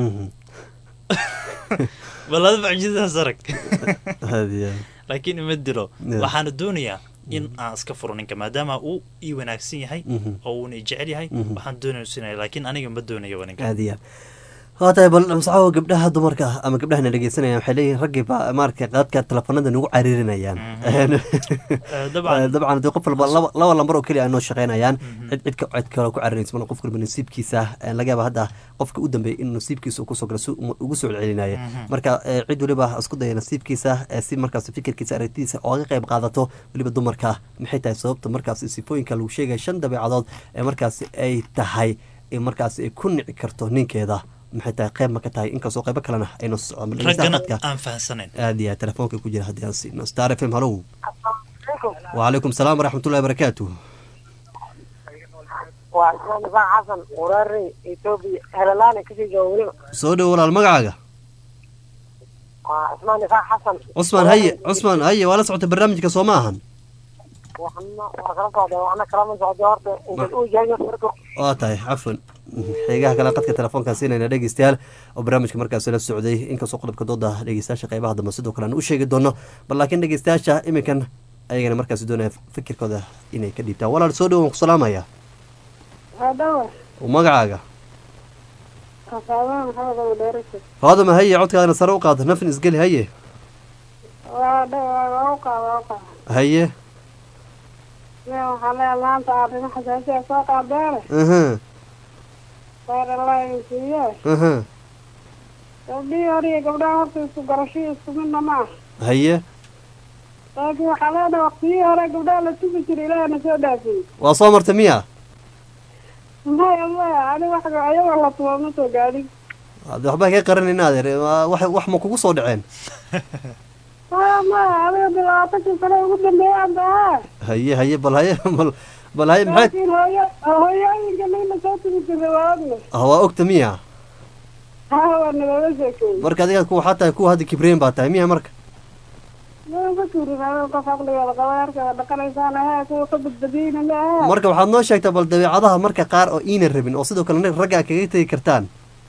balada mucjisadaas arag Aad iyo aad. laakiin ima dilo Yeah. waxaana doonayaa in aan iska furo ninka maadaama uu ii wanaagsan yahay Mhm. oo uuna i jecel yahay Mhm. waxaan doonaya sinaya laakiin aniga ma doonayo ninka aad iyo aad waa tahay bal masaxo gabdhaha dumarka ama gabdhahana dhegeysanayaan waxay leeyihin raggii baa maaragtay qaadka telefoonada nagu cariirinayaan dabcan dabcan dee qof walba laba laba lambar oo keliya ay noo shaqeynayaan cid cid ka cid kale ku cariirinaysa mana qof walba nasiibkiisa eh, laga yaaba hadda qofka u dambeeyay in nasiibkiisa uu kusoo galo si uu ugu soo celcelinaya Mhm. marka eh, cid waliba ha isku daya nasiibkiisa eh, si markaas fikirkiisa aragtidiisa ooga qayb qaadato weliba dumarka maxay tahay sababta markaas sifooyinka lagu sheegaya shan dabeecadood ee markaas ay tahay in markaas ay ku nici karto ninkeeda maxay tahay qayb ma ka tahay inkastoo qaybo kalena aynu socon raggana aan fahansanayn aad iyo aad telefoonka ku jira haddii aan siino star f m hallow وعليكم السلام ورحمة الله وبركاته waa ismaan nifaac xasan quraari etoobiya helalaana kasii jooga weliba soo dhow walaal magacaaga waa ismaan nifaac xasan cusmaan haye cusmaan haye waa la socotay barnaamijka soo ma ahan waxna waa kala socda waxna kalama socda horta intaad uu yahay marka waa tahay cafwan xeegaha kale qadka telefoonkaan siinayna dhegeystayaal oo barnaamijka markaas la socday inkastoo qodobka dooda dhegeystayaasha qeybaha dambe sidoo kale aan u sheegi doono bal laakiin dhegeystayaasha iminkan ayagana markaas doonaya fikirkooda inay ka dhiibtaan walaal soo dhow waan ku salaamaya hadhawa magacaaga kafaadaan maxamed abu dheerisa hoodama haye codkaadana sare u qaado nafin isgeli haye waa dhawa waa u qaada waa u qaada haye nin waxaa leeyahay maanta arrimo xasaasiya soo qaadeene aha khayr allah idin siiye aha gabdhihii hore iyo gabdhaha horta isku garashii isku midna ma ah haye laakiin waxaa leedahay waqtiyihii hore gabdhaha la tubi jiray ilaahna soo dhaafiyey waa soo marta miya maya maya ani wax ayagoo la tuba ma soo gaadhin hadde waxba ka qaran in adeer waa- wax wax ma kugu soo dhaceen maya maya adiga bilaatankii sane ugu dambeeyay anta ahaa haye haye bal haye bal bal haye maxay laakiin hooyo hooyooyinka nina soo tubi jiray waa ogna ah waa ogta miya haa waa nagala sheekeeyey marka adiga ku waxaa tahay kuwa hadda kibreen baa tahay miya marka ma ka tuurin adiga qof aqligeeda qaba yarkeeda dhaqanaysaan ahaa kuwa ka badbadiyeyna ma ahaa marka waxaad noo sheegtaa bal dabeecadaha marka qaar oo iinan rabin oo sidoo kale ragga aad kaga tegi kartaan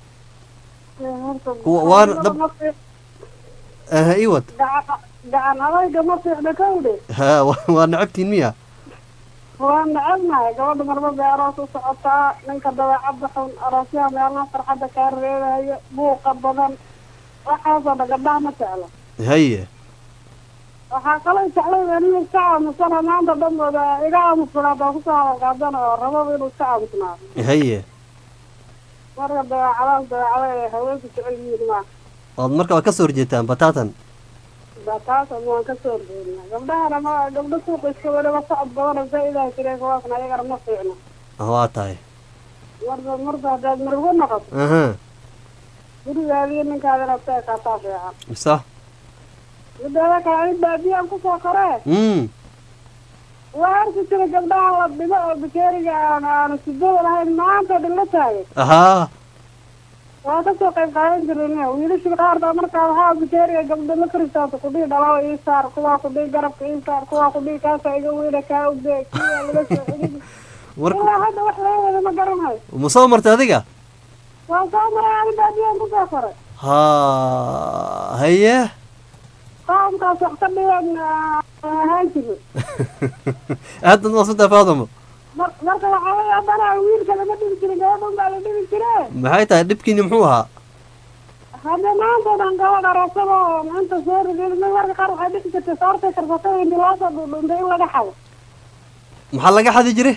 Kuwa- waana dab- aha iwad gacan gacan adayga ma fiicna kawdhe ha wa- waa nacabtiin miya waa necebnahay gabadha marba bay aroos u socotaa ninka dabeecadda xun aroosyaha meelaha farxadda kaa reebayo buuqa badan waxaasoo dhan gabdhaha ma jecla haye waxaa kaloo jeclay aniga iska aamusana maanta dhanbooda iga aamusnaadaa kusoo hadalqaadana oo rababa inuu iska aamusnaado haye marka dabeecadaas dabeecada ay haweenku jecel yihiin ma ood marka waa kasoo horjeetaan bataatan ba taas ama waan kasoo horjeednaa gabdhahana ma gabdho suuqa iska weliba socod badana zaa-idaha jireen kuwaasna ayagana ma fiicno ah waa tahay marba marba haddaad margo noqoto aha gurigaadiyo ninkaada inaad ka ekaataa fiican sax mideeda kale ani baadiyaan kusoo koree mm waa arki jira gabdhaha la dhibo oo bakeeriga aan aanu sidada lahayn maanta dhilla taagay haa waa kasoo qayb qaadan jireen wiilashii qaar baa markaa waxaa bakeeriga gabdho la karistaata kudhihi dhalawa ii saar kuwaa kudhihi garabka ii saar kuwaa kudhihi kaasa iga weyna kaa ugde kiyaa laga soo celin War- ilaa hadda wax laga wada ma garanayo ma soo martay adiga waa soo maray ani baadiyaan kusoo koray haa haye qaamkaas wax ka dhigan ahaan jiro aad baad maaqsantahay faadamo mar marka waxaa weeye haddana wiilka lama dhibi jirin gabadhan baa la dhibi jiree maxay tahay dhibkiini muxuu ahaa hadda maanta dhan gabadh arasada oo maanta soo rigeed marka qaar waxay dhixi jirtay soortay karsatay inti loo soo dhundhuntay in laga xado maxaa laga xadi jire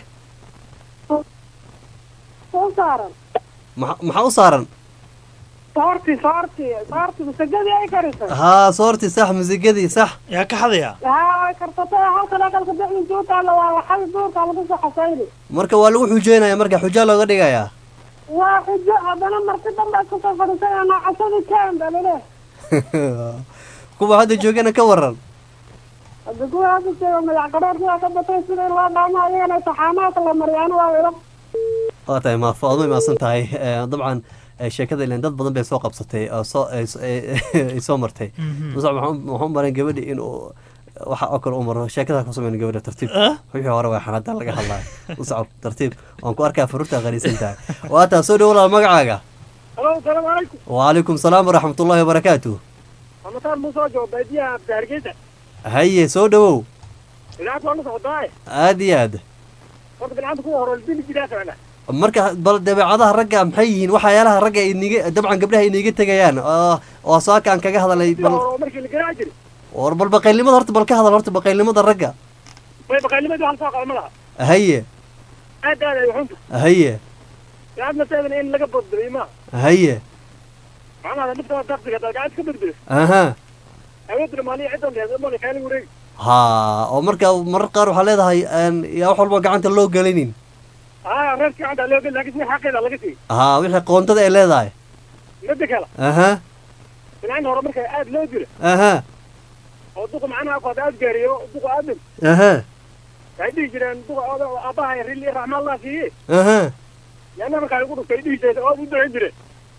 soo saaran maxa maxaa u saaran soorti soorti soorti masagadii ay karisay haa soorti sax musigadii sax yaa ka xadaya haa ay karsatay halkan aqalka dhexdiisa u taalla waa laxadi duurka lagu soo xasayni marka waa lagu xujeynaya marka xujaa looga dhigayaa waa xujo haddana marti dambaad kusoo fadhiisay anaa casadii kaan baa laleehay kuwa hadda joogana ka waran hadda kuwa hadda jooga madax qadhoor sidaa ka batay sida in loo dhaamo ayagana saxaanaadka la mariyaano waa ilo waa tahay ma faadmo imaasan tahay Eh, dabcan eh, sheekada ilen dad badan bay soo qabsatay oo soo ay s- ay ay soo martay Mhm. musac waxaan waxaan u maran gabadhi inuu waxa oo kale u maro sheekada ku sameyn gabadha tartiib Ah? wixii hore waa xanada laga hadlayo musac tartiib waan ku arkaa faruurta qaniisan tahay waa taa soo dhawo walaal magacaaga halo asalaamu calaykum وعليكم السلام ورحمة الله وبركاته amataan muuse joogo baadiyaha abdi hargeysa هيا سو دwow idaacad waa la socdaaye aad iyo aad horta bilcanta kuwa hore dili jiraa kalena marka bal dabeecadaha ragga maxay yihiin waxyaalaha ragga iniga dabcan gabdhaha iniga tegayaan oo oo saaka aan kaga hadalay sida bal hore oo markii la garaaci jiray war bal baqaylnimada horta bal ka hadal horta baqaylnimada ragga way baqaanimadii hal soo qaba ma laha haye aad aad ay xunta haye gacad nateedana in laga badbadiyo ma haye macnaha dhibta daqsiga hadaad gacad ka badbadiyo aha awoodna maaliya ciddan lehed mali kaali wareegi ha oo marka marar qaar waxaa leedahay aan yaa wax walba gacanta loo gelinin aa reerka gacanta loo geli laakiin si xaqeeda laga siiy ha wixii qoontada ay leedahay midda kale aha bilcanta hore marka aad loo dilo aha oo duqa macnaha ku hadda aad gaariyo duqa aadam aha waxay dhihi jireen duqa aabbaha rili raxma allah siiye aha yaana markaa igu dhuftay dhihi jireen oo u ducayn jireen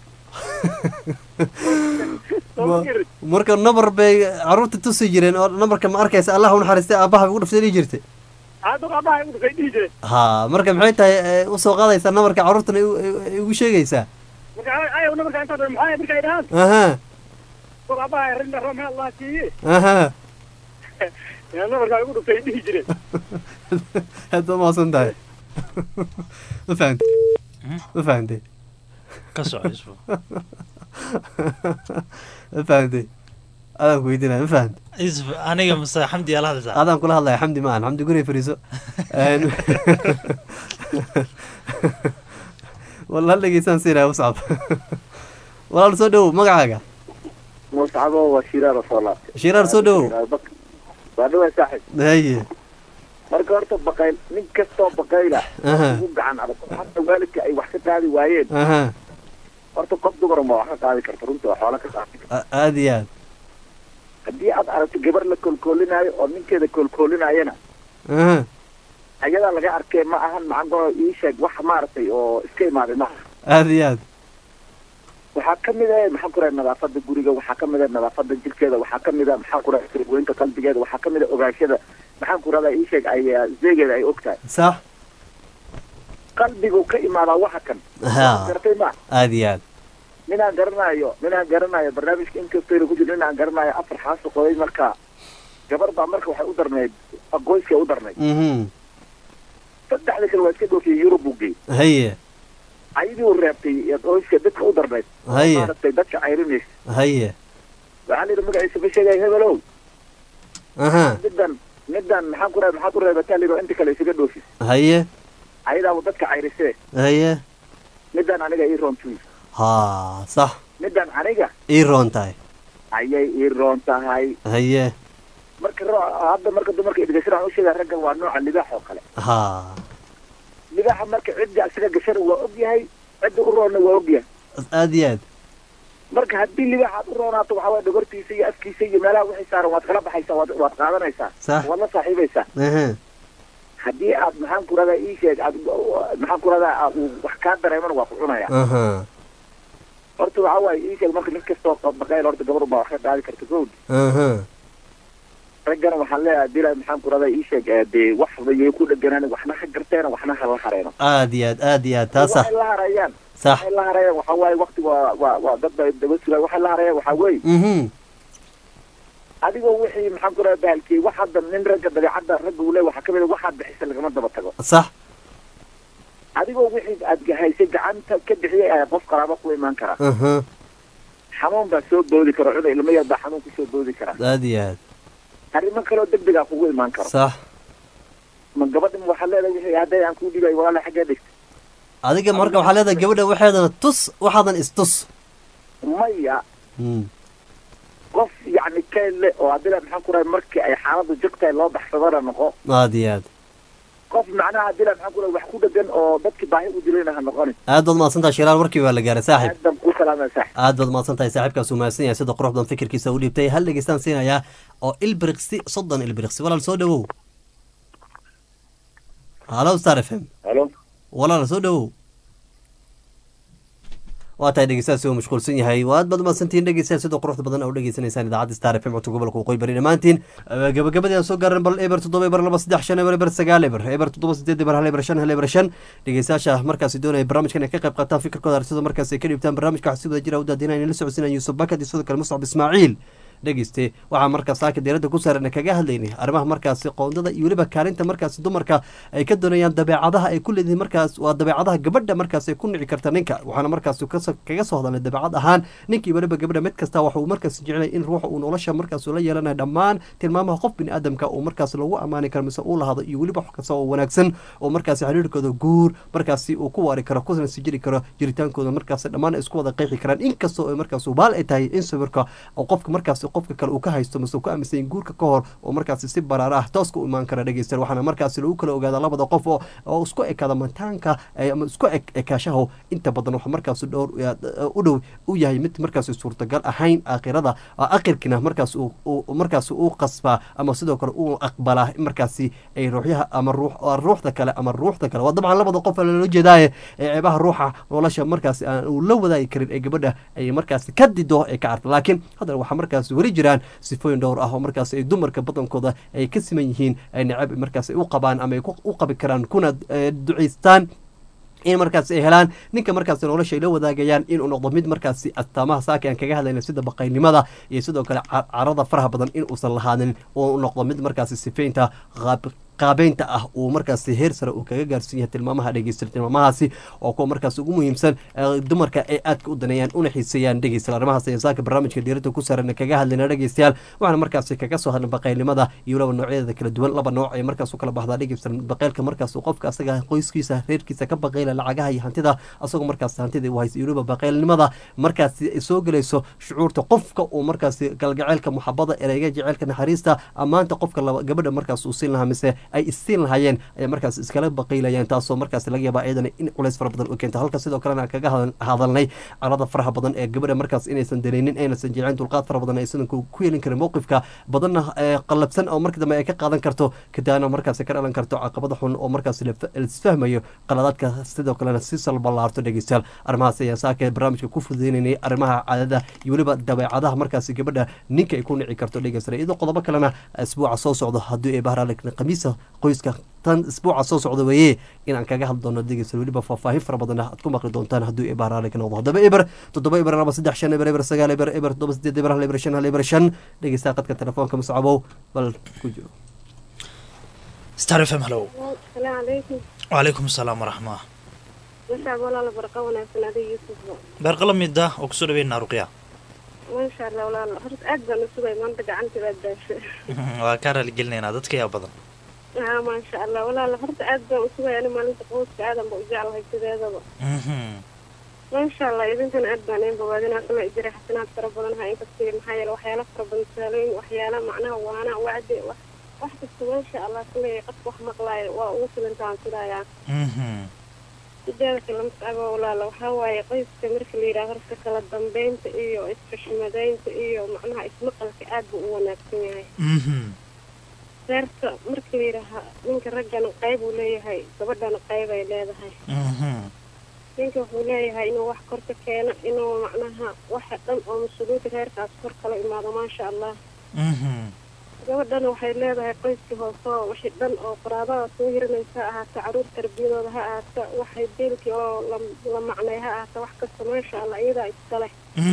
Ma- marka nabar bay caruurta tusi jireen oo nabarka ma arkaysa allah u naxariistay aabaha ugu dhuftay dhihi jirtay aa duqa aabbaha igu dhuftay dhihi jireen ha marka maxay tahay eh, usoo qaadaysaa nabarka caruurtana igu- igu igu sheegaysaa marka ayawna markaa intaa dhan maxaa marka ay dhahaan aha duqa aabbaha rili raxma allah siiye aha yaana markaa igu dhuftay dhihi jireen aad baa mahadsan tahay ma fahamtay ma fahamtay ka socosbo ma fahamtay adaan ku weydiinaya ma fahamtay isf aniga mase xamdi ala hadlaysaa adaan kula hadlaya xamdi ma ahan xamdi guriga fariiso Een, walaal dhegeysaan siinaya muscab walaal soo dhowow magacaaga muscabo waa shiraar oo soo laabtay Shiraar, soo dhowow. waa dhawaa saaxib haye marka horta baqayl nin kastoo baqayla Aha. ugu gacan adag xataa waalidka ay wax ka qaadi waayeen aha horta qof dumar ma wax ka qaadi karta runta waa xoola ka qaadi karta a- aad iyo aad haddii aad aragto gabar la koolkoolinaayo oo ninkeeda koolkoolinayana aha ayadaa laga arkay ma ahan macagoo ii sheeg wax maaragtay oo iska imaaday maaha aad iyo aad waxaa ka mid ah maxaan ku rahay nadaafada guriga waxaa ka mid ah nadaafada jirkeeda waxaa ka mid ah maxaan ku rahay sirgoynta qalbigeeda waxaa ka mid ah ogaashada maxaan ku rahdaa ii sheeg ay ah, zeegeeda ay og tahay sax qalbigu ka imaadaa waxa kan ha gartay ma aad iyo aad ninaan garanayo ninaan garanayo barnaamijka inkastayna ku jiro ninaan garanayo afar xaaso qoday marka gabar baa marka waxay u darnayd aqoyska u darnayd mhm saddexda kale waa iska dhoofiyey yurub buu geeyey haye ayadii uu reebtay aqoyska dadka u darnayd oo Haye. maaragtay dadka cayrinaysa haye waxaa la yidhi magaciisa ma sheegay hebelow aha midan midan maxaan ku rahay maxaad u reebataa la yidhi oo inta kale isaga dhoofis haye ayadaaba dadka cayrisee haye midan aniga ii roontuy ha sax midan aniga ii roon tahay ayay ii roon tahay haye marka ro- hadda marka dumarka idgashan aan u sheegaa raggan waa nooca libaax oo kale ha libaaxa marka cidda isaga gashana waa og yahay cidda u roonna waa og yahay aad iyo aad marka haddii libaax aad u roonaato waxaa waye dhogortiisa iyo afkiisa iyo meelaha wixii saaran waad kala baxaysaa waad waad qaadanaysaa Sax. waad la saaxiibaysaa ehe haddii aad maxaan ku radaa ii sheeg aad maxaan ku radaa aad uu wax kaa dareemana waa ku cunaya aha horta waxaa waaye ii sheeg marka nin kastoo baqayl horta gabar baa wax ka qaadi karta gowd aha raggana waxaan leeyahay dila maxaan ku radaa ii sheeg eh, dee wax bayay ku dheganaan waxna ha garteena waxna ha la hareeno aad iyo aad aad iyo aad taa sax waxay la harayaan Sax. waxay la harayaan waxaa waaye waqti waa waa waa dad bay daba sugaan waxay la harayaan waxaa weeye mhm adigoo wixii maxaan ku radaa bahalkii wax hadda nin ragga dabeecadda ragga uu leeyahay waxaa ka mid a waxaad bixisa lagama daba tago sax adigoo wixii aad haysay gacanta ka bixiyay ayaa qof qaraabo ku imaan kara aha xanuun baa soo boodi kara cudur ilmo yar baa xanuun kusoo boodi kara aad iyo aad arrimo kaloo degdegaa kugu imaan karo sax ma gabadhan waxaa leedahay wixii hadday aan kuu dhibay walaala xaggee dhigta adiga marka waxaa leedahay gabadha waxeedana tus waxaadan istus maya Mm. qof yacni keelle oo adila maxaan ku rahay markii ay xaaladdu jogtahay loo baxsadana noqo aad iyo aad qof macnaha adila maxaan ku rahay wax ku dhegan oo dadkii baahi u dilayna ha noqonin aad baad mahadsantahay shiraan warkii waa la gaaray saaxib aadam ku salaamaya saax aad baad mahadsan tahay saaxiibkaas uu mahadsan yahay sida quruxdan fikirkiisa u dhiibtay hal dhegeystaan siinayaa oo ilbiriqsi soddon ilbiriqsi walaal soo dhawow halo star f m halo walaal soo dhawow waa tahay dhegeystayaasi uu mashquulsan yahay waad baad mahadsantihiin dhegeystayaal sida quruxda badan oo dhegeysanaysaan idaacadda star f m codka gobolka waqooyi bari dhammaantiin Eh, gabagabadii aan soo gaaran bal eber toddoba eber laba saddex shan eber eber sagaal eber eber toddoba sideed eber hal eber shan hal eber shan dhegeystayaasha markaasi doonaya barnaamijkan ay ka qayb qaataan fikirkooda aragtida markaasi ay ka dhiibtaan barnaamijka waxaa si wada jira u daadinaya in la socodsiinaya yuusuf bakad iyo sidoo kale muscab ismaaciil dhegeyste waxaa markaas saaka diiradda ku saaran kaga hadlaynay arrimaha markaasi qoondada iyo weliba kaalinta markaasi dumarka ay ka doonayaan dabeecadaha ay ku leedahay markaas waa dabeecadaha gabadha markaas ay ku nici karta ninka waxaana markaas kaso- kaga soo hadalnay dabeecad ahaan ninkii weliba gabadha mid kasta waxa uu markaas jecelay in ruuxa uu nolosha markaas ula yeelanayo dhammaan tilmaamaha qof bini aadamka uu markaas lagu ammaani karo mise uu lahado iyo weliba wax kasta oo wanaagsan oo markaasi xiriirkooda guur markaasi uu ku waari karo kuna sii jiri karo jiritaankooda markaas dhammaan ay isku wada qeexi karaan inkastoo ay markaas baal ay tahay in sawirka oo qofka markaasi qofka kale uu ka haysto mise uu ka aaminsan yahay guurka ka hor oo markaasi si baraara ah tooska u imaan kara dhegeysta waxaana markaasi lagu kala ogaada labada qof oo oo isku ekaada mantaanka eh, ama isku ek ekaashaho inta badan waxa markaasi dhowr eh, u dhow u yahay mid markaasi suurtagal ahayn aakhirada oo aakhirkina markaas uu uu- markaasi uu qasbaa ama sidoo kale uu aqbalaa in markaasi ay ruuxyaha ama ruux oo ruuxda kale ama ruuxda kale waa dabcan labada qof loola jeedaaye ee ceebaha ruuxa nolosha markaasi aan uu la wadaagi karin ee gabadha ay markaasi ka dido ee ka arta laakiin haddana waxaa markaasi weli jiraan sifooyin dhowr ah oo markaasi ay dumarka badankooda ay ka siman yihiin ay necab markaasi u qabaan ama ay ku- u qabi karaan kuna eh, duceystaan in markaas ay helaan ninka markaas nolosha ay la wadaagayaan inuu noqdo mid markaasi astaamaha saaka aan kaga hadlayna sida baqaynimada iyo sidoo kale ca- carada faraha badan in uusan lahaanin oo u noqdo mid markaasi sifeynta qaab qaabeynta ah uu markaasi heer sare uu kaga gaarsiin yahay tilmaamaha dhegeysta tilmaamahaasi oo kuwa markaas ugu muhiimsan ee dumarka ay aadka u daneeyaan una xiiseeyaan dhegeystayaal arrimahaas ayaan saaka barnaamijka diiradda ku saaran kaga hadlayna dhegeystayaal waxaana markaasi kaga soo hadlay baqaylnimada iyo laba noocyadeeda kala duwan laba nooc ay markaas u kala baxdaa dhegeystayaal baqaylka markaas uu qofka asaga qoyskiisa reerkiisa ka baqayla lacagaha iyo hantida asagoo markaas hantida u haysa iyo weliba baqaylnimada markaasi ay soo gelayso shucuurta qofka uu markaasi galgaceylka muxabada ereyga jaceylka naxariista ammaanta qofka laba gabadha markaas uu siin lahaa mise ay isiin lahaayeen ayay markaas iskala baqaylayaan taasoo markaas laga yaabaa iyadana in culays fara badan u keento halka sidoo kalena aan kaga hadan- hadalnay carada faraha badan ee gabadha markaas inaysan danaynin aynasan jeclayn dulqaad fara badan aysan ku ku yeelin karin mowqifka badanna ee qallabsan oo marka dambe ay ka qaadan karto kadaana markaas ka dhalan karto caqabada xun oo markaas la fa- la isfahmayo qaladaadka sidoo kalena si salbalaarto dhegeystayaal arrimahaas ayaan saaka barnaamijka ku fududeynayay arrimaha caadada iyo weliba dabeecadaha markaasi gabadha ninka ay ku nici karto dhegeystayaal iyadoo qodobo kalena isbuuca soo socdo haddii ay bahraale khamiisa qoyska tan isbuuca soo socda weeye inaan kaga hadli doono dhegeystayaal weliba faahfaahin fara badan aad ku maqli doontaan haddii ay bahraale ka noqdo haddaba eber toddoba eber laba saddex shan eber eber sagaal eber eber toddoba sideed eber hal eber shan hal eber shan dhegeystaha qadka telefoonka muscabow bal ku jiro star f m hallow asalaamu calaykum wacalaykum asalaam waraxmaa mashaab walaala barqa wanaagsan adiga yuusufba beerqala mida oo kusoo dhaweynaa ruqya maasha allah walaala horta aad baan u sugay maanta gacanta baad daashay waa kaa raaligelinaynaa dadka yaa badan haa maasha allah walaala horta aad baan u sugay ani maalinta qoyska aadan ba u jeclahay sideedaba maasha allah idinkana aad baan een bawaadinaa kala jira xasanaad fara badan ha inkastay maxaa yeele waxyaala fara badan saalooyin waxyaala macnaha waana wacdi wax wax kasta maasha allah kale qofka wax maqlaayo waa ugu filantaan filayaa sideeda kale matacaba walaala waxaa waaye qoyska marka la yidhaha horta kala dambeynta iyo isxushmadaynta iyo macnaha ismaqalka aad buu u wanaagsan yahay reerka marka la yidhaaha ninka raggana qayb uu leeyahay gabadhana qayb ay leedahay ninka wuxuu leeyahay inuu wax kor ka keeno inuu macnaha waxa dhan oo mas-uuliyadda reerkaas kor kala imaado maasha allah gabadhana waxay leedahay qoyskii hoose oo wixii dhan oo qaraabada soo hiranaysa ha ahaata caruur tarbiyadooda ha ahaata waxay beelkii oo la la macnay ha ahaata wax kasta maasha allah iyadaa iskale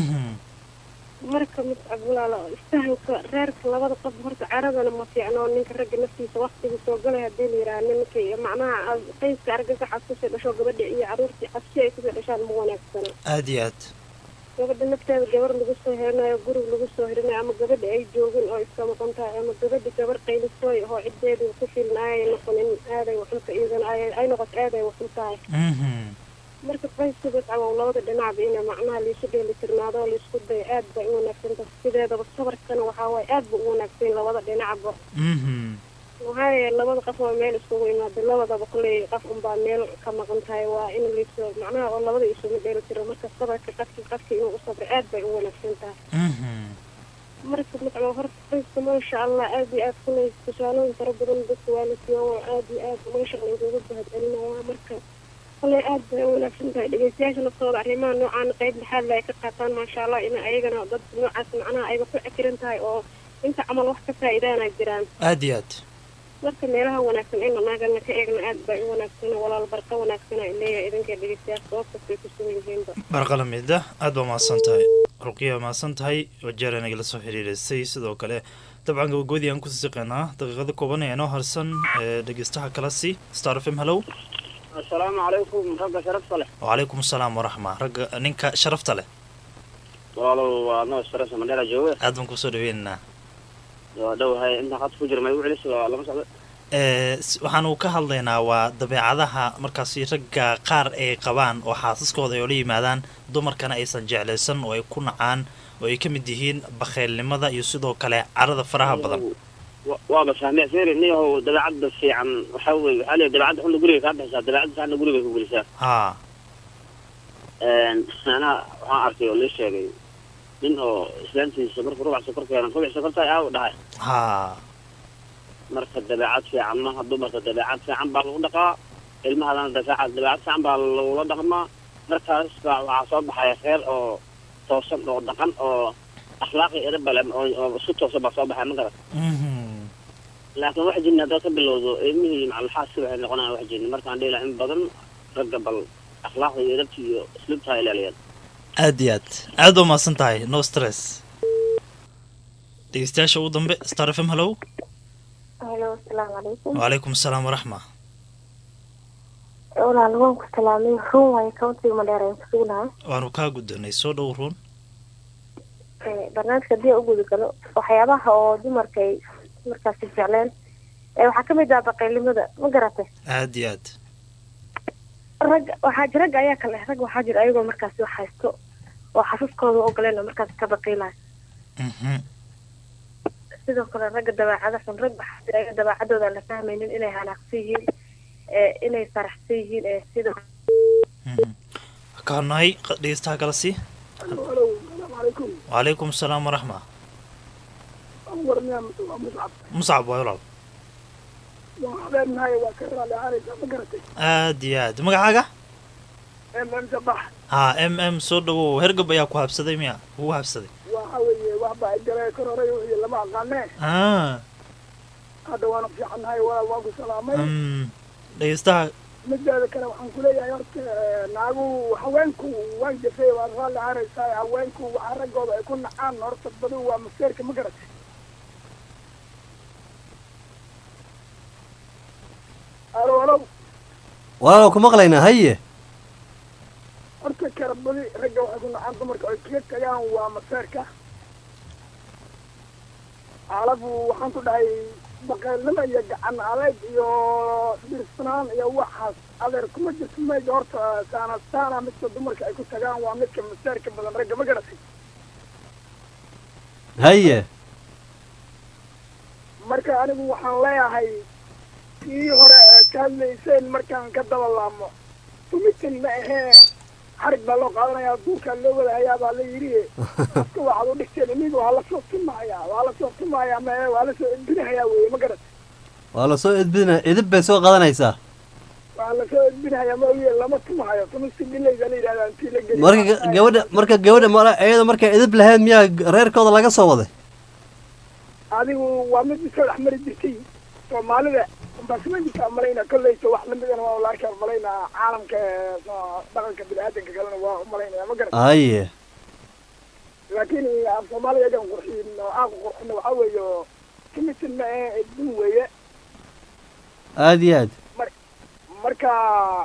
marka mutcab walaala isfahanka reerka labada qof horta caradana ma fiicno ninka ragga naftiisa waktiga soo galay hadii la yidhaha ninkay macnaha qoyska argagaxaas kusoo dhasho gabadha iyo caruurtii cabsi ay kusoo dhashaan ma wanaagsana aad iyo aad gabadha nafteeda gabar lagu soo herinayo gurig lagu soo herinayo ama gabadha ay joogin oo iska maqan tahay ama gabadha gabar qaylisooy oo ciddeedu ku filin ayay noqonin aaday waxunta iyadana ay ay noqoto aaday waxun tahay marka qoyska dadcawow labada dhinacba ina macnaha laisu dheelitirnaado oo laisku dayo aad bay u wanaagsan tahay sideedaba sabarkana waxaa waaye aad ba u wanaagsan labada dhinacba waxaa yeele labada qof waa meel iskugu imaada labadaba kulley qof unbaa meel ka maqan tahay waa in laiso macnaha oo labada isuma dheelitiro marka sabarka qofki qofki inuu u sabro aad bay u wanaagsan tahay marka macnaa horta qoyska maasha allah aad iyo aad kulley tusaalooyin fara badan dadka waa la siiyo waa aad iyo aad maasha allah isugu bahadcelinaya marka kulley aad bay u wanaagsan tahay dhegeystayaasha naftooda arrimaha noocaan qayb lixaad la ay ka qaataan maasha allah in ayagana dad noocaas macnaha ayba ku cekiran tahay oo inta camal wax ka faa'iidaana jiraan aad iyo aad marka meelaha wanaagsan in anaagana ka eegna aad bay u wanaagsan walaal barqa wanaagsan ay leeyahay idinka dhegeystayaasha sabab kastay ku sugan yihiinba barqalamida aad baa mahadsan tahay ruqiya mahadsan tahay wajeer nagala soo xiriirisay sidoo kale dabcan gabagabadii aan kusii siqeynaa daqiiqada kooban ee noo harsan ee dhegeystaha kala si star f m hellow asalaamu calaykum ragga sharafta leh wacalaykum asalaam waraxma ragga ninka sharafta leh walaalow waa noo sharafta mandheera jooga aad baan kusoo dhaweynaynaa waa dhowahay inta qad ku jira may u celis waa lama socdo waxaanu ka hadlaynaa waa dabeecadaha markaasi ragga qaar ay qabaan oo xaasaskooda ay ola yimaadaan dumarkana aysan jeclaysan oo ay ku nacaan oo ay ka mid yihiin bakheylnimada iyo sidoo kale carada faraha badan waaba fahmee feri niyahow dabeecadda fiican waxaa weye waxaa leeyahay dabeecadda xunna guriga kaa bixisaa dabeecadda fiicanna guriga ku gelisaa ha anaa waxaan arkay oo lii sheegay nin oo islaantiisa markuu rubac sokor keenan rubac sokorta aa u dhahay ha marka dabeecad fiican maha dumarka dabeecad fiican baa lagu dhaqaa ilmahadana dabeecad dabeecad fiican baa lagula dhaqmaa markaas baa waxaa soo baxaya reer oo toosan oo dhaqan oo akhlaaqi erabale oo isku toosan baa soo baxaya ma garat laakiin wax jinni haddaad ka bilowdo ilmihii macalxaaska waxay noqonayaan wax jinni markaan dhihi lahaa in badan ragga bal akhlaaqda iyo erabta iyo isluubta ha ilaaliyaan aad iyo aad aad baa mahadsan tahay no stress dhegeystayaasha ugu dambe star f m hellow halo asalaamu calaykum wacalaykum asalaam waraxma walaal waan ku salaamay run waayo countiga madheer ayaan kusugunahay waanu kaa guddanay soo dhow ruun barnaamijka haddii aan u guda galo waxyaabaha oo dumarkay markaasi jecleen waxaa kamid ah baqaylnimada ma garatay aad iyo aad rag waxaa jir ragga ayaa kale rag waxaa jira ayagoo markaasi wax haysto oo xasuuskooda u ogoleen oo markaasi ka baqiilayo sidoo kale ragga dabeecada xun rag waxaa jira ayaga dabeecadooda aan la fahmaynin inay hanaaqsan yihiin inay faraxsan yihiin ee sidoo kaanahay dhegeystaha kala sii halo salaamu calaykum wacalaykum asalaam waraxma warniyaa waa muscab muscab waay walaal waan habeenahay waa ka raali ahaanaysa ma garatay aad iyo aad magacaaga mm sabax ha m m soo dhawow hergab ayaa ku habsaday miya kugu habsaday waxa weeye wax baa igale kor horay iyo lama aqaanee ah hadda waanu fiicannahay walaal waan ku salaamay mm dhegeystaha mideeda kale waxaan kuleeyahay horta naagu haweenku waan jafay waa raalli ahaanaysaa haweenku waxaa raggooda ay ku nacaan horta badu waa maseerka ma garatay alo alo walaalow ku maqlaynaa haye horta kala badi ragga waxay ku nacaan dumarka ay kaga tagaan waa maseerka alafu waxaan ku dhahay baqaylnimo iyo gacan adeeg iyo dirsanaan iyo waxaas adeer kuma jirto mayga horta saana saana midka dumarka ay ku tagaan waa midka maseerka badan ragga ma garatay haye marka anigu waxaan leeyahay kii hore ee ka hadlayseen markaan ka daba laamo tumitin ma ahee xarig baa loo qaadanayaa duurkaa loo wadahayaa baa la yidhi iska waxaad u dhigteen inigu waa lasoo tumahayaa waa lasoo tumahayaa ma ahee waa lasoo edbinahayaa weye ma garan waa lasoo edbina edib bay soo qadanaysaa waa lasoo edbinahayaa ma ogiye lama tumahayo tumisi dhilayda la yidhahdaa intii la geliyo marka ga- gabadha marka gabadha mala iyada markay edib lahayd miyaa reerkooda laga soo waday adigu waa mid isoo dhex mari jirtay soomaalida baasmajirka malayna kolleysa wax lamidana waa la arkaa malaynaa caalamka ee, soo- dhaqanka bini-aadanka kalena waa umalaynaya ma garan haye laakiin af soomaaliya egan qurxiin oo aan qurxina waxaa weeye kimitin ma ahe edbin weeye aada iyo aad marka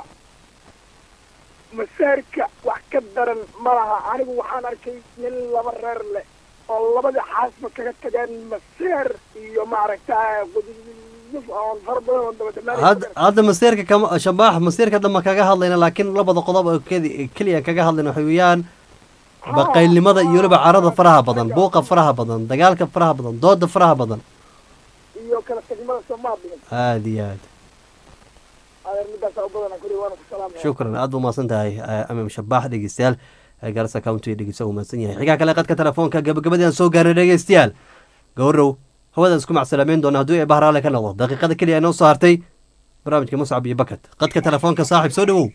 masaarka wax ka daran ma laha anigu waxaan arkay nin laba reer leh oo labadii xaasba kaga tageen maseer iyo maaragta quduf oon fara badan oo dabadamaanay hadda hadda masiirka kama shabaax masiirka dhanba kaga hadlayna laakiin labada qodob oo kedi- keliya kaga hadlayna waxay weeyaan baqaylnimada iyo weliba carada faraha badan buuqa faraha badan dagaalka faraha badan dooda faraha badan iyo kala tagmada soomaaliya aada iyo aad adeer midaasaa u badana kuli waana ku salaamaya shukran aad buu mahadsan tahay eh, amim shabaax dhegeystayaal ee garasa county dhegeysta uu mahadsan yahay xigaa kale qadka telefoonka gabagabadii aan soo gaarnay dhegeystayaal gowrow hawadaan isku macsalaameyn doona hadduu ee bahraale ka noqdo daqiiqada keliya inoo soo hartay barnaamijka muscab iyo bakat qadka telefoonka saaxiib soo dhowow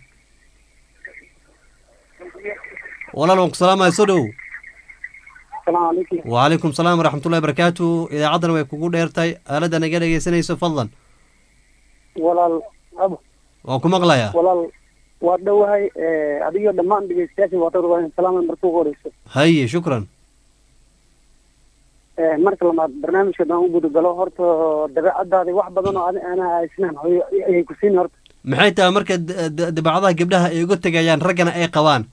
walaal waan ku salaamaya soo dhowow asalaamu calaykum wacalaykum salaam waraxmatullahi barakaatu idaacaddana way kugu dheertay aaladda naga dhegeysanayso fadlan walaal abo waan ku maqlayaa walaal waa dhowahay adigo dhammaan dhegeystayaasha waatad waa salaama marka ugu horeyso haye shukran marka labaad barnaamijka daan u gudagalo horta dabeecadaadi wax badan oo adi ana isnaan hooyo ayay ku siin horta maxay tahay marka d- d- dabeecadaha gabdhaha ay uga tegayaan raggana ay qabaan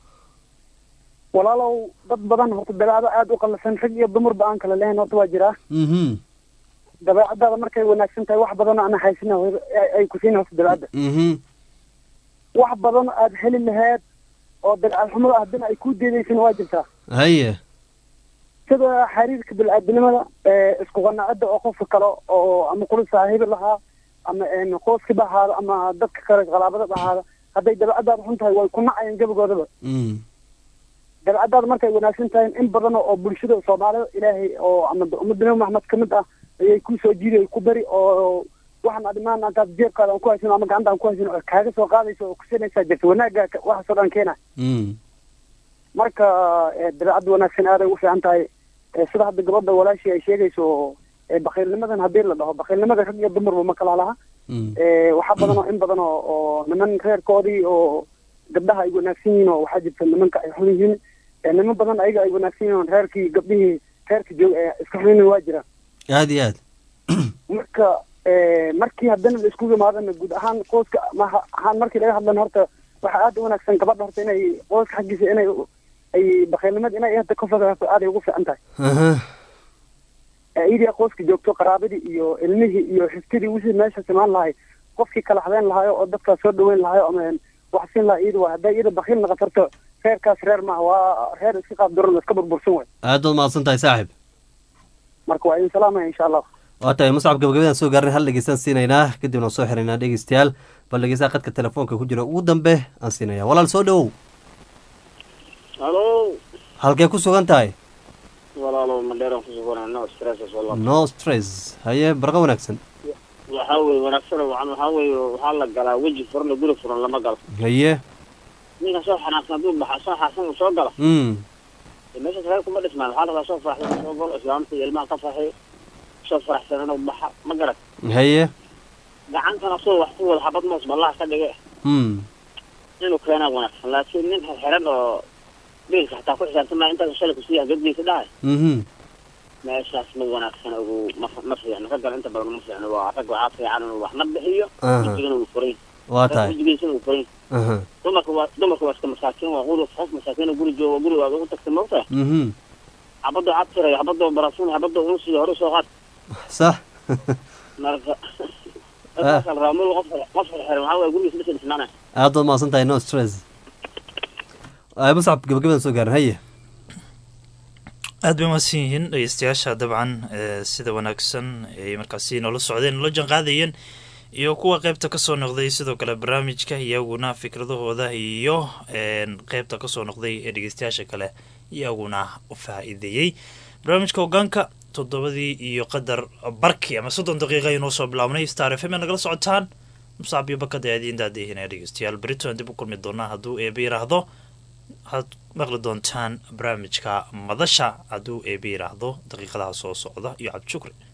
walaalow dad badan horta dabeecado aada u qallasan rag iyo dumarba aan kala lehayn horta waa jiraa mhm dabeecadaada markay wanaagsan tahay wax badan oo ana haysina hooyo ay- ay ku siin horta dabeecadda mhm wax badan oo aada heli laheed oo dabeecad xumada ah haddana ay ku deedaysana waa jirtaa haye sida xiriirka bini-aadinimada ee isku qanacada oo qofka kale oo ama kula saaxiibi lahaa ama een qoyskiba ahaada ama dadka kale qalaabadaba ahaada hadday dabeecadaada xun tahay way ku nacayaan gebigoodaba mm dabeecadaada markay wanaagsan tahay in badan oo bulshada soomaalida ilaahay oo ama ummadda nabi maxamed ka mid ah ayay ku soo jiiday ku bari oo waxaan adimaan antaad jeebkaada aan ku haysan ama gacanta aan ku haysan oo kaaga soo qaadaysa oo kusinaysaa jirta wanaagga ka- waxaasoo dhan keena mm marka eh, dabeecadda wanaagsan aaday u fiican tahay Eh, sida hadda gabadha walaashii ay sheegayso eh, bakhiilnimadan haddii la dhaho bakhiilnimada rag iyo dumarba ma kala laha mm Eh, waxaa badan oo in badan oo oo niman reerkoodii oo gabdhaha ay wanaagsan yihiin oo waxaa jirta nimanka ay xun yihiin Eh, niman badan ayaga ay wanaagsan yihiin oo reerkii gabdhihii reerka joog ee iska xun yihiin waa jira aada iyo aad marka eh, markii haddana la isku yimaadana guud ahaan qoyska ma ahaan markii laga hadlana horta waxaa aada u wanaagsan gabadha horta inay qoyska xaggiisa inay ay bakhiilnimada inay hadda ka fogaato aaday ugu fiican tahay aha iyadii qoyska joogto qaraabadii iyo ilmihii iyo xigtadii wixii meesha simaan lahay qofkii kala habeen lahayo oo dadkaas soo dhaweyn lahayo ama wax siin lahaa iyada waa hadday iyada bakhiil noqotarto reerkaas reer maaha waa reer iska qaab duran iska burbursan way aad baad mahadsan tahay saaxiib marka waa idin salaamaya insha allah waa tahay muscab gabagabadaan soo gaarnay hal dhegeystaan siinaynaa kadibna waan soo xiraynaa dhegeystayaal bal dhegeystaha qadka telefoonka ku jira ugu dambe aan siinaya walaal soo dhowow halo halkee ku sugan tahay walaalo madheeran ku suganaa no stress wala no stress haye barqa wanaagsan waxaa weeye wanaagsan wacan waxaa weeye waxaa la galaa weji furan oo guri furan lama galo haye ninka soo xanaaqsan hadduu baxa soo xaasan uu soo galo mm dee meesha reer kuma dhismaan waxaa la rabaa soo faraxsan inuu soo galo islaamta iyo ilmaha ka farxiyo soo faraxsan inuu baxa ma garat haye gacantana soo wax ku wada xabad moos ballaha ka dhige mm inuu keenaa wanaagsan laakiin nin xirxiran oo biilka xataa ku xisaabtama intaas shalay kusiiya gadgiisa dhahay mhm meeshaas ma wanaagsan ugu ma ma fiicno raggan inta badan ma fiicno waa rag waxaa fiican inuu wax na bixiyo Aha. wejigana uu furan Waa tahay. wejigiisana uu furan aha dumarka waa dumarka waa iska masaakiin waa quduf qof masaakiin oo guri jooga guri waad ugu tagtay maogtahay mhm xabadoo cad tirayo xabadoo barafun xabadoo unsiyo hore soo qaad sax marka markaasa la rabaa mul qof qof xirxiran waxaa waye gurigiisa dhisa dhisnaanaya aad baad mahadsan tahay no stress Ay, muscab gabagabadaan soo gaarnay haye aad bay umahadsan yihiin dhegeystayaasha dabcan ee sida wanaagsan ay markaasi noola socdeen noola janqaadayeen iyo kuwa qeybta kasoo noqday sidoo kale barnaamijka iyaguna fikradahooda iyo qeybta kasoo noqday ee dhegeystayaasha kale iyaguna faa-iideeyey barnaamijka hogaanka toddobadii iyo qadar barki ama soddon daqiiqa inoo soo bilaabnay star f m nagala socotaan musacab iyo bakada aadiin daadihinaya dhegeystayaal beritoan dib u kulmi doonaa hadduu eeba yiraahdo waxaad maqli doontaan barnaamijka madasha hadduu eeba yiraahdo daqiiqadaha soo socda iyo cabdishukri